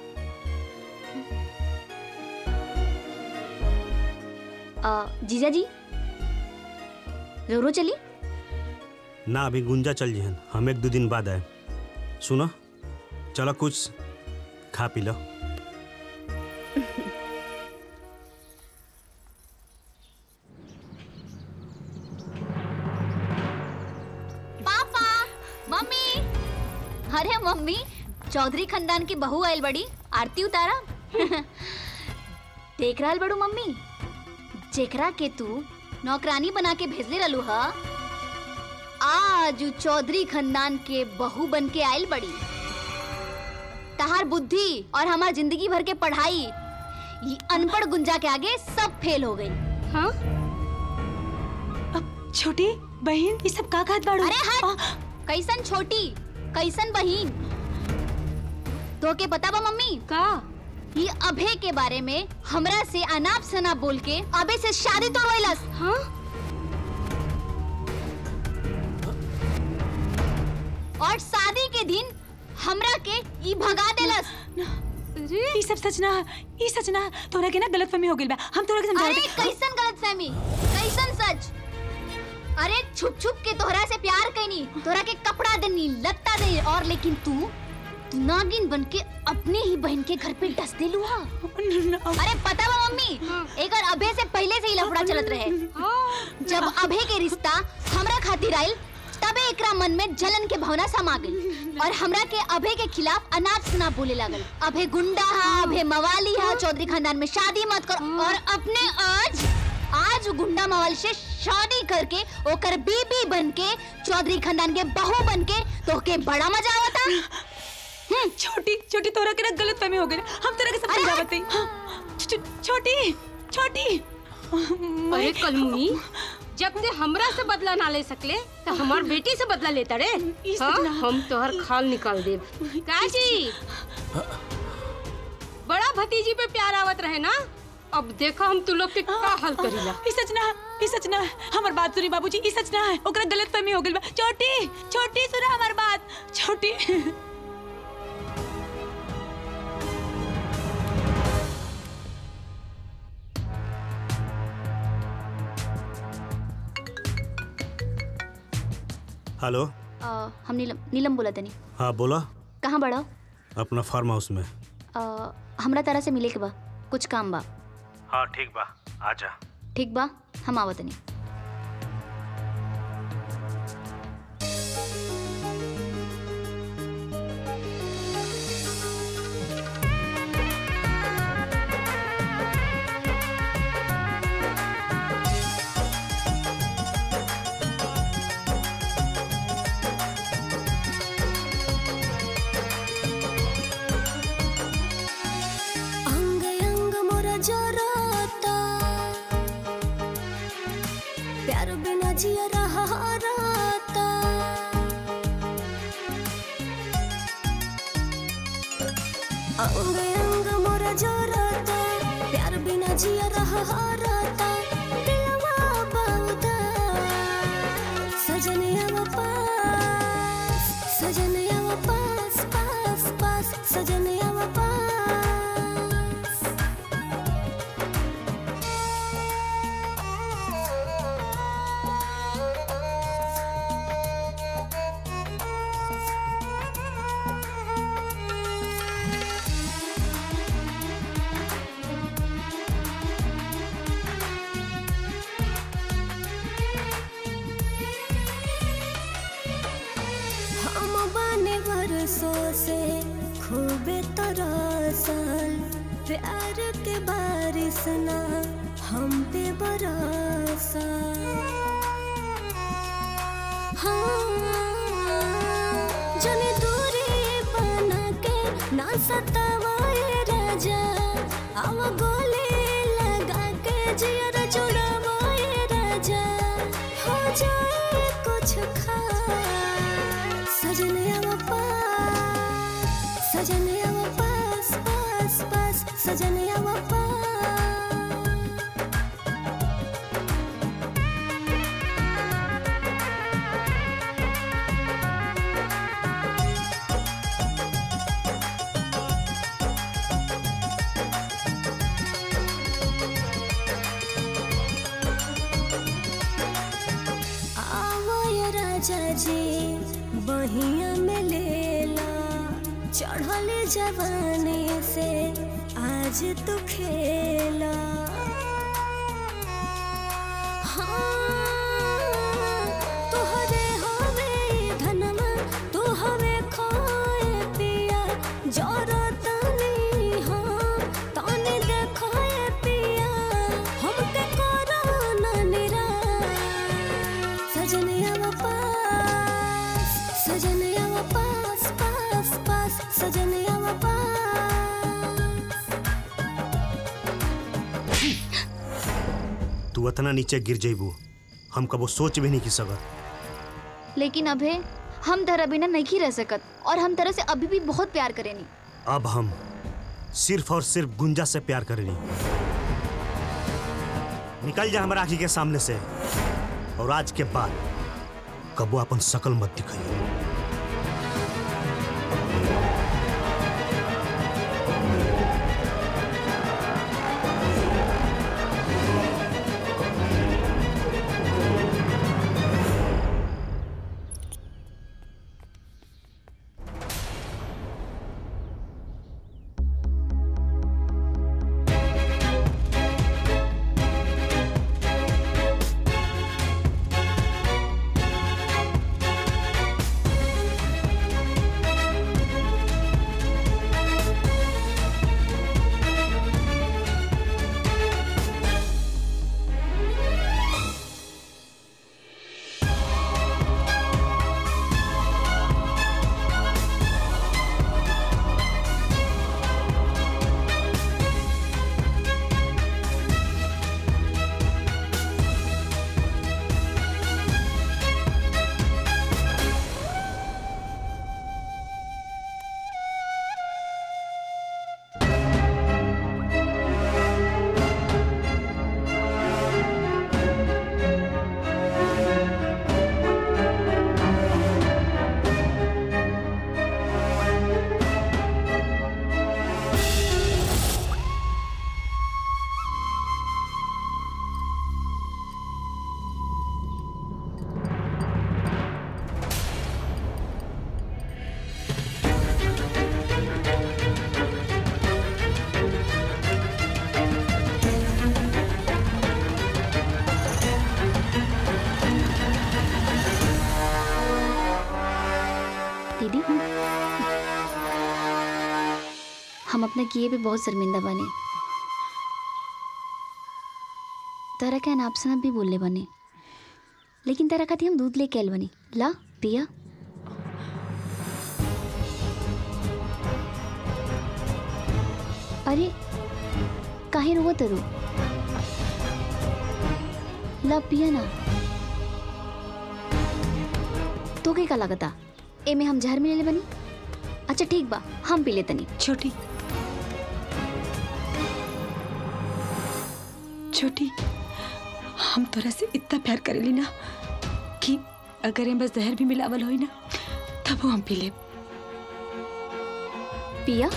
आ, जीजा जी रोरो चली ना अभी गुंजा चल जिहन हम एक दो दिन बाद आए सुनो चलो कुछ खा पी लो पापा मम्मी अरे मम्मी चौधरी खानदान की बहू आयल बड़ी आरती उतारा देख रहा बड़ू मम्मी जेकरा के तू नौकरानी बना के भेजले रहलू हा आज उ चौधरी खानदान के बहू बन के आयल बड़ी तहार बुद्धि और हमार जिंदगी भर के पढ़ाई ये अनपढ़ गुंजा के आगे सब फेल हो गई हाँ छोटी बहन ये सब का खात बाड़ू अरे हट कैसन छोटी कैसन बहन तो के पता बा मम्मी का ये अभे के बारे में हमरा से अनाप शनाप बोल के अबे से शादी तोड़वैलस हाँ और शादी के दिन हमरा के ई भगा देलस ये सब सच ना ये सच ना तोरा के ना गलतफहमी हो गइल बा हम तोरा के समझा अरे कैसन गलतफहमी कैसन सच अरे छुप छुप के तोहरा से प्यार कैनी तोहरा के कपड़ा देनी लत्ता दे और लेकिन तू तू नागिन बन के अपने ही बहन के घर पे डस देलू हा अरे पता बा मम्मी एक और अभे से पहले से ही लफड़ा चलत रहे जब अभे के रिश्ता हमरा खातिर आइल तबे एकरा मन में जलन के भावना समा गई और हमरा के अभे के खिलाफ अनाप शनाप बोले लागल अभे गुंडा हा अभे मवाली हा चौधरी खानदान में शादी मत कर और अपने आज आज उ गुंडा मवाली से शादी करके ओकर बीबी बन के चौधरी खानदान के बहू बन के तो के बड़ा मजा आवता छोटी छोटी तोरा के ना गलतफहमी हो गइल हम तोरा के सब समझावत हई छो- छो- छोटी छोटी अरे कलमुनी जब ते हमरा से बदला ना ले सकले तो हमार बेटी से बदला लेता रे हाँ, हम तोहर खाल निकाल देब काजी बड़ा भतीजी पे प्यार आवत रहे ना अब देखो हम तू लोग के का हल करीला ई सच ना ई सच ना हमर बात सुनी बाबूजी ई सच ना है ओकरा गलतफहमी हो गइल बा छोटी छोटी सुना हमर बात छोटी हेलो अ, हम नीलम नीलम बोला तनी हाँ बोला कहाँ बड़ा अपना फार्म हाउस में अ, हमरा तरह से मिले के बा कुछ काम बा हाँ ठीक बा आजा ठीक बा हम आवत नहीं अंग अंग मोरा जरता प्यार बिना जिया रहा राता अंग अंग मोरा जरता प्यार बिना जिया रहा राता दिलवा बाउदा सजनिया पास सजनिया पास पास पास सजनिया पास हम बने बरसों से खूबे तरसल प्यार के बारिश ना हम पे बरसा हाँ, जन जियर जुड़ावा ये राजा हो जाए कुछ खास सजनिया वो पास सजनिया वो पास पास पास सजनिया वो पास आवो ये राजा जी बहिया में लेला चढ़ल जवानी से आज तू खेला हाँ, तोहरे हवे ई धनमा, तू हवे खोए पिया जरत नहीं हम, तनी देखोए पिया हमके करो ना निराश सजनिया वो पास सजनिया वो पास पास पास सजनिया वो पास तू इतना नीचे गिर जेबू हम कबो सोच भी नहीं की सकत लेकिन अभे हम तरह बिना नहीं रह सकत और हम तरह से अभी भी बहुत प्यार करेनी अब हम सिर्फ और सिर्फ गुंजा से प्यार करेनी निकल जा हमारा आँखी के सामने से और आज के बाद कबो अपन शकल मत दिखाई दीदी हम अपने किए पे बहुत शर्मिंदा बने तरह के अनाप शनाप भी बोलले बने लेकिन तरह खाती हम दूध लेके आयल बनी ला पिया अरे काहे रोवत तरू ला पिया ना तो के का लगता एमे हम जहर मिले बनी अच्छा ठीक बा हम पी लेतनी छोटी छोटी हम तोरा से इतना प्यार करेली ना कि अगर एम बस जहर भी मिलावल होई ना तब हम पी ले पिया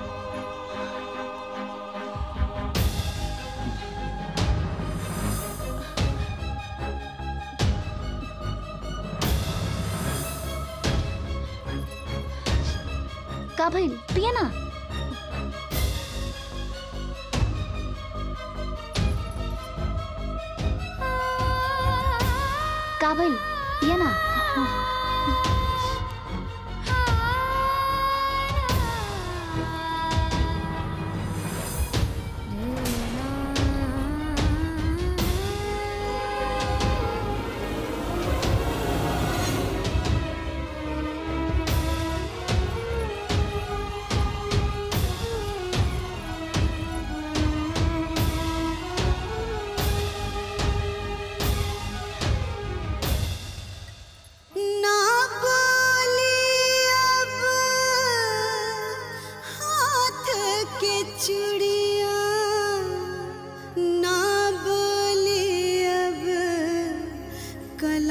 का भइल पिया ना का भइल पिया ना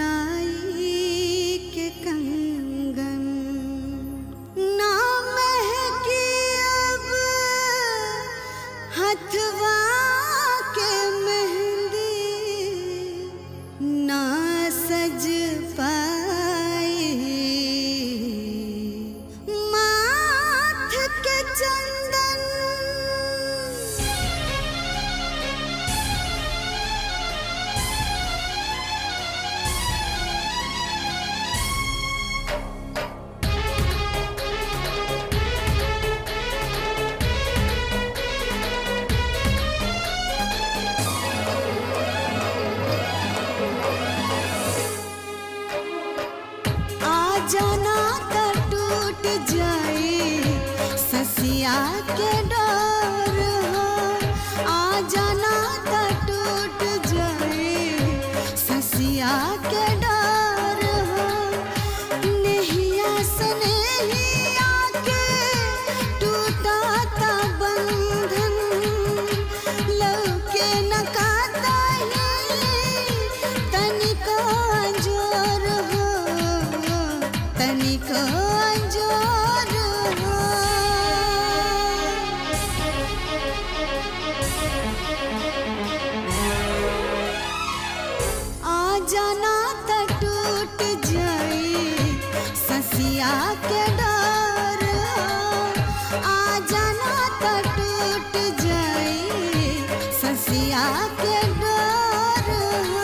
कलाई के कंगन ना महकी अब हथवा के मेहंदी ना सज पाई माथ के चंदन आ जाना त टूट जाए ससिया के डोर हो आ जाना त टूट जाए ससिया के डोर हो नहिया सनेहिया के टूटा ता बंधन लौके न काता तनिको अंजोर हो तनिको अंजोर हो आ जाना त टूट जाए ससिया के डर हो आ जाना त टूट जाए ससिया के डर हो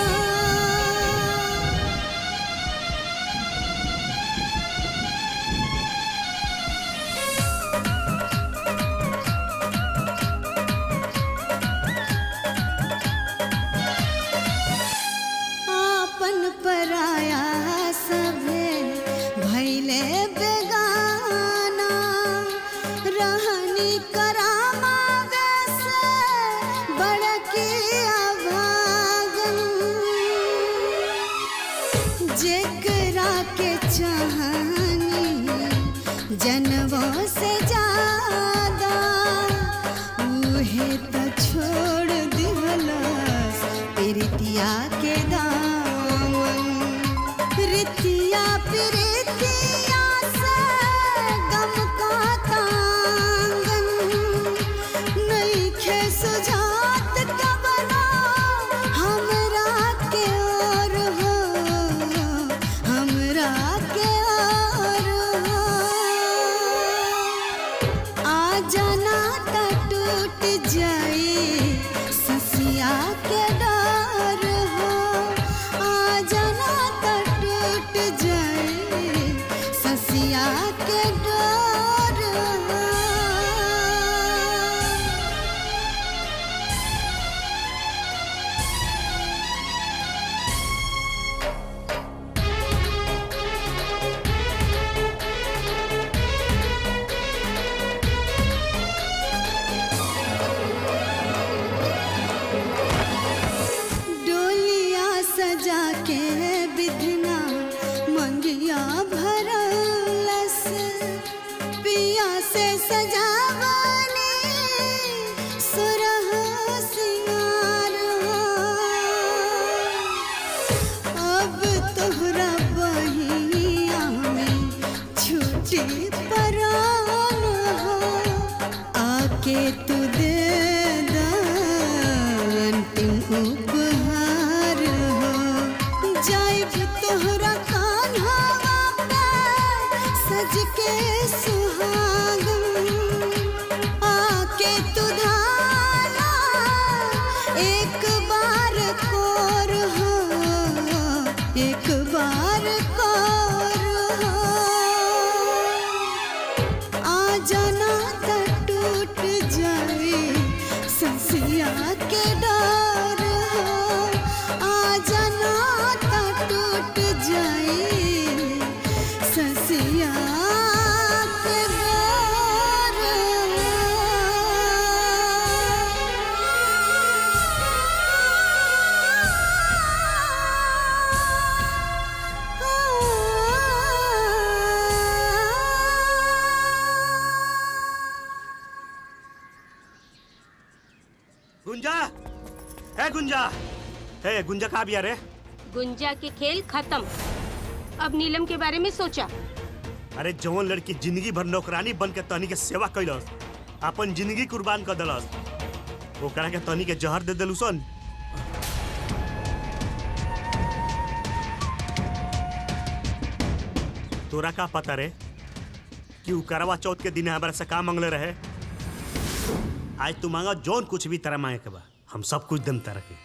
आपन पराया सभे भैले बेगाना रहनी करामा वैसे बड़की अभागन जेकरा के चाहनी जनवों से ज्यादा उहे तो छोड़ दिहलस प्रीतिया के दामन प्रीतिया प्रीतिया से गम का तांगन नइखे सुझात कबना हमरा के और हो हमरा के और हो आ जाना त टूट जाए ससिया के डर हो आ जाना त टूट जाए ससिया के डर हो डोलिया सजा के बिधना मंगिया भरलस पिया से सजावनी सुरह सिंगार हो। अब तोहरा बहिया में छुट्टी परान हो आके तू दे दा अंतिम उपहार हो जाइब तोहरा कान्हा पे सज के सुहागन आके तू धाना एक बार कोर हो एक बार कोर हो आ जाना त टूट जाए ससिया के डर हो आ जाना त टूट जाए ससिया के डर गुंजा है गुंजा है गुंजा कहाँ भी आ रे गुंजा के खेल खत्म अब नीलम के बारे में सोचा अरे जवन लड़की जिंदगी भर नौकरानी बन के तनी के सेवा कैलस अपन जिंदगी कुर्बान कर दिलस ओकरा के तनी के जहर दे दिलू सन तोरा का पता रे कि उ करवा चौथ के दिन हमारा से का मांगले रहे आज तू मांगा जौन कुछ भी तरह मांगे के बा हम सब कुछ दम तरह के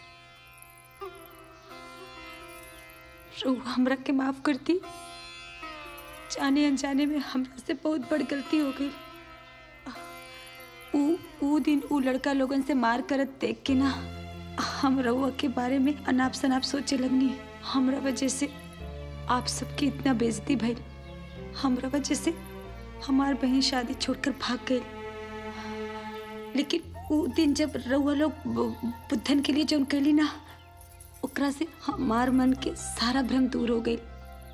रउआ हमरा के माफ करती जाने अनजाने में हमरा से बहुत बड़ गलती हो गई ऊ ऊ दिन ऊ लड़का लोगन से मार करत देख के ना हम रउआ के बारे में अनाप शनाप सोचे लगनी हमरा वजह से आप सबकी इतना बेइज्जती भइल हमरा वजह से हमार बहन शादी छोड़कर भाग गई लेकिन ऊ दिन जब रउआ लोग बु- बुद्धन के लिए जौन कैली ना ओकरा से हमार मन के सारा भ्रम दूर हो गई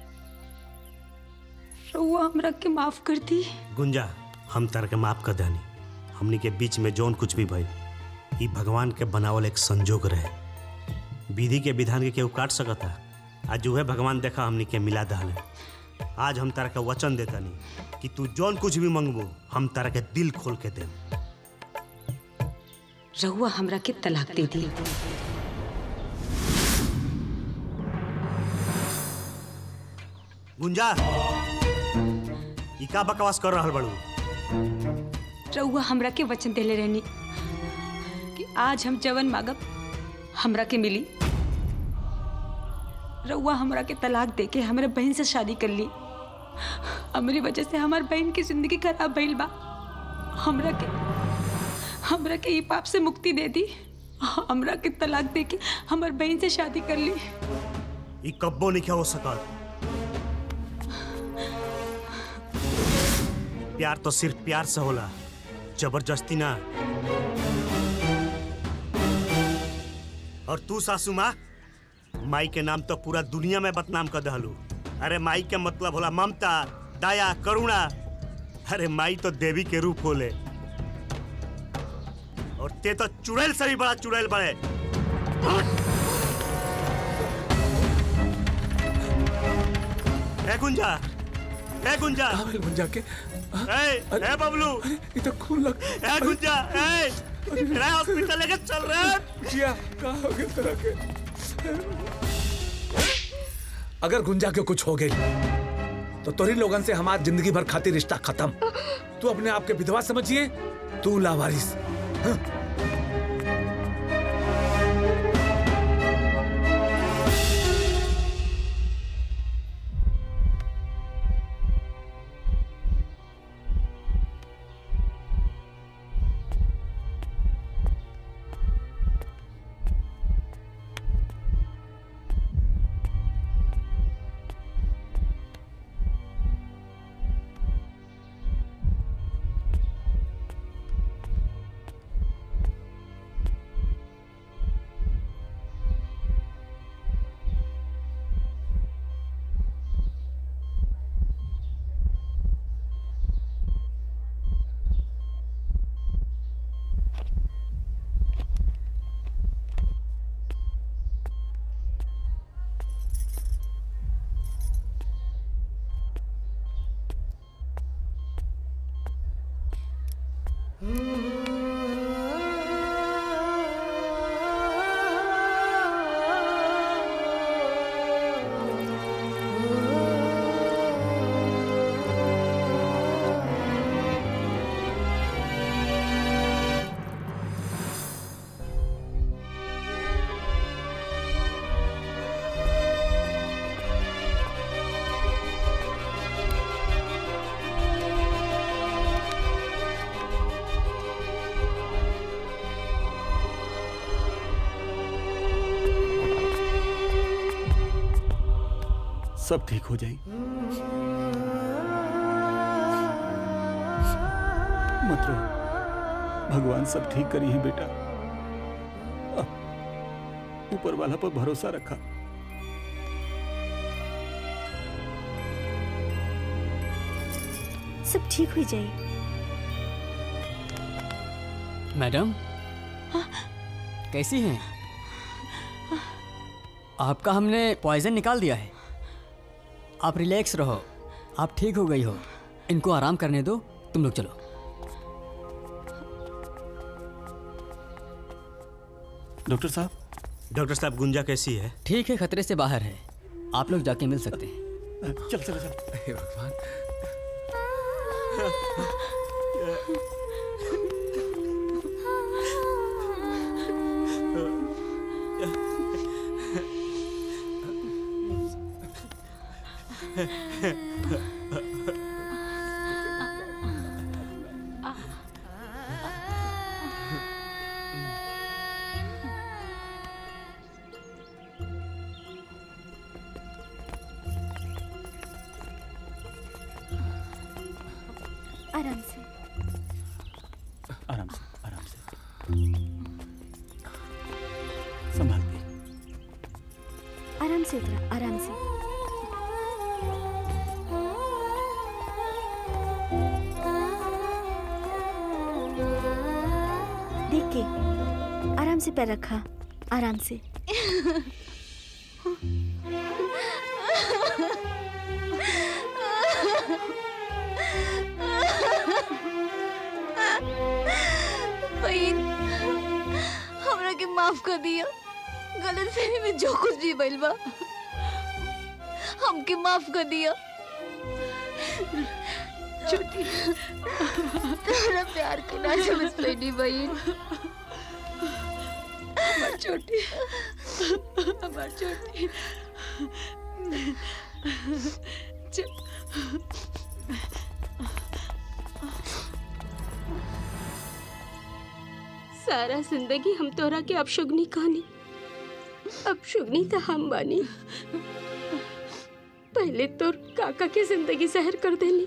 रउआ हमरा के माफ कर दी गुंजा हम तरह के माफ कर दानी हमनी के बीच में जौन कुछ भी भइल ई भगवान के बनावल एक संजोग रहे विधि के विधान के केहू काट सकता आज उहे भगवान देखा हमनी के मिला दहले आज हम तारा के वचन देतानी कि तू जौन कुछ भी मंगबो हम तारा के दिल खोल के देम रउआ हमरा के तलाक दे दी गुंजा ई का बकवास कर रहल बड़ू रउआ हमरा के वचन देले रहनी कि आज हम जवन मांगब हमरा के मिली रउआ हमरा के तलाक दे के हमरे बहन से शादी कर ली हमारी वजह से हमार बहन की जिंदगी खराब भइल बा हमरा के हमरा के ई पाप से मुक्ति दे दी हमरा के तलाक दे के हमार बहन से शादी कर ली ई कब्बो नहीं हो सकत प्यार तो सिर्फ प्यार से होला जबरदस्ती ना और तू सासू माँ माई के नाम तो पूरा दुनिया में बदनाम कर दहलू अरे माई के मतलब होला ममता दया करुणा अरे माई तो देवी के रूप होले और ते तो चुड़ैल से भी बड़ा चुड़ैल बड़े ए गुंजा ए गुंजा गुंजा के ए ए बबलू ये तो खून लग ए गुंजा ए रे हॉस्पिटल लेके चल रहे जिया का हो गया तेरा के अगर गुंजा के कुछ हो गई तो तोरी लोगन से हमार जिंदगी भर खातिर रिश्ता खत्म तू अपने आप के विधवा समझिए तू लावारिस हाँ? सब ठीक हो जाएगी मत रो भगवान सब ठीक करी है बेटा अब ऊपर वाला पर भरोसा रखा सब ठीक हो जाए मैडम कैसी हैं आपका हमने पॉइजन निकाल दिया है आप रिलैक्स रहो आप ठीक हो गई हो इनको आराम करने दो तुम लोग चलो डॉक्टर साहब डॉक्टर साहब गुंजा कैसी है ठीक है खतरे से बाहर है आप लोग जाके मिल सकते हैं चल चल चल हे भगवान आराम से आराम से आराम से संभाल के आराम से उतरा आराम से देख के आराम से पैर रखा आराम से बहन हमरा के माफ कर दिया गलत फहमी में जो कुछ भी भइल बा हमके माफ कर दिया छोटी तेरा प्यार के ना समझ पैनी बहन हमार छोटी हमार छोटी सारा जिंदगी हम तोरा के अपशुगनी कहानी अपशुगनी तो हम बानी पहले तोर काका के जिंदगी जहर कर देली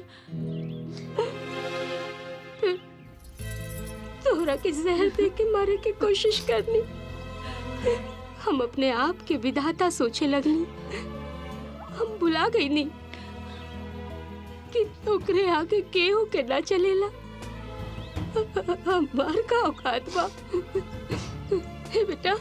फिर तोरा के जहर दे के मारे की कोशिश करनी हम अपने आप के विधाता सोचे लगनी हम बुला गई नहीं कि ओकरे आगे केहू के ना चलेला हमार का औकात बा हे बेटा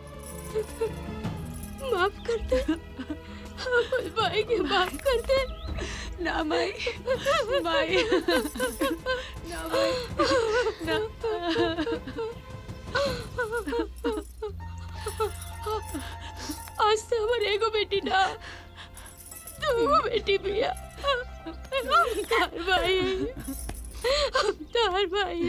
माफ कर दे हमर भाई के माफ कर दे ना माई माई ना माई ना आज से हमारे एगो बेटी ना दो बेटी बिया हम तार भाई हैं। हम तार भाई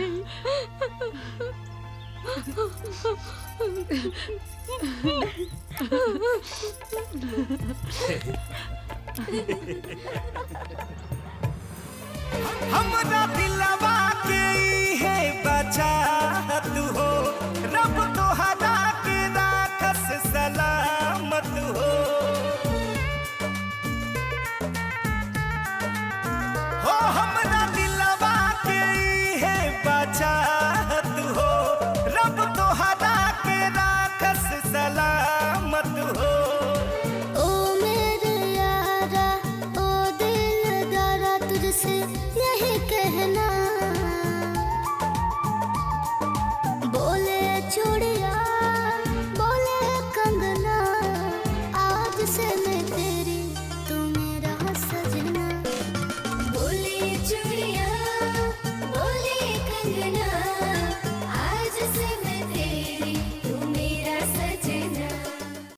हमरा दिलवा के है बचा